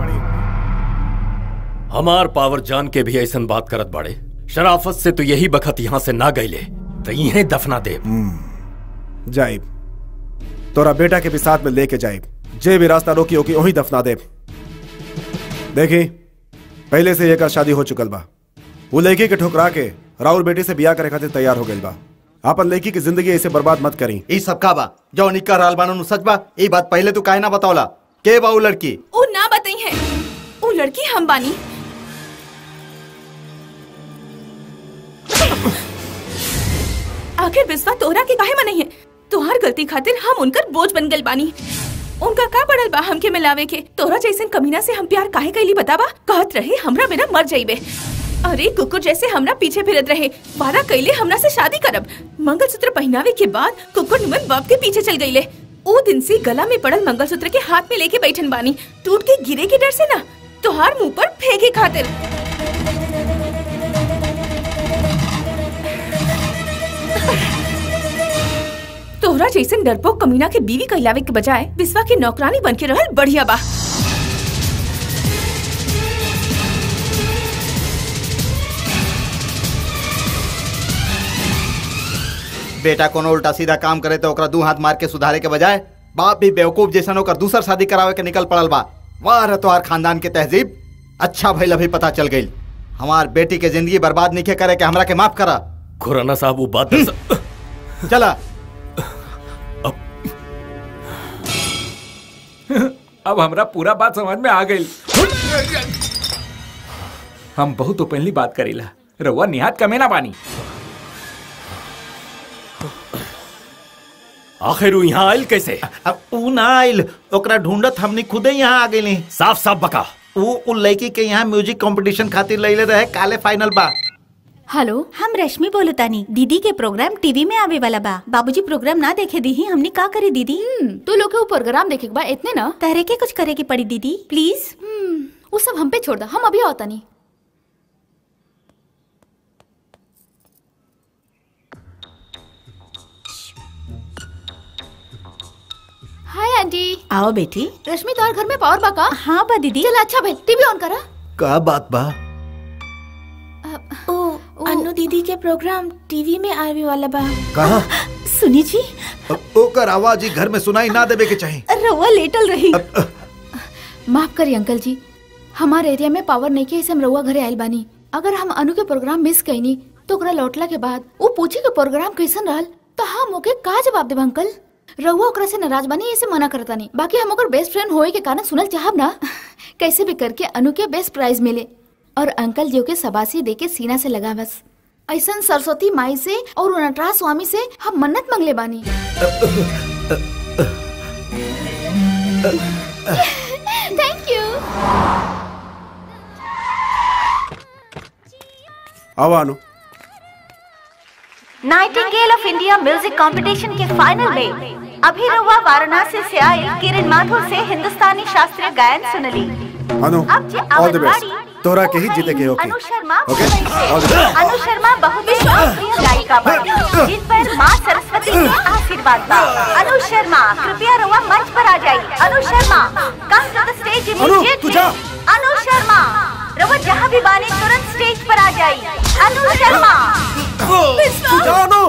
हमार पावर जान के भी ऐसन बात करत बाड़े शराफत से तो यही बखत यहाँ से ना गईले तो यहीं दफना दे जाइब तोरा बेटा के भी साथ में लेके जाइब जे भी रास्ता रोकी होगी वही दफना दे देखी पहले से एकर शादी हो चुकल बा वो लड़की के ठुकरा के राहुल बेटी से बियाह करे खातिर तैयार हो गइल बा आपन लड़की की जिंदगी ऐसे बर्बाद मत करी ई सब का बा जो निका रहल बानू नु सच बा ई बात पहले तू काहे ना बतावला के बा उ लड़की वो ना बताई है वो लड़की हम बानी आखिर बिस्वा तोहरा के काहे मनाई है तोहार गलती खातिर हम उनकर बोझ बन गल बानी उनका का पड़ल बा हमके मिलावे के तोरा जैसन कमीना से हम प्यार काहे कैली बतावा कहत रहे हमरा बिना मर जाइबे अरे कुकुर जैसे हमरा पीछे फिरत रहे वादा कैले हमरा से शादी करब मंगलसूत्र पहनावे के बाद कुकुर निमन बाप के पीछे चल गईले ओ दिन से गला में पड़ल मंगलसूत्र के हाथ में लेके बैठन बानी टूट के गिरे के डर से ना तोहार मुंह पर फेंके खातिर तोहरा जैसन डरपोक कमीना के बीवी कहलावे के बजाय विश्वा की नौकरानी बन के रहल बढ़िया बा बेटा कोनो उल्टा सीधा काम करे तो ओकरा दू हाथ मार के सुधारे के बजाय बाप भी बेवकूफ जैसन ओकर दूसर शादी करावे के निकल पड़ल बा वाह रे तोहार खानदान के तहजीब अच्छा भइल अभी पता चल गई हमार बेटी के जिंदगी बर्बाद नहीं करे के हमरा के माफ करा खुराना साहब वो बात दरअसल- चला अब हमरा पूरा बात समझ में आ गई हम बहुत ओपनली बात करीला रउआ निहात कमे ना बानी आखिर वो यहाँ आयल कैसे अब ऊ ना आइल ओकरा ढूंढत हमनी खुदे यहाँ आ गइली साफ साफ बका वो उ लड़की के यहाँ म्यूजिक कंपटीशन खातिर लइले रहे काले फाइनल बा हेलो हम रश्मि बोलतानी दीदी के प्रोग्राम टीवी में आवे वाला बा बाबूजी प्रोग्राम ना देखे दी ही हमने का करे दीदी तू लोग के वो प्रोग्राम देखे के बा इतने ना तहरे के कुछ करे के पड़ी दीदी प्लीज वो सब हम पे छोड़ दा हम अभी आवता नहीं हाय आंटी आओ बेटी रश्मि तोहर घर में पावर बा का हाँ बा दीदी चल अच्छा भाई टीवी ऑन करा का बात बा ओ अन्नू दीदी के प्रोग्राम टीवी में आवे वाला बा कहा सुनी जी ओकर आवाज ही घर में सुनाई ना देवे के चाही रवा लेटल रही माफ करी अंकल जी हमारे एरिया में पावर नहीं के इसे हम रउआ घरे आइल बानी अगर हम अनु के प्रोग्राम मिस कईनी तो ओकरा लौटला के बाद वो पूछी के प्रोग्राम कैसन रहल तो हम ओके का जवाब देब अंकल रउआ ओकरा से नाराज बानी ऐसे मना करता नहीं बाकी हम ओकर बेस्ट फ्रेंड होए के कारण सुनल चाहब ना कैसे भी करके अनु के बेस्ट प्राइज मिले और अंकल जी के सबासी दे के सीना से लगा बस ऐसन सरस्वती माई से और नटराज स्वामी से हम मन्नत मंगले बानी थैंक यू आओ Anu nightingale of India music competition के फाइनल में अभी रहुआ वाराणसी से आई किरण माथुर से हिंदुस्तानी शास्त्रीय गायन सुनली अनु अब जे ऑल द बेस्ट आंगनबाड़ी तोरा के ही जीते के okay Anu Sharma okay Mumbai all the से बेस्ट अनु शर्मा बहुत ही लोकप्रिय गायिका बनी जिन पर माँ सरस्वती के आशीर्वाद बा अनु शर्मा कृपया रहुआ मंच पर आ जाइए Anu Sharma come to the stage Anu, तू जा। अनु शर्मा रहुआ जहाँ भी बानी तुरंत स्टेज पर आ जाइए अनु शर्मा तू जा अनु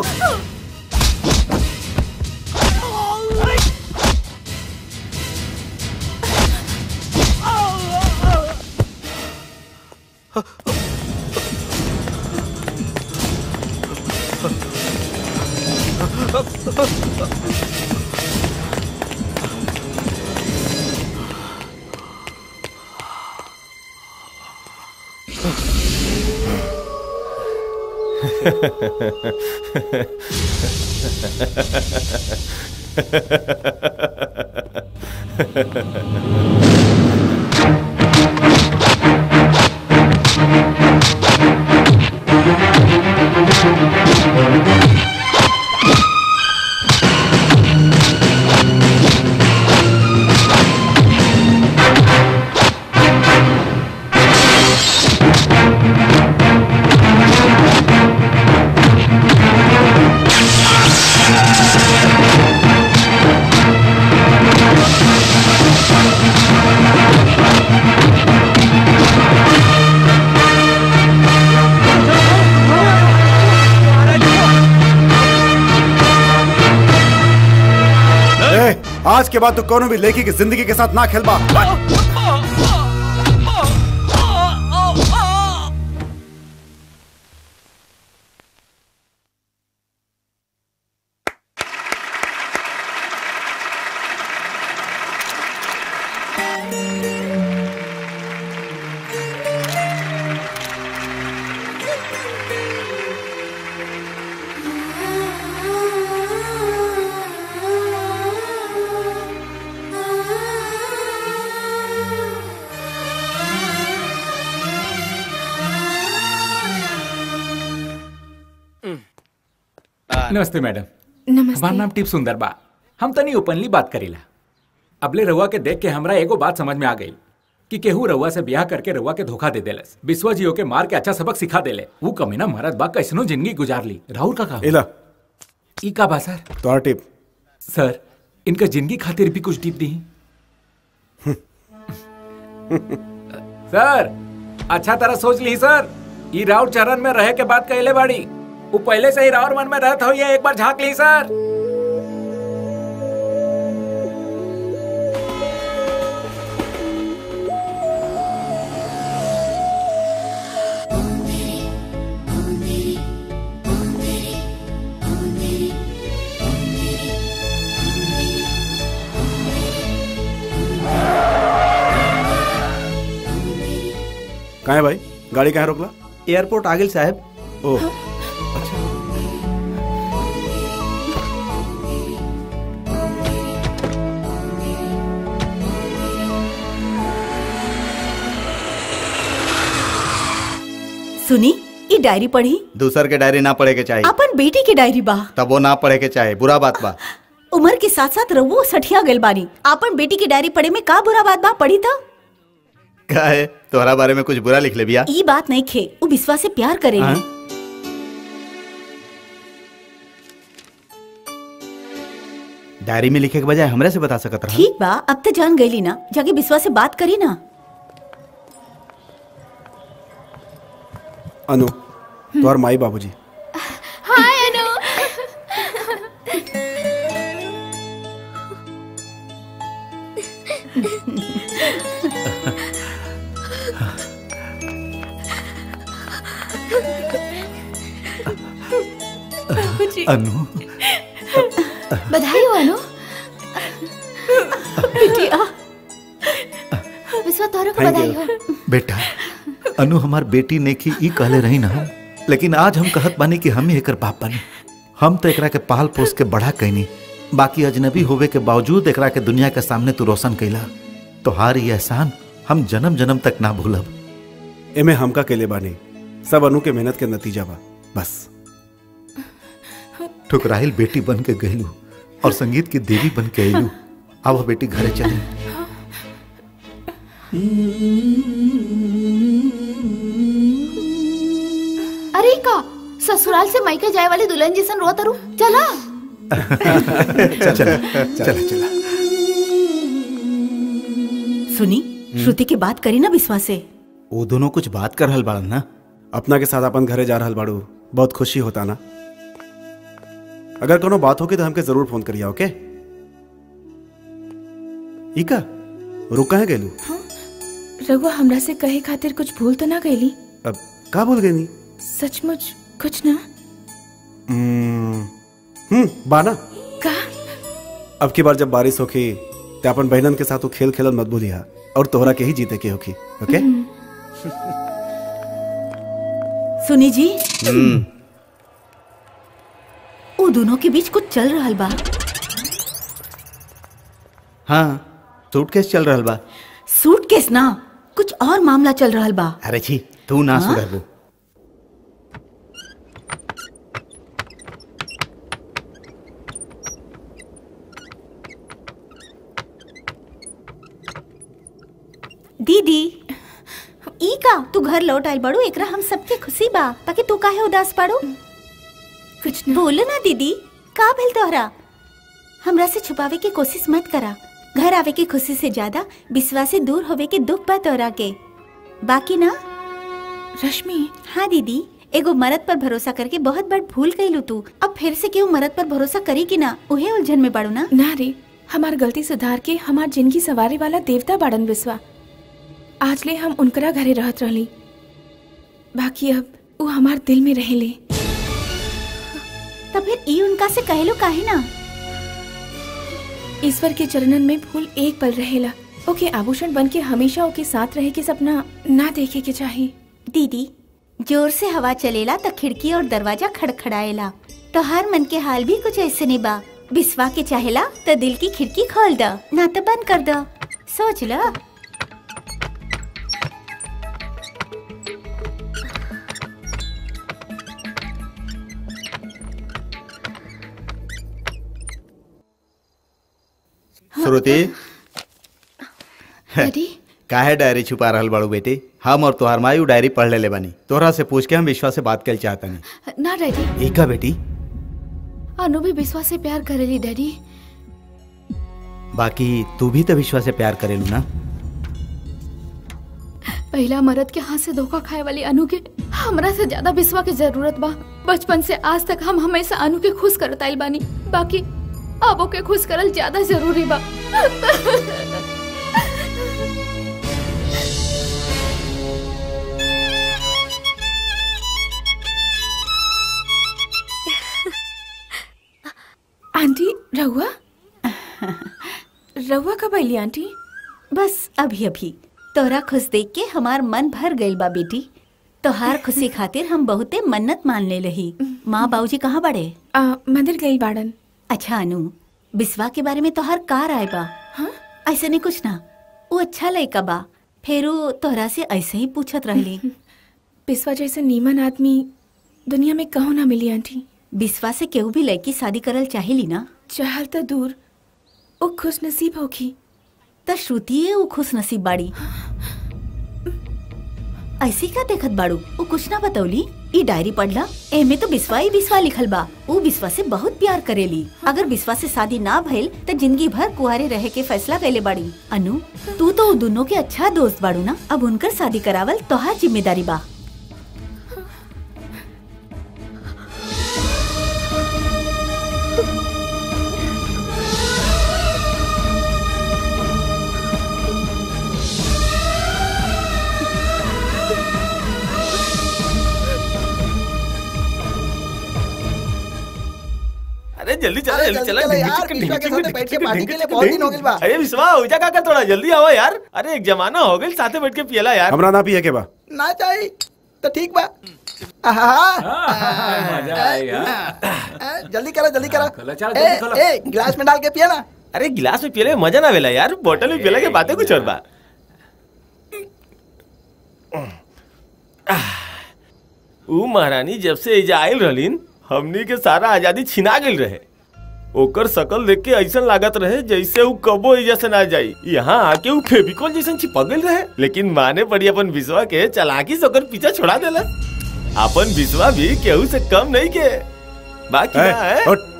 ए, आज के बाद तू कोनो भी लड़की की जिंदगी के साथ ना खेलबा नमस्ते मैडम नमस्ते हमार नाम टिप सुंदर बा हम तनी ओपनली बात करीला अबले रउआ के देख के हमरा एगो बात समझ में आ गई कि केहू रउआ से ब्याह करके रउआ के धोखा दे देलस विश्वा जियो के मार के अच्छा सबक सिखा देले वो कमीना मरद बा कैसनो जिंदगी गुजार ली राहुल का काम इला ई का बा सर तोहर टिप सर इनका जिंदगी खातिर भी कुछ टिप दी सर अच्छा तरह सोच ली सर ई राउर चरण में रहे के बात कहले बाड़ी वो पहले से ही राउर मन में रहत हो एक बार झांक ली सर कहाँ है भाई गाड़ी कहाँ रोकला एयरपोर्ट आगिल साहब ओह सुनी ई डायरी पढ़ी दूसर के डायरी ना पढ़े के चाहिए अपन बेटी की डायरी बा तब वो ना पढ़े के चाहे बुरा बात बा उम्र के साथ साथ रवो सठिया गइल बानी अपन बेटी की डायरी पढ़े में का बुरा बात बा पढ़ी था का है तोहरा बारे में कुछ बुरा लिख ले बिया ई बात नहीं खे वो विश्वास से प्यार करेली हाँ? डायरी में लिखे के बजाय हमरे से बता सकत रहा ठीक बा अब तो जान गईली ना जाके विश्वास से बात करी ना अनु तोहर माई बाबूजी हाय अनु बाबूजी अनु बधाई हो अनु बिटिया विश्वा तोहरा को Thank बधाई you. हो बेटा अनु हमार बेटी ने की ई कहले रही ना हम लेकिन आज हम कहत बानी कि हम ही एकर बाप बानी हम तो एकरा के पाल पोस के बढ़ा कैनी बाकी अजनबी होवे के बावजूद एकरा के दुनिया के सामने तू रोशन कैला तोहार ये एहसान हम जन्म जन्म तक ना भूलब एमे हमका केले बानी सब अनु के मेहनत के नतीजा बा बस ठुकराइल बेटी बन के गईलू और संगीत की देवी बन के अइलू अब बेटी घरे चली अरे का ससुराल से मायके जाए वाली दुल्हन जैसन रोत रू चला चल चल चल सुनी श्रुति की बात करी ना विश्वास से वो दोनों कुछ बात कर रहल बाड़न ना अपना के साथ अपन घरे जा रहल बाड़ू बहुत खुशी होता ना अगर कोनो बात होगी तो हमके जरूर फोन करिया ओके इका रुका है गेलू रघुआ हमरा से कहे खातिर कुछ भूल तो ना गईली अब का बोल गई नी सचमुच कुछ ना हम्म हम्म, बाना का अब की बार जब बारिश होखी ते अपन बहनन के साथ तू खेल खेलल मत भूलिया और तोहरा के ही जीते के होखी ओके सुनी जी हम्म वो दोनों के बीच कुछ चल रहा बा हाँ सूटकेस चल रहल बा सूटकेस ना कुछ और मामला चल रहा बा अरे छी तू ना हाँ? सुधरबू दीदी ई का तू घर लौट आइल बड़ू एकरा हम सबके खुशी बा ताकि तू काहे उदास पड़ू कुछ ना बोलो ना दीदी का भेल तोहरा हमरा से छुपावे की कोशिश मत करा घर आवे की खुशी से ज्यादा विश्वास से दूर होवे के दुख बा तोहरा के बाकी ना रश्मि हाँ दीदी एगो मर्द पर भरोसा करके बहुत बड़ भूल गईलू तू अब फिर से केहू मर्द पर भरोसा करी कि ना उहे उलझन में पड़ू ना ना रे हमार गलती सुधार के हमार जिंदगी सवारे वाला देवता बाड़न विश्वा आज ले हम उनकरा घरे रहत रहली बाकी अब वो हमार दिल में रहेले तब फिर ई उनका से कहलो काहे ना ईश्वर के चरणन में फूल एक पल रहेला ओके आभूषण बन के हमेशा ओके साथ रहे के सपना ना देखे के चाहिए दीदी जोर से हवा चलेला त खिड़की और दरवाजा खड़खड़ाएला तो हर मन के हाल भी कुछ ऐसे नहीं बा बिस्वा के चाहेला त दिल की खिड़की खोल द ना तो बंद कर द सोच ल श्रुति डैडी काहे डायरी छुपा रहल बाड़ू बेटी हम और तोहार माई उ डायरी पढ़ लेले बानी तोहरा से पूछ के हम विश्वास से बात कर चाहतनी ना डैडी एका बेटी अनु भी विश्वास से प्यार करेली डैडी बाकी तू भी तो विश्वास से प्यार करेलू ना पहला मर्द के हाथ से धोखा खाए वाली अनु के हमरा से ज्यादा विश्वा की जरूरत बा बचपन से आज तक हम हमेशा अनु के खुश करत आइल बानी बाकी अब ओके खुश करल ज्यादा जरूरी बा आंटी रहुआ रहुआ कब आइली आंटी बस अभी अभी तोहरा खुश देख के हमार मन भर गइल बा बेटी तोहार खुशी खातिर हम बहुते मन्नत मान ले रही माँ बाबूजी कहाँ बड़े आ, मंदिर गई बाड़न अच्छा अनु बिस्वा के बारे में तोहार का राय बा हाँ? ऐसे नहीं कुछ ना वो अच्छा लड़का बा फेरू तोहरा से ऐसे ही पूछत रहली बिस्वा जैसे नीमन आदमी दुनिया में कहूँ ना मिली आंटी बिस्वा से केहू भी लड़की शादी करल चाहेली ना चाहल तो दूर वो खुश नसीब होगी त श्रुति है वो खुश नसीब बाड़ी ऐसे का देखत बाड़ू वो कुछ ना बतौली ई डायरी पढ़ला एमे तो बिस्वा ही बिस्वा लिखल बा वो बिस्वा से बहुत प्यार करेली अगर बिस्वा से शादी ना भइल त जिंदगी भर कुआरे रहे के फैसला कैले बाड़ी अनु तू तो वो दोनों के अच्छा दोस्त बाड़ू ना अब उनकर शादी करावल तोहार जिम्मेदारी बा अरे जल्दी चला अरे जल्दी जल्दी चला चला ढिंग यार, चिक, विश्वा ढिंग के चिक, साथ ढिंग बैठ के चिक, पार्टी के लिए बहुत ढिंग चिक, दिन हो गइल बा। अरे विश्वा उजा का कर थोड़ा जल्दी आओ यार अरे एक जमाना हो गइल साथे बैठ के पियला यार हमरा ना पिए के बा ना चाहिए तो ठीक बा आहा मजा आएगा आ, जल्दी करो जल्दी करो खोलो, चलो, ए, जल्दी खोलो। ए, गिलास में डाल के पिया ना अरे गिलास में पियले में मजा ना वेला यार बोतल में पियला के बातें कुछ और बा ऊ महारानी जब से एजा आयल रहलीन हमनी के सारा आजादी छिना गेल रहे ओकर शकल देख के ऐसा लागत रहे जैसे ऊ कबो एजा से ना जाई यहाँ आके ऊ फेविकोल जैसन चिपक गइल रहे लेकिन माने पड़ी अपन विश्वा के चलाकी से ओकर पीछा छोड़ा देला अपन विश्वा भी केहू से कम नहीं के बाकी ए, ना है हट।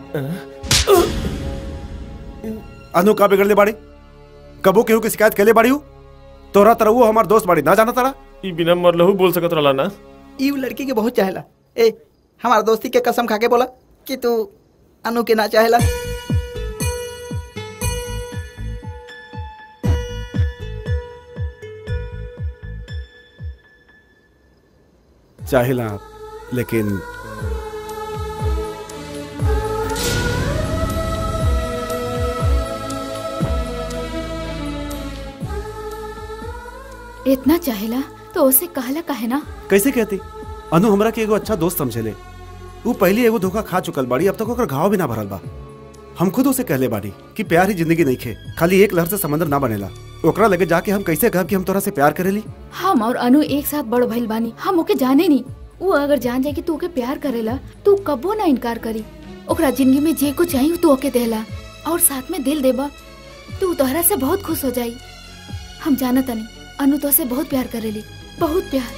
अनु का बिगड़ले बाड़ी कबो केहू की शिकायत कैले बाड़ी हूँ तोरा तरह वो हमार दोस्त बाड़ी ना जाना तारा ई बिना मरलहू बोल सकत रहला ना ई उ लड़की के बहुत चाहेला ए हमार दोस्ती के कसम खा के बोला कि तू अनु के ना चाहेला चाहिला लेकिन इतना चाहेला तो उसे कहला काहे ना कैसे कहती अनु हमरा के एगो अच्छा दोस्त समझेले वो पहले एगो धोखा खा चुकल बाड़ी अब तक ओकर घाव भी ना भरल बा हम खुद उसे कहले बाड़ी कि प्यार ही जिंदगी नहीं खे खाली एक लहर से समंदर ना बनेला ओकरा लगे जाके हम कैसे कहब कि हम तोरा से प्यार करेली हम और अनु एक साथ बड़ भइल बानी हम ओके जाने नी वो अगर जान जाए कि तू ओके प्यार करेला तू कबो ना इनकार करी ओकरा जिंदगी में जे कुछ चाहिए तू ओके देला और साथ में दिल देबा तू तोहरा से बहुत खुश हो जाई हम जाना तनी अनु तो से बहुत प्यार करेली बहुत प्यार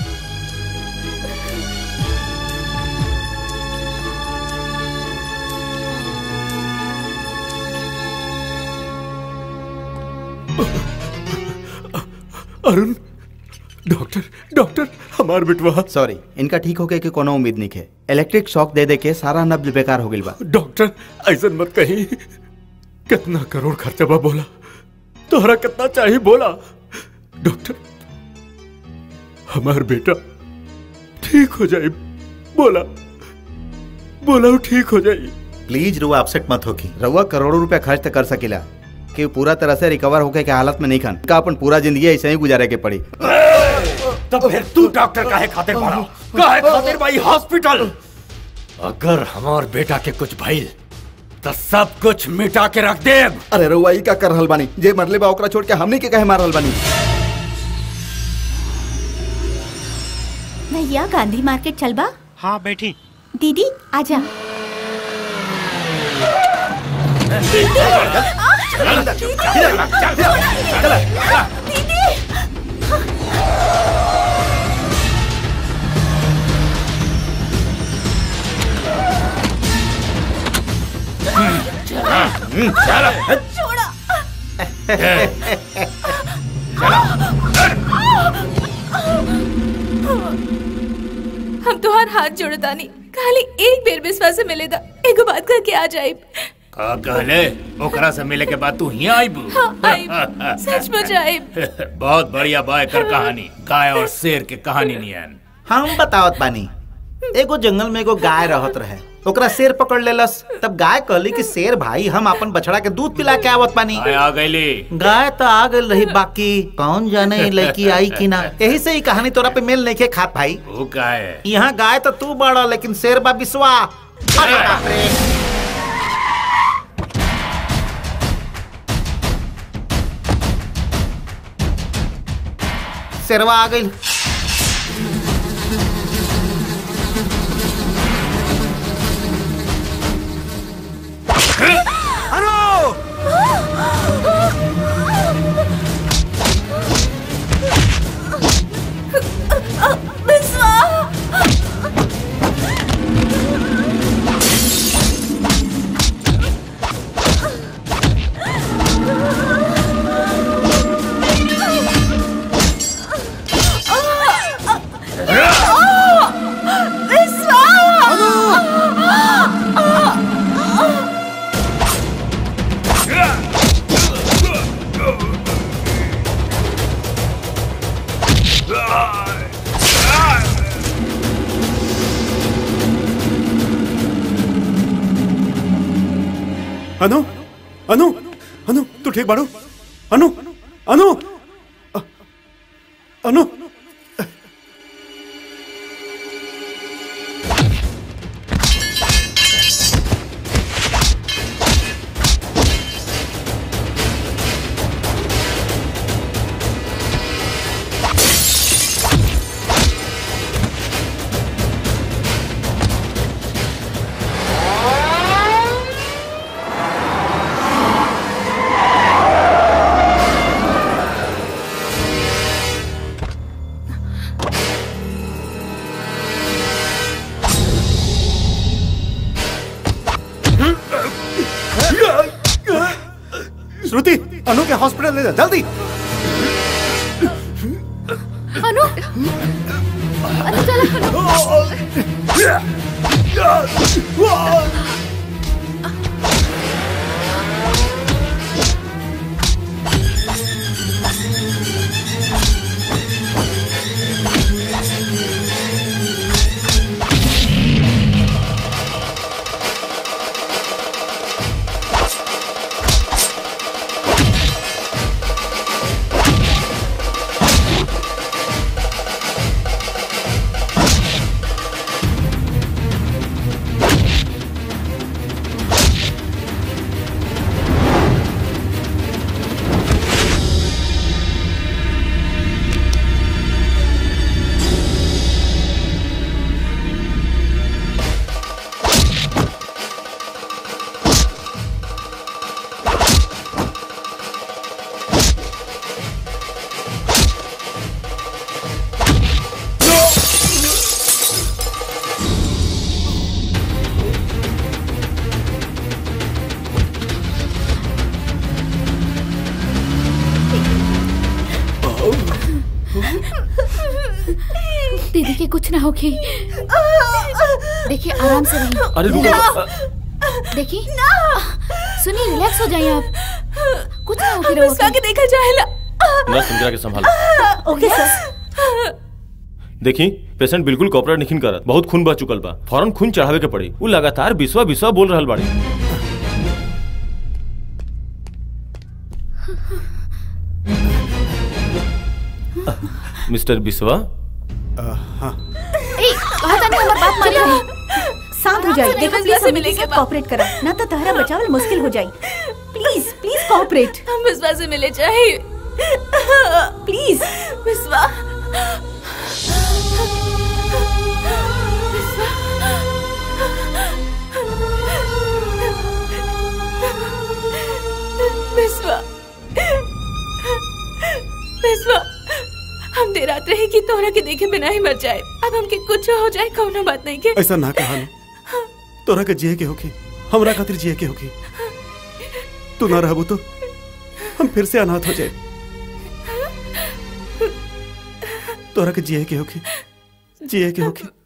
अरुण डॉक्टर डॉक्टर हमार बिटवा सॉरी इनका ठीक होके के कोनो उम्मीद नहीं है इलेक्ट्रिक शॉक दे दे के सारा नब्ज बेकार हो गइल बा डॉक्टर ऐसा मत कही कितना करोड़ खर्चा बा बोला तोहरा कितना चाहिए बोला डॉक्टर हमार बेटा ठीक हो जाए बोला बोला वो ठीक हो जाए प्लीज रुआ अपसेट मत होकी रउआ करोड़ों रुपया खर्च तो कर सकेला कि वो पूरा तरह से रिकवर होके के हालत में नहीं खन का अपन पूरा जिंदगी ऐसे ही गुजारे के पड़ी तब फिर तू डॉक्टर काहे खातिर पड़ा काहे खातिर भाई हॉस्पिटल अगर हमार बेटा के कुछ भइल तो सब कुछ मिटा के रख दे अरे रउआ ई का कर रहल बानी जे मरले बा ओकरा छोड़ के हमनी के कहे मार रहल बानी भैया गांधी मार्केट चलबा हाँ बैठी दीदी आजा हम तोहार हाथ जोड़तानी खाली एक बेर विश्वास से मिलेदा एगो बात करके आ जाए का कहले ओकरा से मिले के बाद तू हिया आइबू हाँ, आइब। सचमुच आइब। बहुत बढ़िया बाय कर कहानी गाय और शेर के कहानी नियन हम बतावत बानी एगो जंगल में एगो गाय रहत रहे ओकरा शेर पकड़ लेलस तब गाय कहली कि शेर भाई हम अपन बछड़ा के दूध पिला के आवत बानी गाय आ गईली गाय तो आ गई रही बाकी कौन जाने ये लड़की आई कि ना यही से ही कहानी तोरा पे मेल नहीं के खात भाई वो का है यहाँ गाय तो तू बड़ा लेकिन शेर बा बिस्वा अरे बाप रे शेरवा आ गई अनु अनु अनु तू ठीक बाड़ू अनु अनु अ- अनु श्रुति अनु के हॉस्पिटल ले जा जल्दी अनु अनु चला कुछ ना होगी देखिए आराम से रहिए अरे रुको देखिए देखिए सुनिए रिलैक्स हो जाइए आप कुछ ना होगी हम इसका के देखा जाएला मैं इंदिरा के संभाल ओके सर देखी पेशेंट बिल्कुल कॉपरेट नहीं करत बहुत खून बह चुकल बा फौरन खून चढ़ावे के पड़ी वो लगातार बिस्वा बिस्वा बोल रहल बाड़ी मिस्टर बिस्वा ए कहा था नहीं हमारी बात मानिए शांत हो जाइए देखो प्लीज हमें के साथ कोऑपरेट करा ना तो तहरा बचावल मुश्किल हो जाई प्लीज प्लीज कोऑपरेट हम विश्वा से मिले चाहिए प्लीज विश्वा विश्वा विश्वा हम देर रात रहे कि तोहरा के देखे बिना ही मर जाए अब हमके कुछ हो जाए कौनो बात नहीं के ऐसा ना कहा तोरा के जिए के होगी हमरा खातिर जिए के होगी तू ना रहबू तो हम फिर से अनाथ हो जाए तोरा के जिए के होगी जिए के होगी